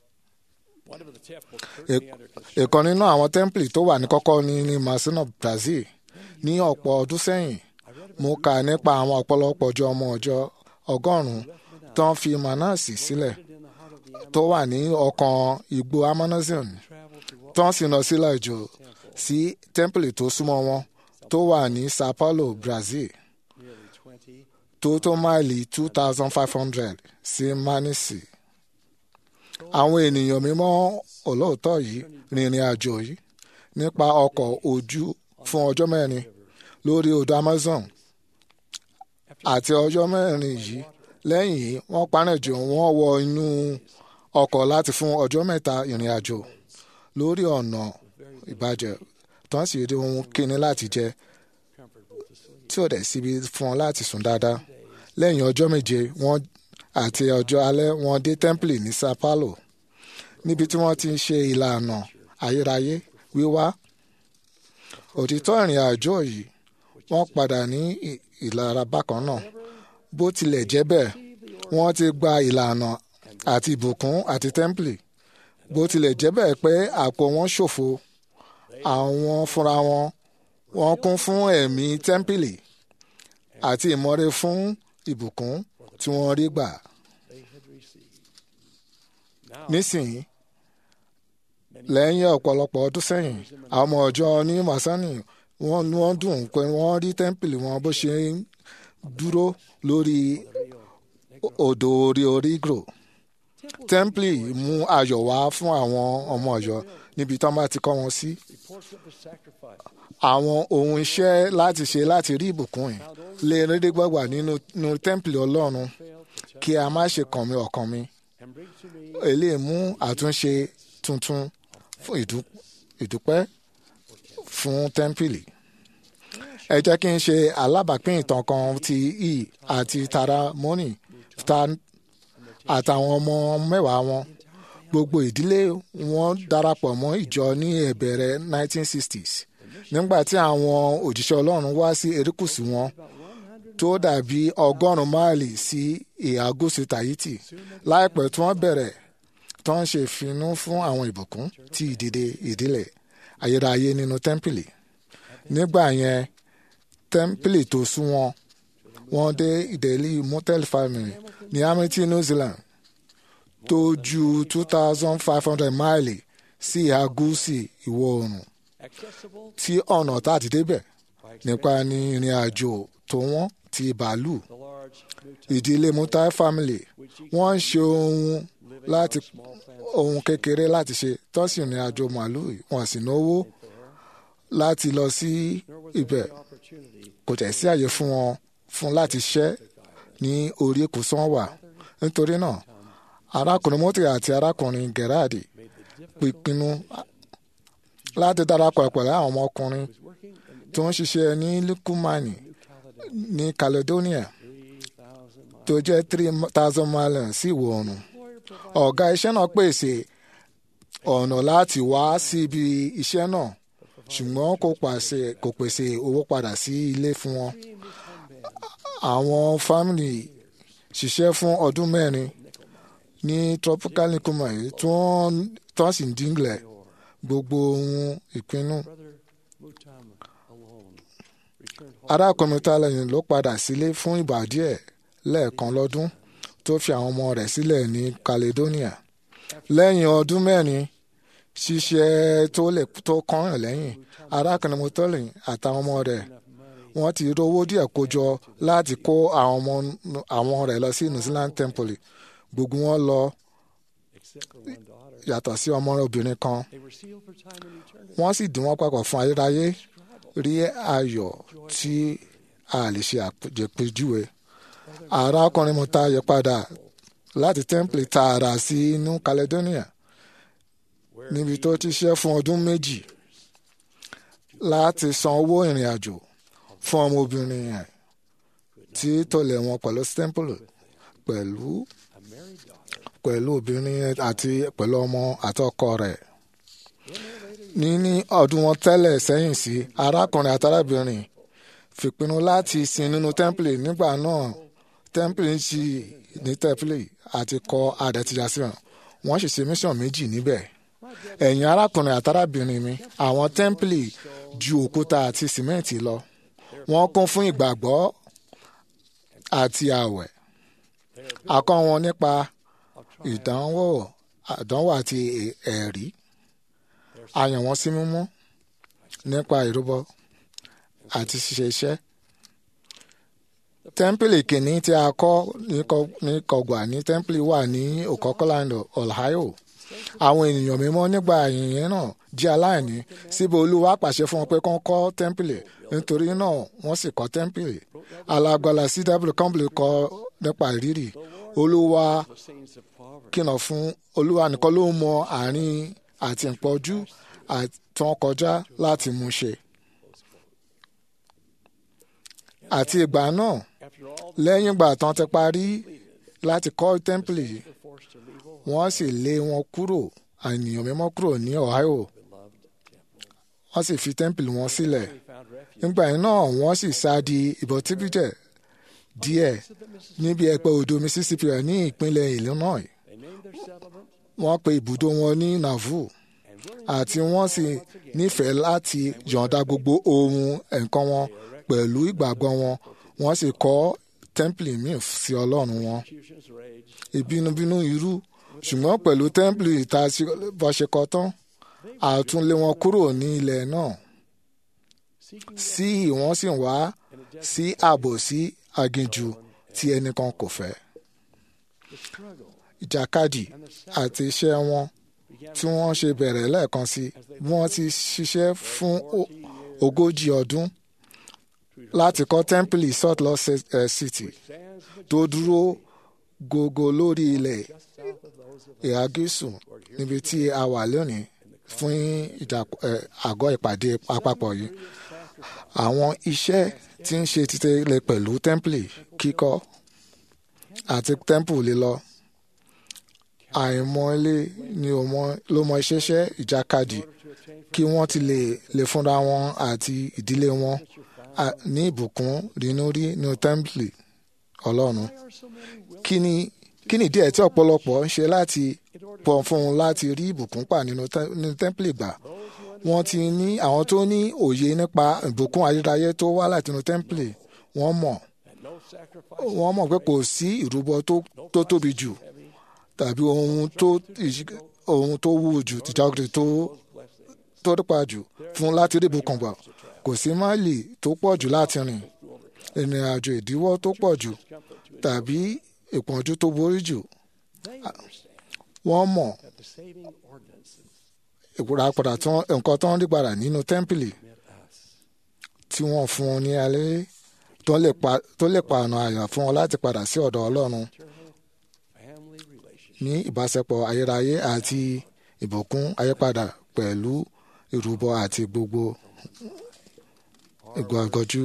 B: ìkan nínú àwọn tẹ́ḿpìlì tó wà ní kọ́kọ́ ní ní Masino Brazil ní ọ̀pọ̀ ọdún sẹ́yìn mo kà nípa àwọn ọ̀pọ̀lọpọ̀ ọjọ́ ọmọ ọjọ́ ọgọ́rùn-ún tó ń fi manasi sílẹ̀ tó wà ní ọkàn igbó Amazon tó ń sìn lọ sílẹ̀ jù sí tẹ́ḿpìlì tó súnmọ́ wọn tó wà ní Sao Paulo, Brazil tó tó máìlì two thousand five hundred sí Manisi àwọn ènìyàn mímọ́ olóòótọ́ yìí rìnrìn àjò yìí nípa ọkọ̀ ojú fún ọjọ́ mẹ́rin lórí odò Amazon àti ọjọ́ mẹ́rin yìí lẹ́yìn yìí wọ́n panẹ́jọ wọ́n wọ inú ọkọ̀ láti fún ọjọ́ mẹ́ta ìrìn àjò lórí ọ̀nà ìbàjẹ́ tán sì rí ohun kíni láti jẹ tí ò dẹ̀ síbi fún wọn láti sùn dáadáa lẹ́yìn ọjọ́ méje wọ́n àti ọjọ́ alẹ́ wọ́n dé tẹ́ḿpìlì ní Sao Paulo níbi tí wọ́n ti ń ṣe ìlànà ayérayé wíwá òtítọ́ ìrìn àjò yìí wọ́n padà ní ìlara bákan náà bó tilẹ̀ jẹ́ bẹ́ẹ̀ wọ́n ti gba ìlànà àti ìbùkún àti tẹ́ḿpìlì bó tilẹ̀ jẹ́ bẹ́ẹ̀ pé àpò wọn ṣòfò àwọn fúnra wọn wọ́n kún fún ẹ̀mí tẹ́ḿpìlì àti ìmọ̀re fún ìbùkún tí wọ́n rí gbà. nísìnyí lẹ́yìn ọ̀pọ̀lọpọ̀ ọdún sẹ́yìn àwọn ọmọ ọjọ́ ní masani wọ́n wọ́n dùn pé wọ́n rí tẹ́ḿpìlì wọn bó ṣe ń dúró lórí odò orí orígro tẹ́ḿpìlì mú ayọ̀ wá fún àwọn ọmọ ọ̀yọ́ níbi tí wọ́n bá ti kọ́ wọn sí àwọn ohun iṣẹ́ láti ṣe láti rí ìbùkún yìí lè rédé gbọ́gbà nínú tẹ́ḿpìlì ọlọ́run kí a má ṣe kàn mí ọkàn mi èlé mú àtúnṣe tuntun fún ìdúpẹ́ fún tẹ́ḿpìlì ẹ jẹ́ kí n ṣe alábàápín ìtàn kan ti e àti tara moni àtàwọn ọmọ mẹ́wàá wọn gbogbo ìdílé wọn darapọ̀ mọ́ ìjọ ní ìbẹ̀rẹ̀ 1960s nígbà tí àwọn òjíṣẹ́ ọlọ́run wá sí erékùṣù wọn tó dàbí ọgọ́rùn-ún máìlì sí ìhà gúúsù Tahiti láìpẹ́ tí wọ́n bẹ̀rẹ̀ tó ń ṣe ìfinú fún àwọn ìbùkún tí ìdìde ìdílé ayérayé nínú tẹ́ḿpìlì nígbà yẹn tẹ́ḿpìlì tó sún wọn wọ́n dé ìdẹ́lí motel family ní Hamilton New Zealand tó ju two thousand five hundred máìlì sí ìhà gúúsù ìwọ̀ oòrùn tí ọ̀nà tá a ti débẹ̀ nípa ní ìrìn àjò tó wọ́n ti bàálù ìdílé mutai family wọ́n ń ṣe ohun láti ohun kékeré láti ṣe tọ́sí ìrìn àjò màálù wọn sì náwó láti lọ sí ibẹ̀ kò tẹ̀ sí àyè fún wọn fún láti ṣẹ́ ní orí èkúsán wà nítorí náà arákùnrin mọ́tì àti arákùnrin gerardi pinnu láti darapọ̀ pẹ̀lú àwọn ọmọkùnrin tó ń ṣiṣẹ́ ní lukumani ní Caledonia tó jẹ́ three thousand miles sí ìwọ̀ oòrùn ọ̀gá iṣẹ́ náà pèsè ọ̀nà láti wá síbi iṣẹ́ náà ṣùgbọ́n kò pàṣẹ kò pèsè owó padà sí ilé fún wọn. àwọn fámìlì ṣiṣẹ́ fún ọdún mẹ́rin ní tropical nicoma yìí tí wọ́n sì ń dínlẹ̀ gbogbo ohun ìpinnu. arákùnrin tálẹ́yìn ló padà sílé fún ìgbà díẹ̀ lẹ́ẹ̀kan lọ́dún tó fi àwọn ọmọ rẹ̀ sílẹ̀ ní Caledonia lẹ́yìn ọdún mẹ́rin ṣiṣẹ́ tó lè tó kọ́ràn lẹ́yìn arákùnrin mọ́tọ́lì àtàwọn ọmọ rẹ̀ wọ́n ti rówó díẹ̀ kójọ láti kó àwọn ọmọ àwọn rẹ̀ lọ sí New Zealand Temple gbogbo wọn lọ yàtọ̀ sí ọmọ obìnrin kan wọ́n sì dín wọ́n papọ̀ fún ayérayé rí ayọ̀ tí a lè ṣe àpèjúwe arákùnrin mọ́tà yẹ padà láti Temple tààrà sí inú Caledonia níbi tó ti ṣe fún ọdún méjì láti san owó ìrìn àjò fún ọmọbìnrin yẹn tí tọ̀lẹ̀ wọn pẹ̀lú Temple pẹ̀lú pẹ̀lú obìnrin àti pẹ̀lú ọmọ àtọkọ rẹ̀ níní ọdún wọn tẹ́lẹ̀ sẹ́yìn sí arákùnrin àtàrábìnrin fìpinnu láti sin nínú Temple nígbà náà Temple ń ṣí ní Temple àti kọ àdẹ̀tìyàsíwọ̀n wọ́n sì ṣe mission méjì níbẹ̀ ẹ̀yin arákùnrin àtàrábìnrin mi àwọn tẹ́ḿpìlì ju òkúta àti sìmẹ́ǹtì lọ wọ́n kún fún ìgbàgbọ́ àti àwẹ̀ akọ́ wọn nípa ìdánwò àdánwò àti ẹ̀rí a yàn wọ́n sí mímọ́ nípa ìrúbọ àti ṣíṣe iṣẹ́ tẹ́ḿpìlì kìíní tí a kọ́ ní Kọ- ní kọgbà ní tẹ́ḿpìlì wà ní Okokoland Ohio àwọn ènìyàn mímọ́ nígbà yìnyín náà jẹ́ aláìní síbi olúwa pàṣẹ fún wọn pé kán kọ́ tẹ́ḿpìlì nítorí náà wọ́n sì kọ́ tẹ́ḿpìlì alágbára C.W. Campbell kọ nípa ìrírì olúwa kìnà fún olúwa nìkan ló mọ àárín àti ìpọ́jú àtàn kọjá láti mú ṣe àti ìgbà náà lẹ́yìn ìgbà tán ti parí láti kọ́ tẹ́ḿpìlì yìí wọ́n sì lé wọn kúrò ènìyàn mímọ́ kúrò ní Ohio wọ́n sì fi tẹ́ḿpìlì wọn sílẹ̀ nígbà yẹn náà wọ́n sì sá di ìbọ̀tíbíjẹ̀ díẹ̀ níbi ẹ̀pẹ́ odò Mississippi rẹ̀ ní ìpínlẹ̀ Illinois wọ́n pe ibùdó wọn ní Nauvoo àti wọ́n sì nífẹ̀ẹ́ láti yọ̀ǹda gbogbo ohun nǹkan wọn pẹ̀lú ìgbàgbọ́ wọn wọ́n sì kọ́ tẹ́ḿpìlì míì sí Ọlọ́run wọn ìbínúbínú irú ṣùgbọ́n pẹ̀lú tẹ́ḿpìlì ìta bọ́ ṣe kọ́ tán àtúnlé wọn kúrò ní ilẹ̀ náà sí wọ́n sì wá sí ààbò sí aginjù tí ẹnìkan kò fẹ́. ìjàkadì àti iṣẹ́ wọn tí wọ́n ṣe bẹ̀rẹ̀ lẹ́ẹ̀kan sí bí wọ́n ti ṣiṣẹ́ fún o- ogójì ọdún láti kọ́ tẹ́ḿpìlì Salt Lake Ci- eh, City tó dúró gógó lórí ilẹ̀ ìhà gúúsù níbi tí a wà lónìí fún ìjà- eh, àgọ́ ìpàdé àpapọ̀ yìí. Àwọn iṣẹ́ tí ń ṣe títẹ̀lé pẹ̀lú tẹ́ḿpìlì kíkọ́ àti tẹ́ḿpù lílọ. Àìmọ̀lé ni ò mọ- ló mọ iṣẹ́ṣẹ́ ìjàkadì kí wọ́n ti lè lè fúnra wọn àti ìdílé wọn à- ní ìbùkún rínú rí ní tẹ́ḿpìlì Ọlọ́run. Kí ni kí ni díẹ̀ tí ọ̀pọ̀lọpọ̀ ń ṣe láti pọ̀ fún un láti rí ìbùkún pa nínú tẹ́- nínú tẹ́ḿpìlì gbà? Wọ́n ti ní àwọn tó ní òye nípa ìbùkún ayérayé tó wá látinú tẹ́ḿpìlì wọ́n mọ̀ wọ́n mọ̀ pé kò sí ìrúbọ tó tó tóbi jù tàbí ohun tó ìṣ- ohun tó wúwo jù tìjàgùdì tó tó dípa jù fún láti rí ìbùkún gbà kò sí máìlì tó pọ̀ jù láti rìn ìrìn àjò ìdíwọ́ tó pọ̀ jù tàbí ìpọ́njú tó borí jù wọ́n mọ̀ ìpòràpàdà tí wọ́n nǹkan tó ń rí padà nínú tẹ́ḿpìlì tí wọ́n fún wọn ní alẹ́ tó lè pa tó lè pa ọ̀nà àyà fún wọn láti padà sí ọ̀dọ̀ Ọlọ́run ní ìbáṣepọ̀ ayérayé àti ìbùkún ayépadà pẹ̀lú ìrúbọ àti gbogbo ìgbọ̀ngànjú.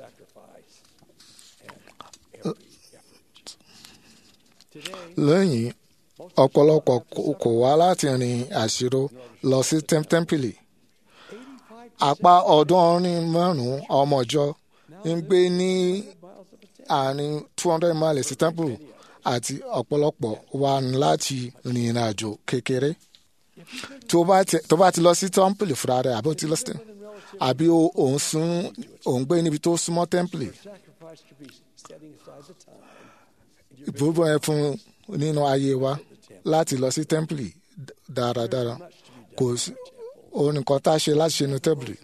B: lẹ́yìn ọ̀pọ̀lọpọ̀ kò- kò wá láti rin àṣírò lọ sí tẹ́m- tẹ́ḿpìlì. apá ọ̀ọ́dúnrún márùn-ún ọmọ ìjọ ń gbé ní àárín two hundred miles sí tẹ́ḿpìlì àti ọ̀pọ̀lọpọ̀ wà ní láti rìnrìn àjò kékeré. tó bá ti tó bá ti lọ sí tẹ́ḿpìlì fúnra rẹ̀ àbí ó ti lọ sí àbí ó- òun sún òun gbé níbi tó súnmọ́ tẹ́ḿpìlì ìbúrúbọ yẹn fún nínú ayé wa láti lọ sí tẹ́ḿpìlì dáradára kò sí òun nìkan tá a ṣe láti ṣe ní tẹ́ḿpìlì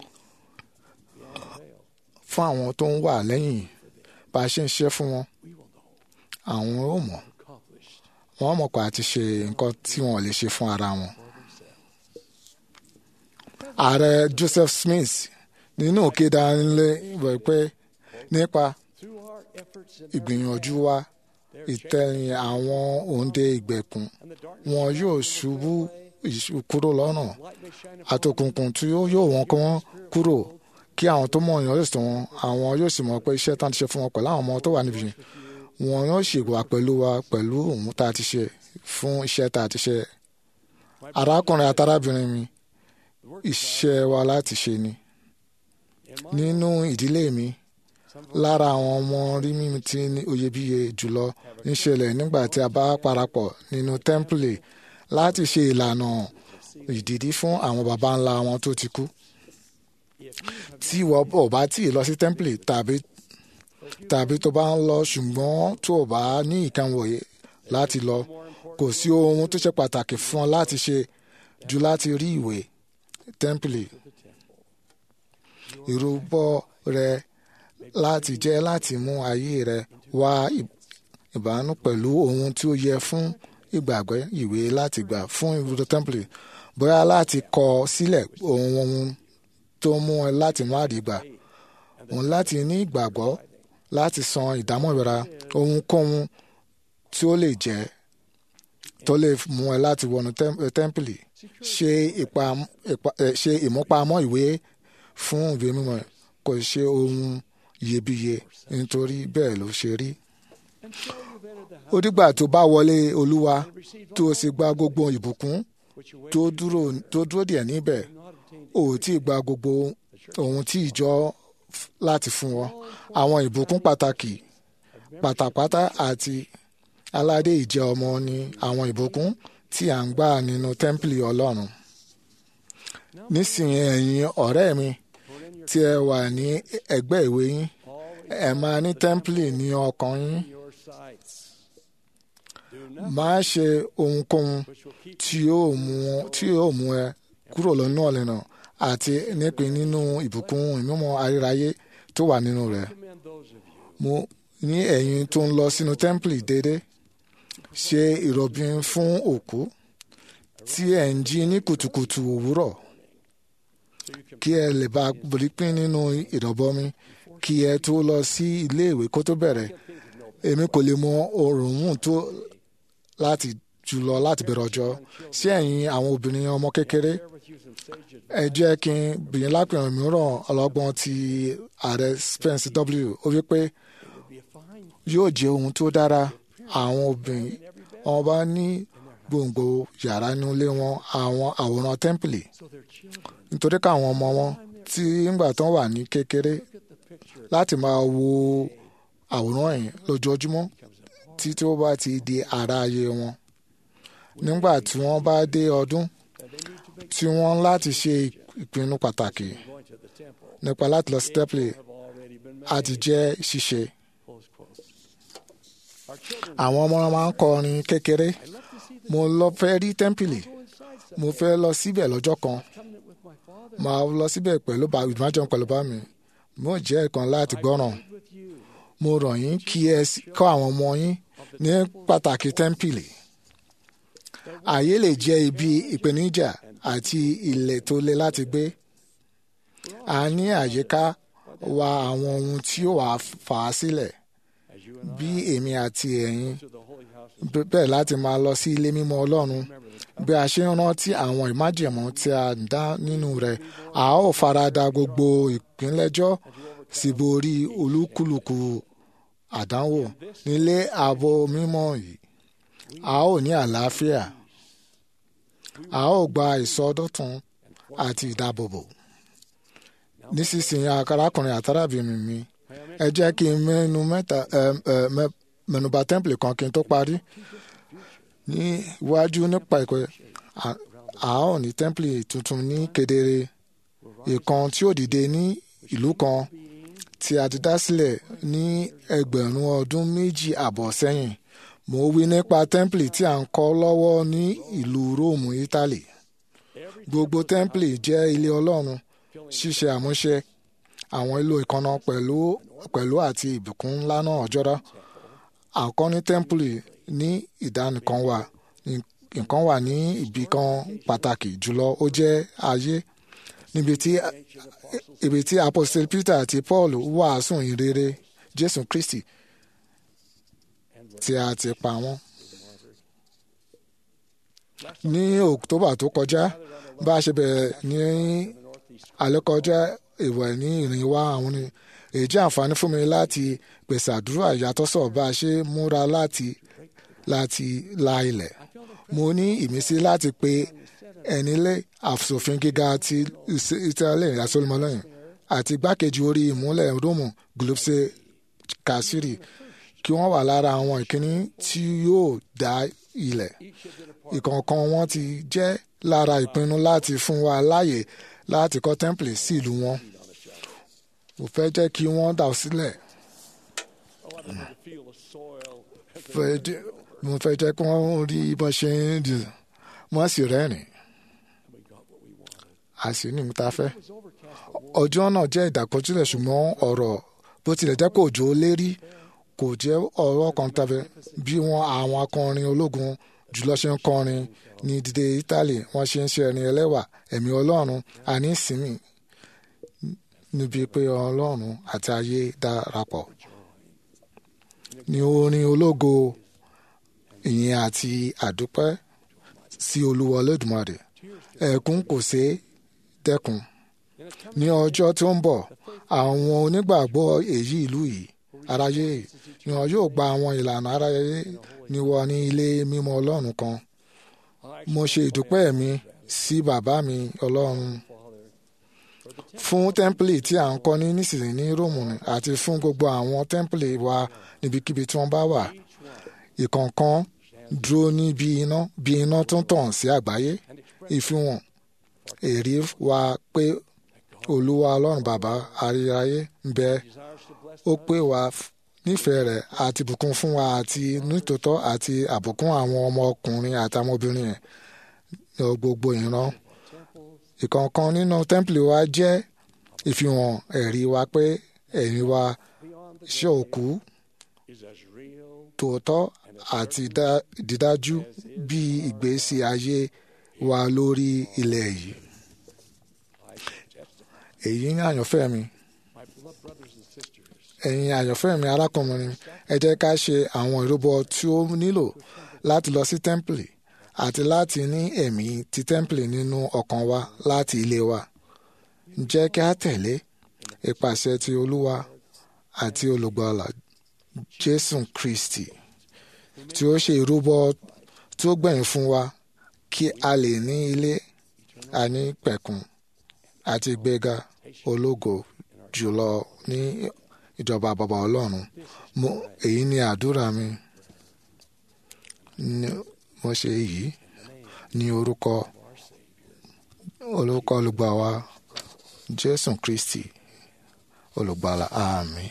B: fún àwọn tó ń wà lẹ́yìn bá a ṣe ń ṣe fún wọn àwọn ò mọ̀ wọ́n mọ̀ pé a ti ṣe nǹkan tí wọ́n lè ṣe fún ara wọn. ààrẹ Joseph Smith nínú òkèdà ńlẹ̀ wẹ̀ pé nípa ìgbìyànjú wa ìtẹ̀yìn àwọn òǹdè ìgbèkùn wọn yóò ṣubú ìṣù- kúrò lọ́nà àtòkùnkùn tí ó yóò wọn kí wọ́n kúrò kí àwọn tó mọ̀ yàn yóò sì wọn àwọn yóò sì mọ̀ pé iṣẹ́ tán ti ṣe fún wọn pẹ̀lú àwọn ọmọ tó wà níbi yìí wọn yóò sì wà pẹ̀lú wa pẹ̀lú òun tá a ti ṣe fún iṣẹ́ tá a ti ṣe arákùnrin àtàrábìnrin mi iṣẹ́ wa láti ṣe ni nínú ìdílé mi lára àwọn ọmọ rí mímu tí ní oyebíye jùlọ ń ṣẹlẹ̀ nígbà tí a bá parapọ̀ nínú tẹ́ḿpìlì láti ṣe ìlànà ìdìdí fún àwọn baba ńlá wọn tó ti kú. tí ìwọ ò bá tí ì lọ sí tẹ́ḿpìlì tàbí tàbí tó bá ń lọ ṣùgbọ́n tó o bá ní ìkànnì láti lọ kò sí ohun tó ṣe pàtàkì fún ọ láti ṣe ju láti rí ìwé tẹ́ḿpìlì ìrúbọ rẹ láti jẹ́ láti mú ayé rẹ wá ìbánu pẹ̀lú ohun tí ó yẹ fún ìgbàgbọ́ ìwé láti gbà fún ibùdó tẹ́ḿpìlì bóyá láti kọ sílẹ̀ ohun ohun tó mú ẹ láti má rí gbà òun láti ní ìgbàgbọ́ láti san ìdámọ̀ra ohunkóhun tí ó lè jẹ́ tó lè mú ẹ láti wọnú tẹ́ḿpìlì ṣe ṣe ìmúpamọ́ ìwé fún ìwé mímọ́ kò ṣe ohun iyebíye nítorí bẹ́ẹ̀ ló ṣe rí. ó dìgbà tó bá wọlé olúwa tó o sì gba gbogbo ìbùkún tó dúró díẹ̀ níbẹ̀ ò tí ì gba gbogbo ohun tí ìjọ láti fún ọ àwọn ìbùkún pàtàkì pátápátá àti aládé ìjẹ́ ọmọ ni àwọn ìbùkún tí à ń gbà nínú tẹ́ḿpìlì ọlọ́run nísìnyí ẹ̀yin ọ̀rẹ́ mi tí ẹ wà ní ẹgbẹ́ ìwé yín ẹ máa ní tẹ́ḿpìlì ní ọkàn yín má ṣe ohunkóhun tí yóò mú tí yóò mú ẹ kúrò lọ́nà ọ̀lẹ́nà àti nípìn nínú ìbùkún ìmúmọ́ ayérayé tó wà nínú rẹ̀ mo ní ẹ̀yin tó ń lọ sínú tẹ́ḿpìlì déédéé ṣe ìrọ̀bìn fún òkú tí ẹ̀ ń jí ní kùtùkùtù òwúrọ̀ kí ẹ lè bá pín nínú ìrọ̀bọmi kí ẹ tó lọ sí iléèwé kó tó bẹ̀rẹ̀ èmi kò lè mọ òórùn tó láti jùlọ láti bẹ̀rẹ̀ ọjọ́ sí ẹ̀yin àwọn obìnrin ọmọ kékeré ẹ jẹ́ kí n bìyìn lápẹ̀rẹ̀ mìíràn ọlọ́gbọ́n ti ààrẹ Spence W ó wí pé yóò jẹ́ ohun tó dára àwọn obìnrin wọn bá ní gbòǹgbò yàrá nílé wọn àwọn àwòrán tẹ́ḿpìlì nítorí káwọn ọmọ wọn tí ńgbà tán wà ní kékeré láti máa wo àwòrán yìí lójoojúmọ́ títí ó bá ti di ara ayé wọn nígbà tí wọ́n bá dé ọdún tí wọ́n láti ṣe ìpinnu pàtàkì nípa láti lọ sí tẹ́ḿpìlì àti jẹ́ ṣíṣe àwọn ọmọ máa ń kọrin kékeré mo lọ fẹ́ rí tẹ́ḿpìlì mo fẹ́ lọ síbẹ̀ lọ́jọ́ kan màá lọ síbẹ̀ pẹ̀lú ìmájọ́ pẹ̀lú bá mi mo jẹ́ ẹ̀kan láti gbọ́ràn mo rọ̀ yín kí ẹ kọ́ àwọn ọmọ yín ní pàtàkì tẹ́ḿpìlì ààyè lè jẹ́ ibi ìpèníjà àti ilẹ̀ tó le láti gbé a ní àyíká wa àwọn ohun tí ó wà fà á sílẹ̀ bí èmi àti ẹ̀yin bẹ́ẹ̀ láti máa lọ sí ilé mímọ́ Ọlọ́run bí a ṣe ń rántí àwọn ìmájẹ̀mọ́ tí a ń dá nínú rẹ̀ a ó farada gbogbo ìpínlẹ́jọ́ sì borí olúkúlùkù àdánwò nílé ààbò mímọ́ yìí a ó ní àlàáfíà a ó gba ìsọdọ̀tun àti ìdáàbòbò nísinsìnyí arákùnrin àtàràbìnrin mi ẹ jẹ́ kí n mẹ́nu mẹ́ta mẹ́nubà tẹ́ḿpìlì kan kí n tó parí ní iwájú nípa ìpè a ó ní tẹ́ḿpìlì tuntun ní kedere ìkan tí ó dìde ní ìlú kan tí a ti dá sílẹ̀ ní ẹgbẹ̀rún ọdún méjì àbọ̀ sẹ́yìn mo wí nípa tẹ́ḿpìlì tí a ń kọ́ lọ́wọ́ ní ìlú róòmù ítálì gbogbo tẹ́ḿpìlì jẹ́ ilé ọlọ́run ṣíṣe àmúṣe àwọn ìlò ìkànnà pẹ̀lú pẹ̀lú àti ìbùkún ńlá náà jọra àkọ́ní tẹ́ḿpìlì ní ìdánìkan wà nǹkan wà ní ibì kan pàtàkì jùlọ ó jẹ́ ayé níbi tí ibi tí apostle Peter àti Paul wàásù ìrere Jésù Kristi tí a ti pa wọ́n. ní October tó kọjá bá a ṣe bẹ̀rẹ̀ ní alẹ́ kọjá ìwẹ̀ ní ìrìn wa àwọn ni èyí jẹ́ àǹfààní fún mi láti pèsè àdúrà ìyàtọ̀sọ̀ bá a ṣe múra láti láti la ilẹ̀ mo ní ìmísí láti pe ẹni lé àfòfin gíga ti Italy asolmọlẹ́yìn àti igbákejì orí ìmúlẹ̀ Róòmù Giuseppe Kasiri kí wọ́n wà lára àwọn ìkíní tí yóò dá ilẹ̀ ìkọ̀ọ̀kan wọn ti jẹ́ lára ìpinnu láti fún wa láàyè láti kọ́ tẹ́ḿpìlì sí ìlú wọn mo fẹ́ jẹ́ kí wọ́n dà sílẹ̀ mo fẹ́ jẹ́ kí wọ́n rí bó ṣe ń dì wọ́n sì rẹ́rìn a sì ní ìmúta fẹ́ ọjọ́ náà jẹ́ ìdàkọjúlẹ̀ ṣùgbọ́n ọ̀rọ̀ bó tilẹ̀ jẹ́ kó jò ó lérí kò jẹ́ ọ̀rọ̀ kan tàbí bí wọn àwọn akọrin ológun jùlọ ṣe ń kọrin ní dídé Italy wọ́n ṣe ń ṣe ẹni ẹlẹ́wà ẹ̀mí Ọlọ́run àní ìsinmi níbi pé Ọlọ́run àti ayé darapọ̀ ní orin ológo ìyìn àti àdúpẹ́ sí Olúwa Olódùmarè ẹ̀kún kò ṣeé dẹ́kun ní ọjọ́ tí ó ń bọ̀ àwọn onígbàgbọ́ èyí ìlú yìí aráyé ni wọn yóò gba àwọn ìlànà aráyé ní wọ ní ilé mímọ́ Ọlọ́run kan mo ṣe ìdúpẹ́ mi sí bàbá mi Ọlọ́run fún tẹ́ḿpìlì tí à ń kọ́ ní nísinsìnyí ní Róòmù àti fún gbogbo àwọn tẹ́ḿpìlì wa níbikíbi tí wọ́n bá wà ìkọ̀ọ̀kan dúró ní bí iná bí iná tó ń tàn sí àgbáyé ìfihàn èrí wa pé Olúwa Ọlọ́run bàbá ayérayé ń bẹ ó pè wá nífẹ̀ẹ́ rẹ̀ àti bùkún fún wa àti nítòótọ́ àti àbùkún àwọn ọmọkùnrin àti ọmọbìnrin ẹ̀ lọ gbogbo ìran ìkọ̀ọ̀kan nínú tẹ́ḿpìlì wa jẹ́ ìfihàn ẹ̀rí wa pé ẹ̀rí wa ṣe òkú tòótọ́ àti dídájú bí ìgbésí ayé wa lórí ilẹ̀ yìí. èyí ń àyànfẹ́ mi ẹ̀yin àyànfẹ́ mi arákùnrin ẹ jẹ́ ká ṣe àwọn ìrúbọ tí ó nílò láti lọ sí tẹ́ḿpìlì àti láti ní ẹ̀mí ti tẹ́ḿpìlì nínú ọkàn wa láti ilé wa. jẹ́ kí a tẹ̀lé ìpàṣẹ ti Olúwa àti olùgbàlà Jésù Kristi tí ó ṣe ìrúbọ tí ó gbẹ̀yìn fún wa kí a lè ní ilé àní pẹ̀kun àti ìgbéga ológo jùlọ ní ìjọba bàbá Ọlọ́run mo èyí ni àdúrà mi mo ṣe èyí ní orúkọ orúkọ olùgbà wa Jésù Kristi olùgbàlà àmín.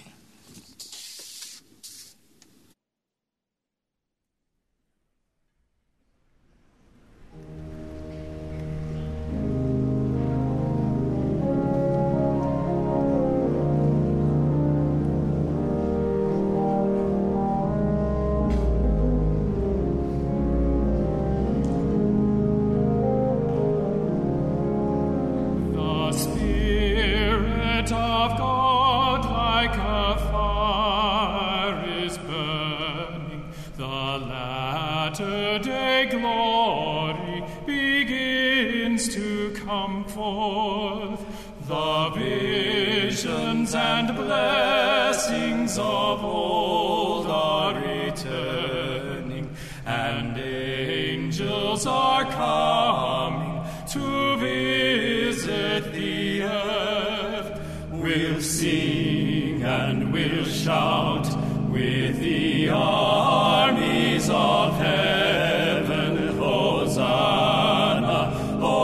L: The Spirit of God, like a fire, is burning. The latter day glory begins to come forth. The visions and blessings of old are returning, and angels are coming to visit the earth. We'll sing and we'll shout with the armies of heaven. Hosanna,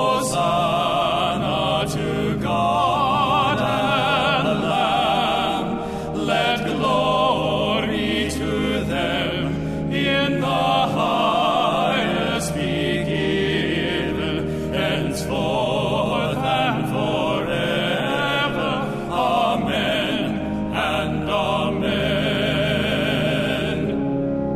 L: Hosanna to God and Lamb. Let glory to them in the highest be given, henceforth and forever. Amen and amen.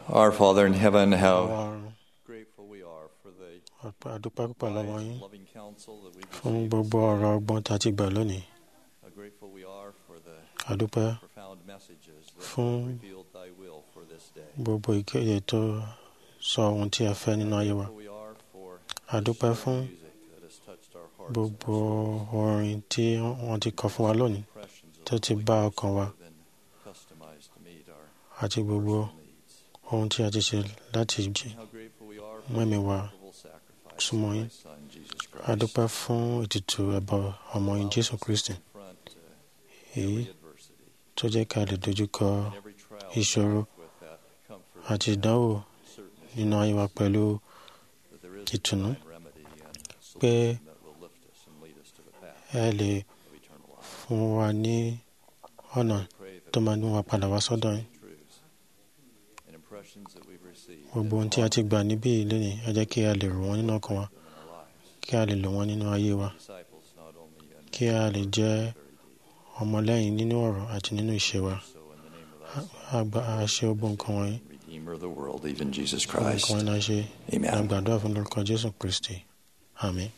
M: Our Father in heaven,
G: Àwọn
M: how
G: ọ̀run
M: grateful we are for the
G: ọ̀pẹ àdúpẹ́ púpọ̀ lọ́wọ́ yín
M: loving counsel that we've
G: fún
M: received.
G: gbogbo ọ̀rọ̀ ọgbọ́n tá a ti gbà lónìí
M: How grateful we are for the
G: àdúpẹ́
M: profound messages that
G: fún
M: have revealed thy will for this day.
G: gbogbo ìkéde tó sọ ohun tí a fẹ́ nínú ayé wa
M: We are for
G: àdúpẹ́ fún
M: music that has touched our hearts
G: gbogbo orin tí wọ́n ti kọ fún wa lónìí tó ti bá ọkàn wa
M: and customized to meet our
G: àti gbogbo ohun tí a ti ṣe láti jí
M: how grateful we are
G: mú ẹ̀mí wa
M: for the sacrifice
G: súnmọ́ yín
M: of thy Son, Jesus Christ.
G: àdúpẹ́ fún ètùtù ẹbọ ọmọ yín Jésù Kristi
M: Front, uh,
G: èyí
M: every adversity,
G: tó jẹ́ ká lè dojúkọ
M: every trial
G: ìṣòro
M: with that comfort
G: àti ìdánwò nínú ayé wa pẹ̀lú
M: that there is
G: ìtùnú
M: a divine remedy and
G: pé
M: solution that will lift us and lead us to the path
G: ẹ lè
M: of eternal life.
G: fún wa ní ọ̀nà tó máa mú wa padà wá sọ́dọ̀ yín
M: Truths and impressions that we've received
G: gbogbo ohun tí a ti gbà níbí yìí lónìí ẹ jẹ́ kí a lè rò wọ́n nínú ọkàn wa kí a lè lò wọ́n nínú ayé wa
M: disciples not only in
G: kí a lè jẹ́ ọmọlẹ́yìn nínú ọ̀rọ̀ àti nínú ìṣe wa àgbà àṣẹ gbogbo nǹkan wọ̀nyí
M: Redeemer of the world, even Jesus
G: gbogbo
M: Christ.
G: nǹkan wọ̀nyí náà ṣe
M: Amen.
G: àgbàdo fún lórúkọ Jésù Kristi àmín.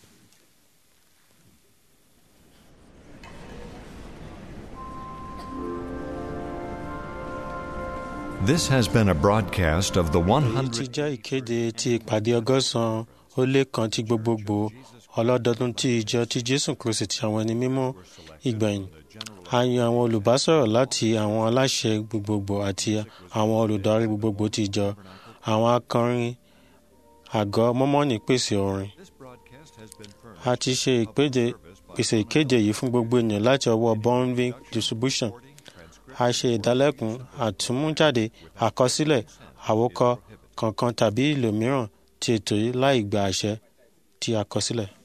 A: This has been a broadcast of the
G: èyí ti
A: 100.
G: jẹ́ ìkéde ti ìpàdé ọgọ́sàn-án ó lé kan ti gbogbogbò ọlọ́dọọdún ti ìjọ ti Jésù Kristi ti àwọn ẹni mímọ́ ìgbẹ̀yìn a yan àwọn olùbásọ̀rọ̀ láti àwọn aláṣẹ gbogbogbò àti àwọn olùdarí gbogbogbò ti ìjọ àwọn akọrin àgọ́ mọ́mọ́nì pèsè orin a ti ṣe ìpèdè pèsè ìkéde yìí fún gbogbo ènìyàn láti ọwọ́ Bonvin distribution a ṣe ìdálẹ́kùn àtúmújáde àkọsílẹ̀ àwòkọ kankan tàbí ìlò mìíràn ti ètò yìí láì gba àṣẹ tí a kọ sílẹ̀.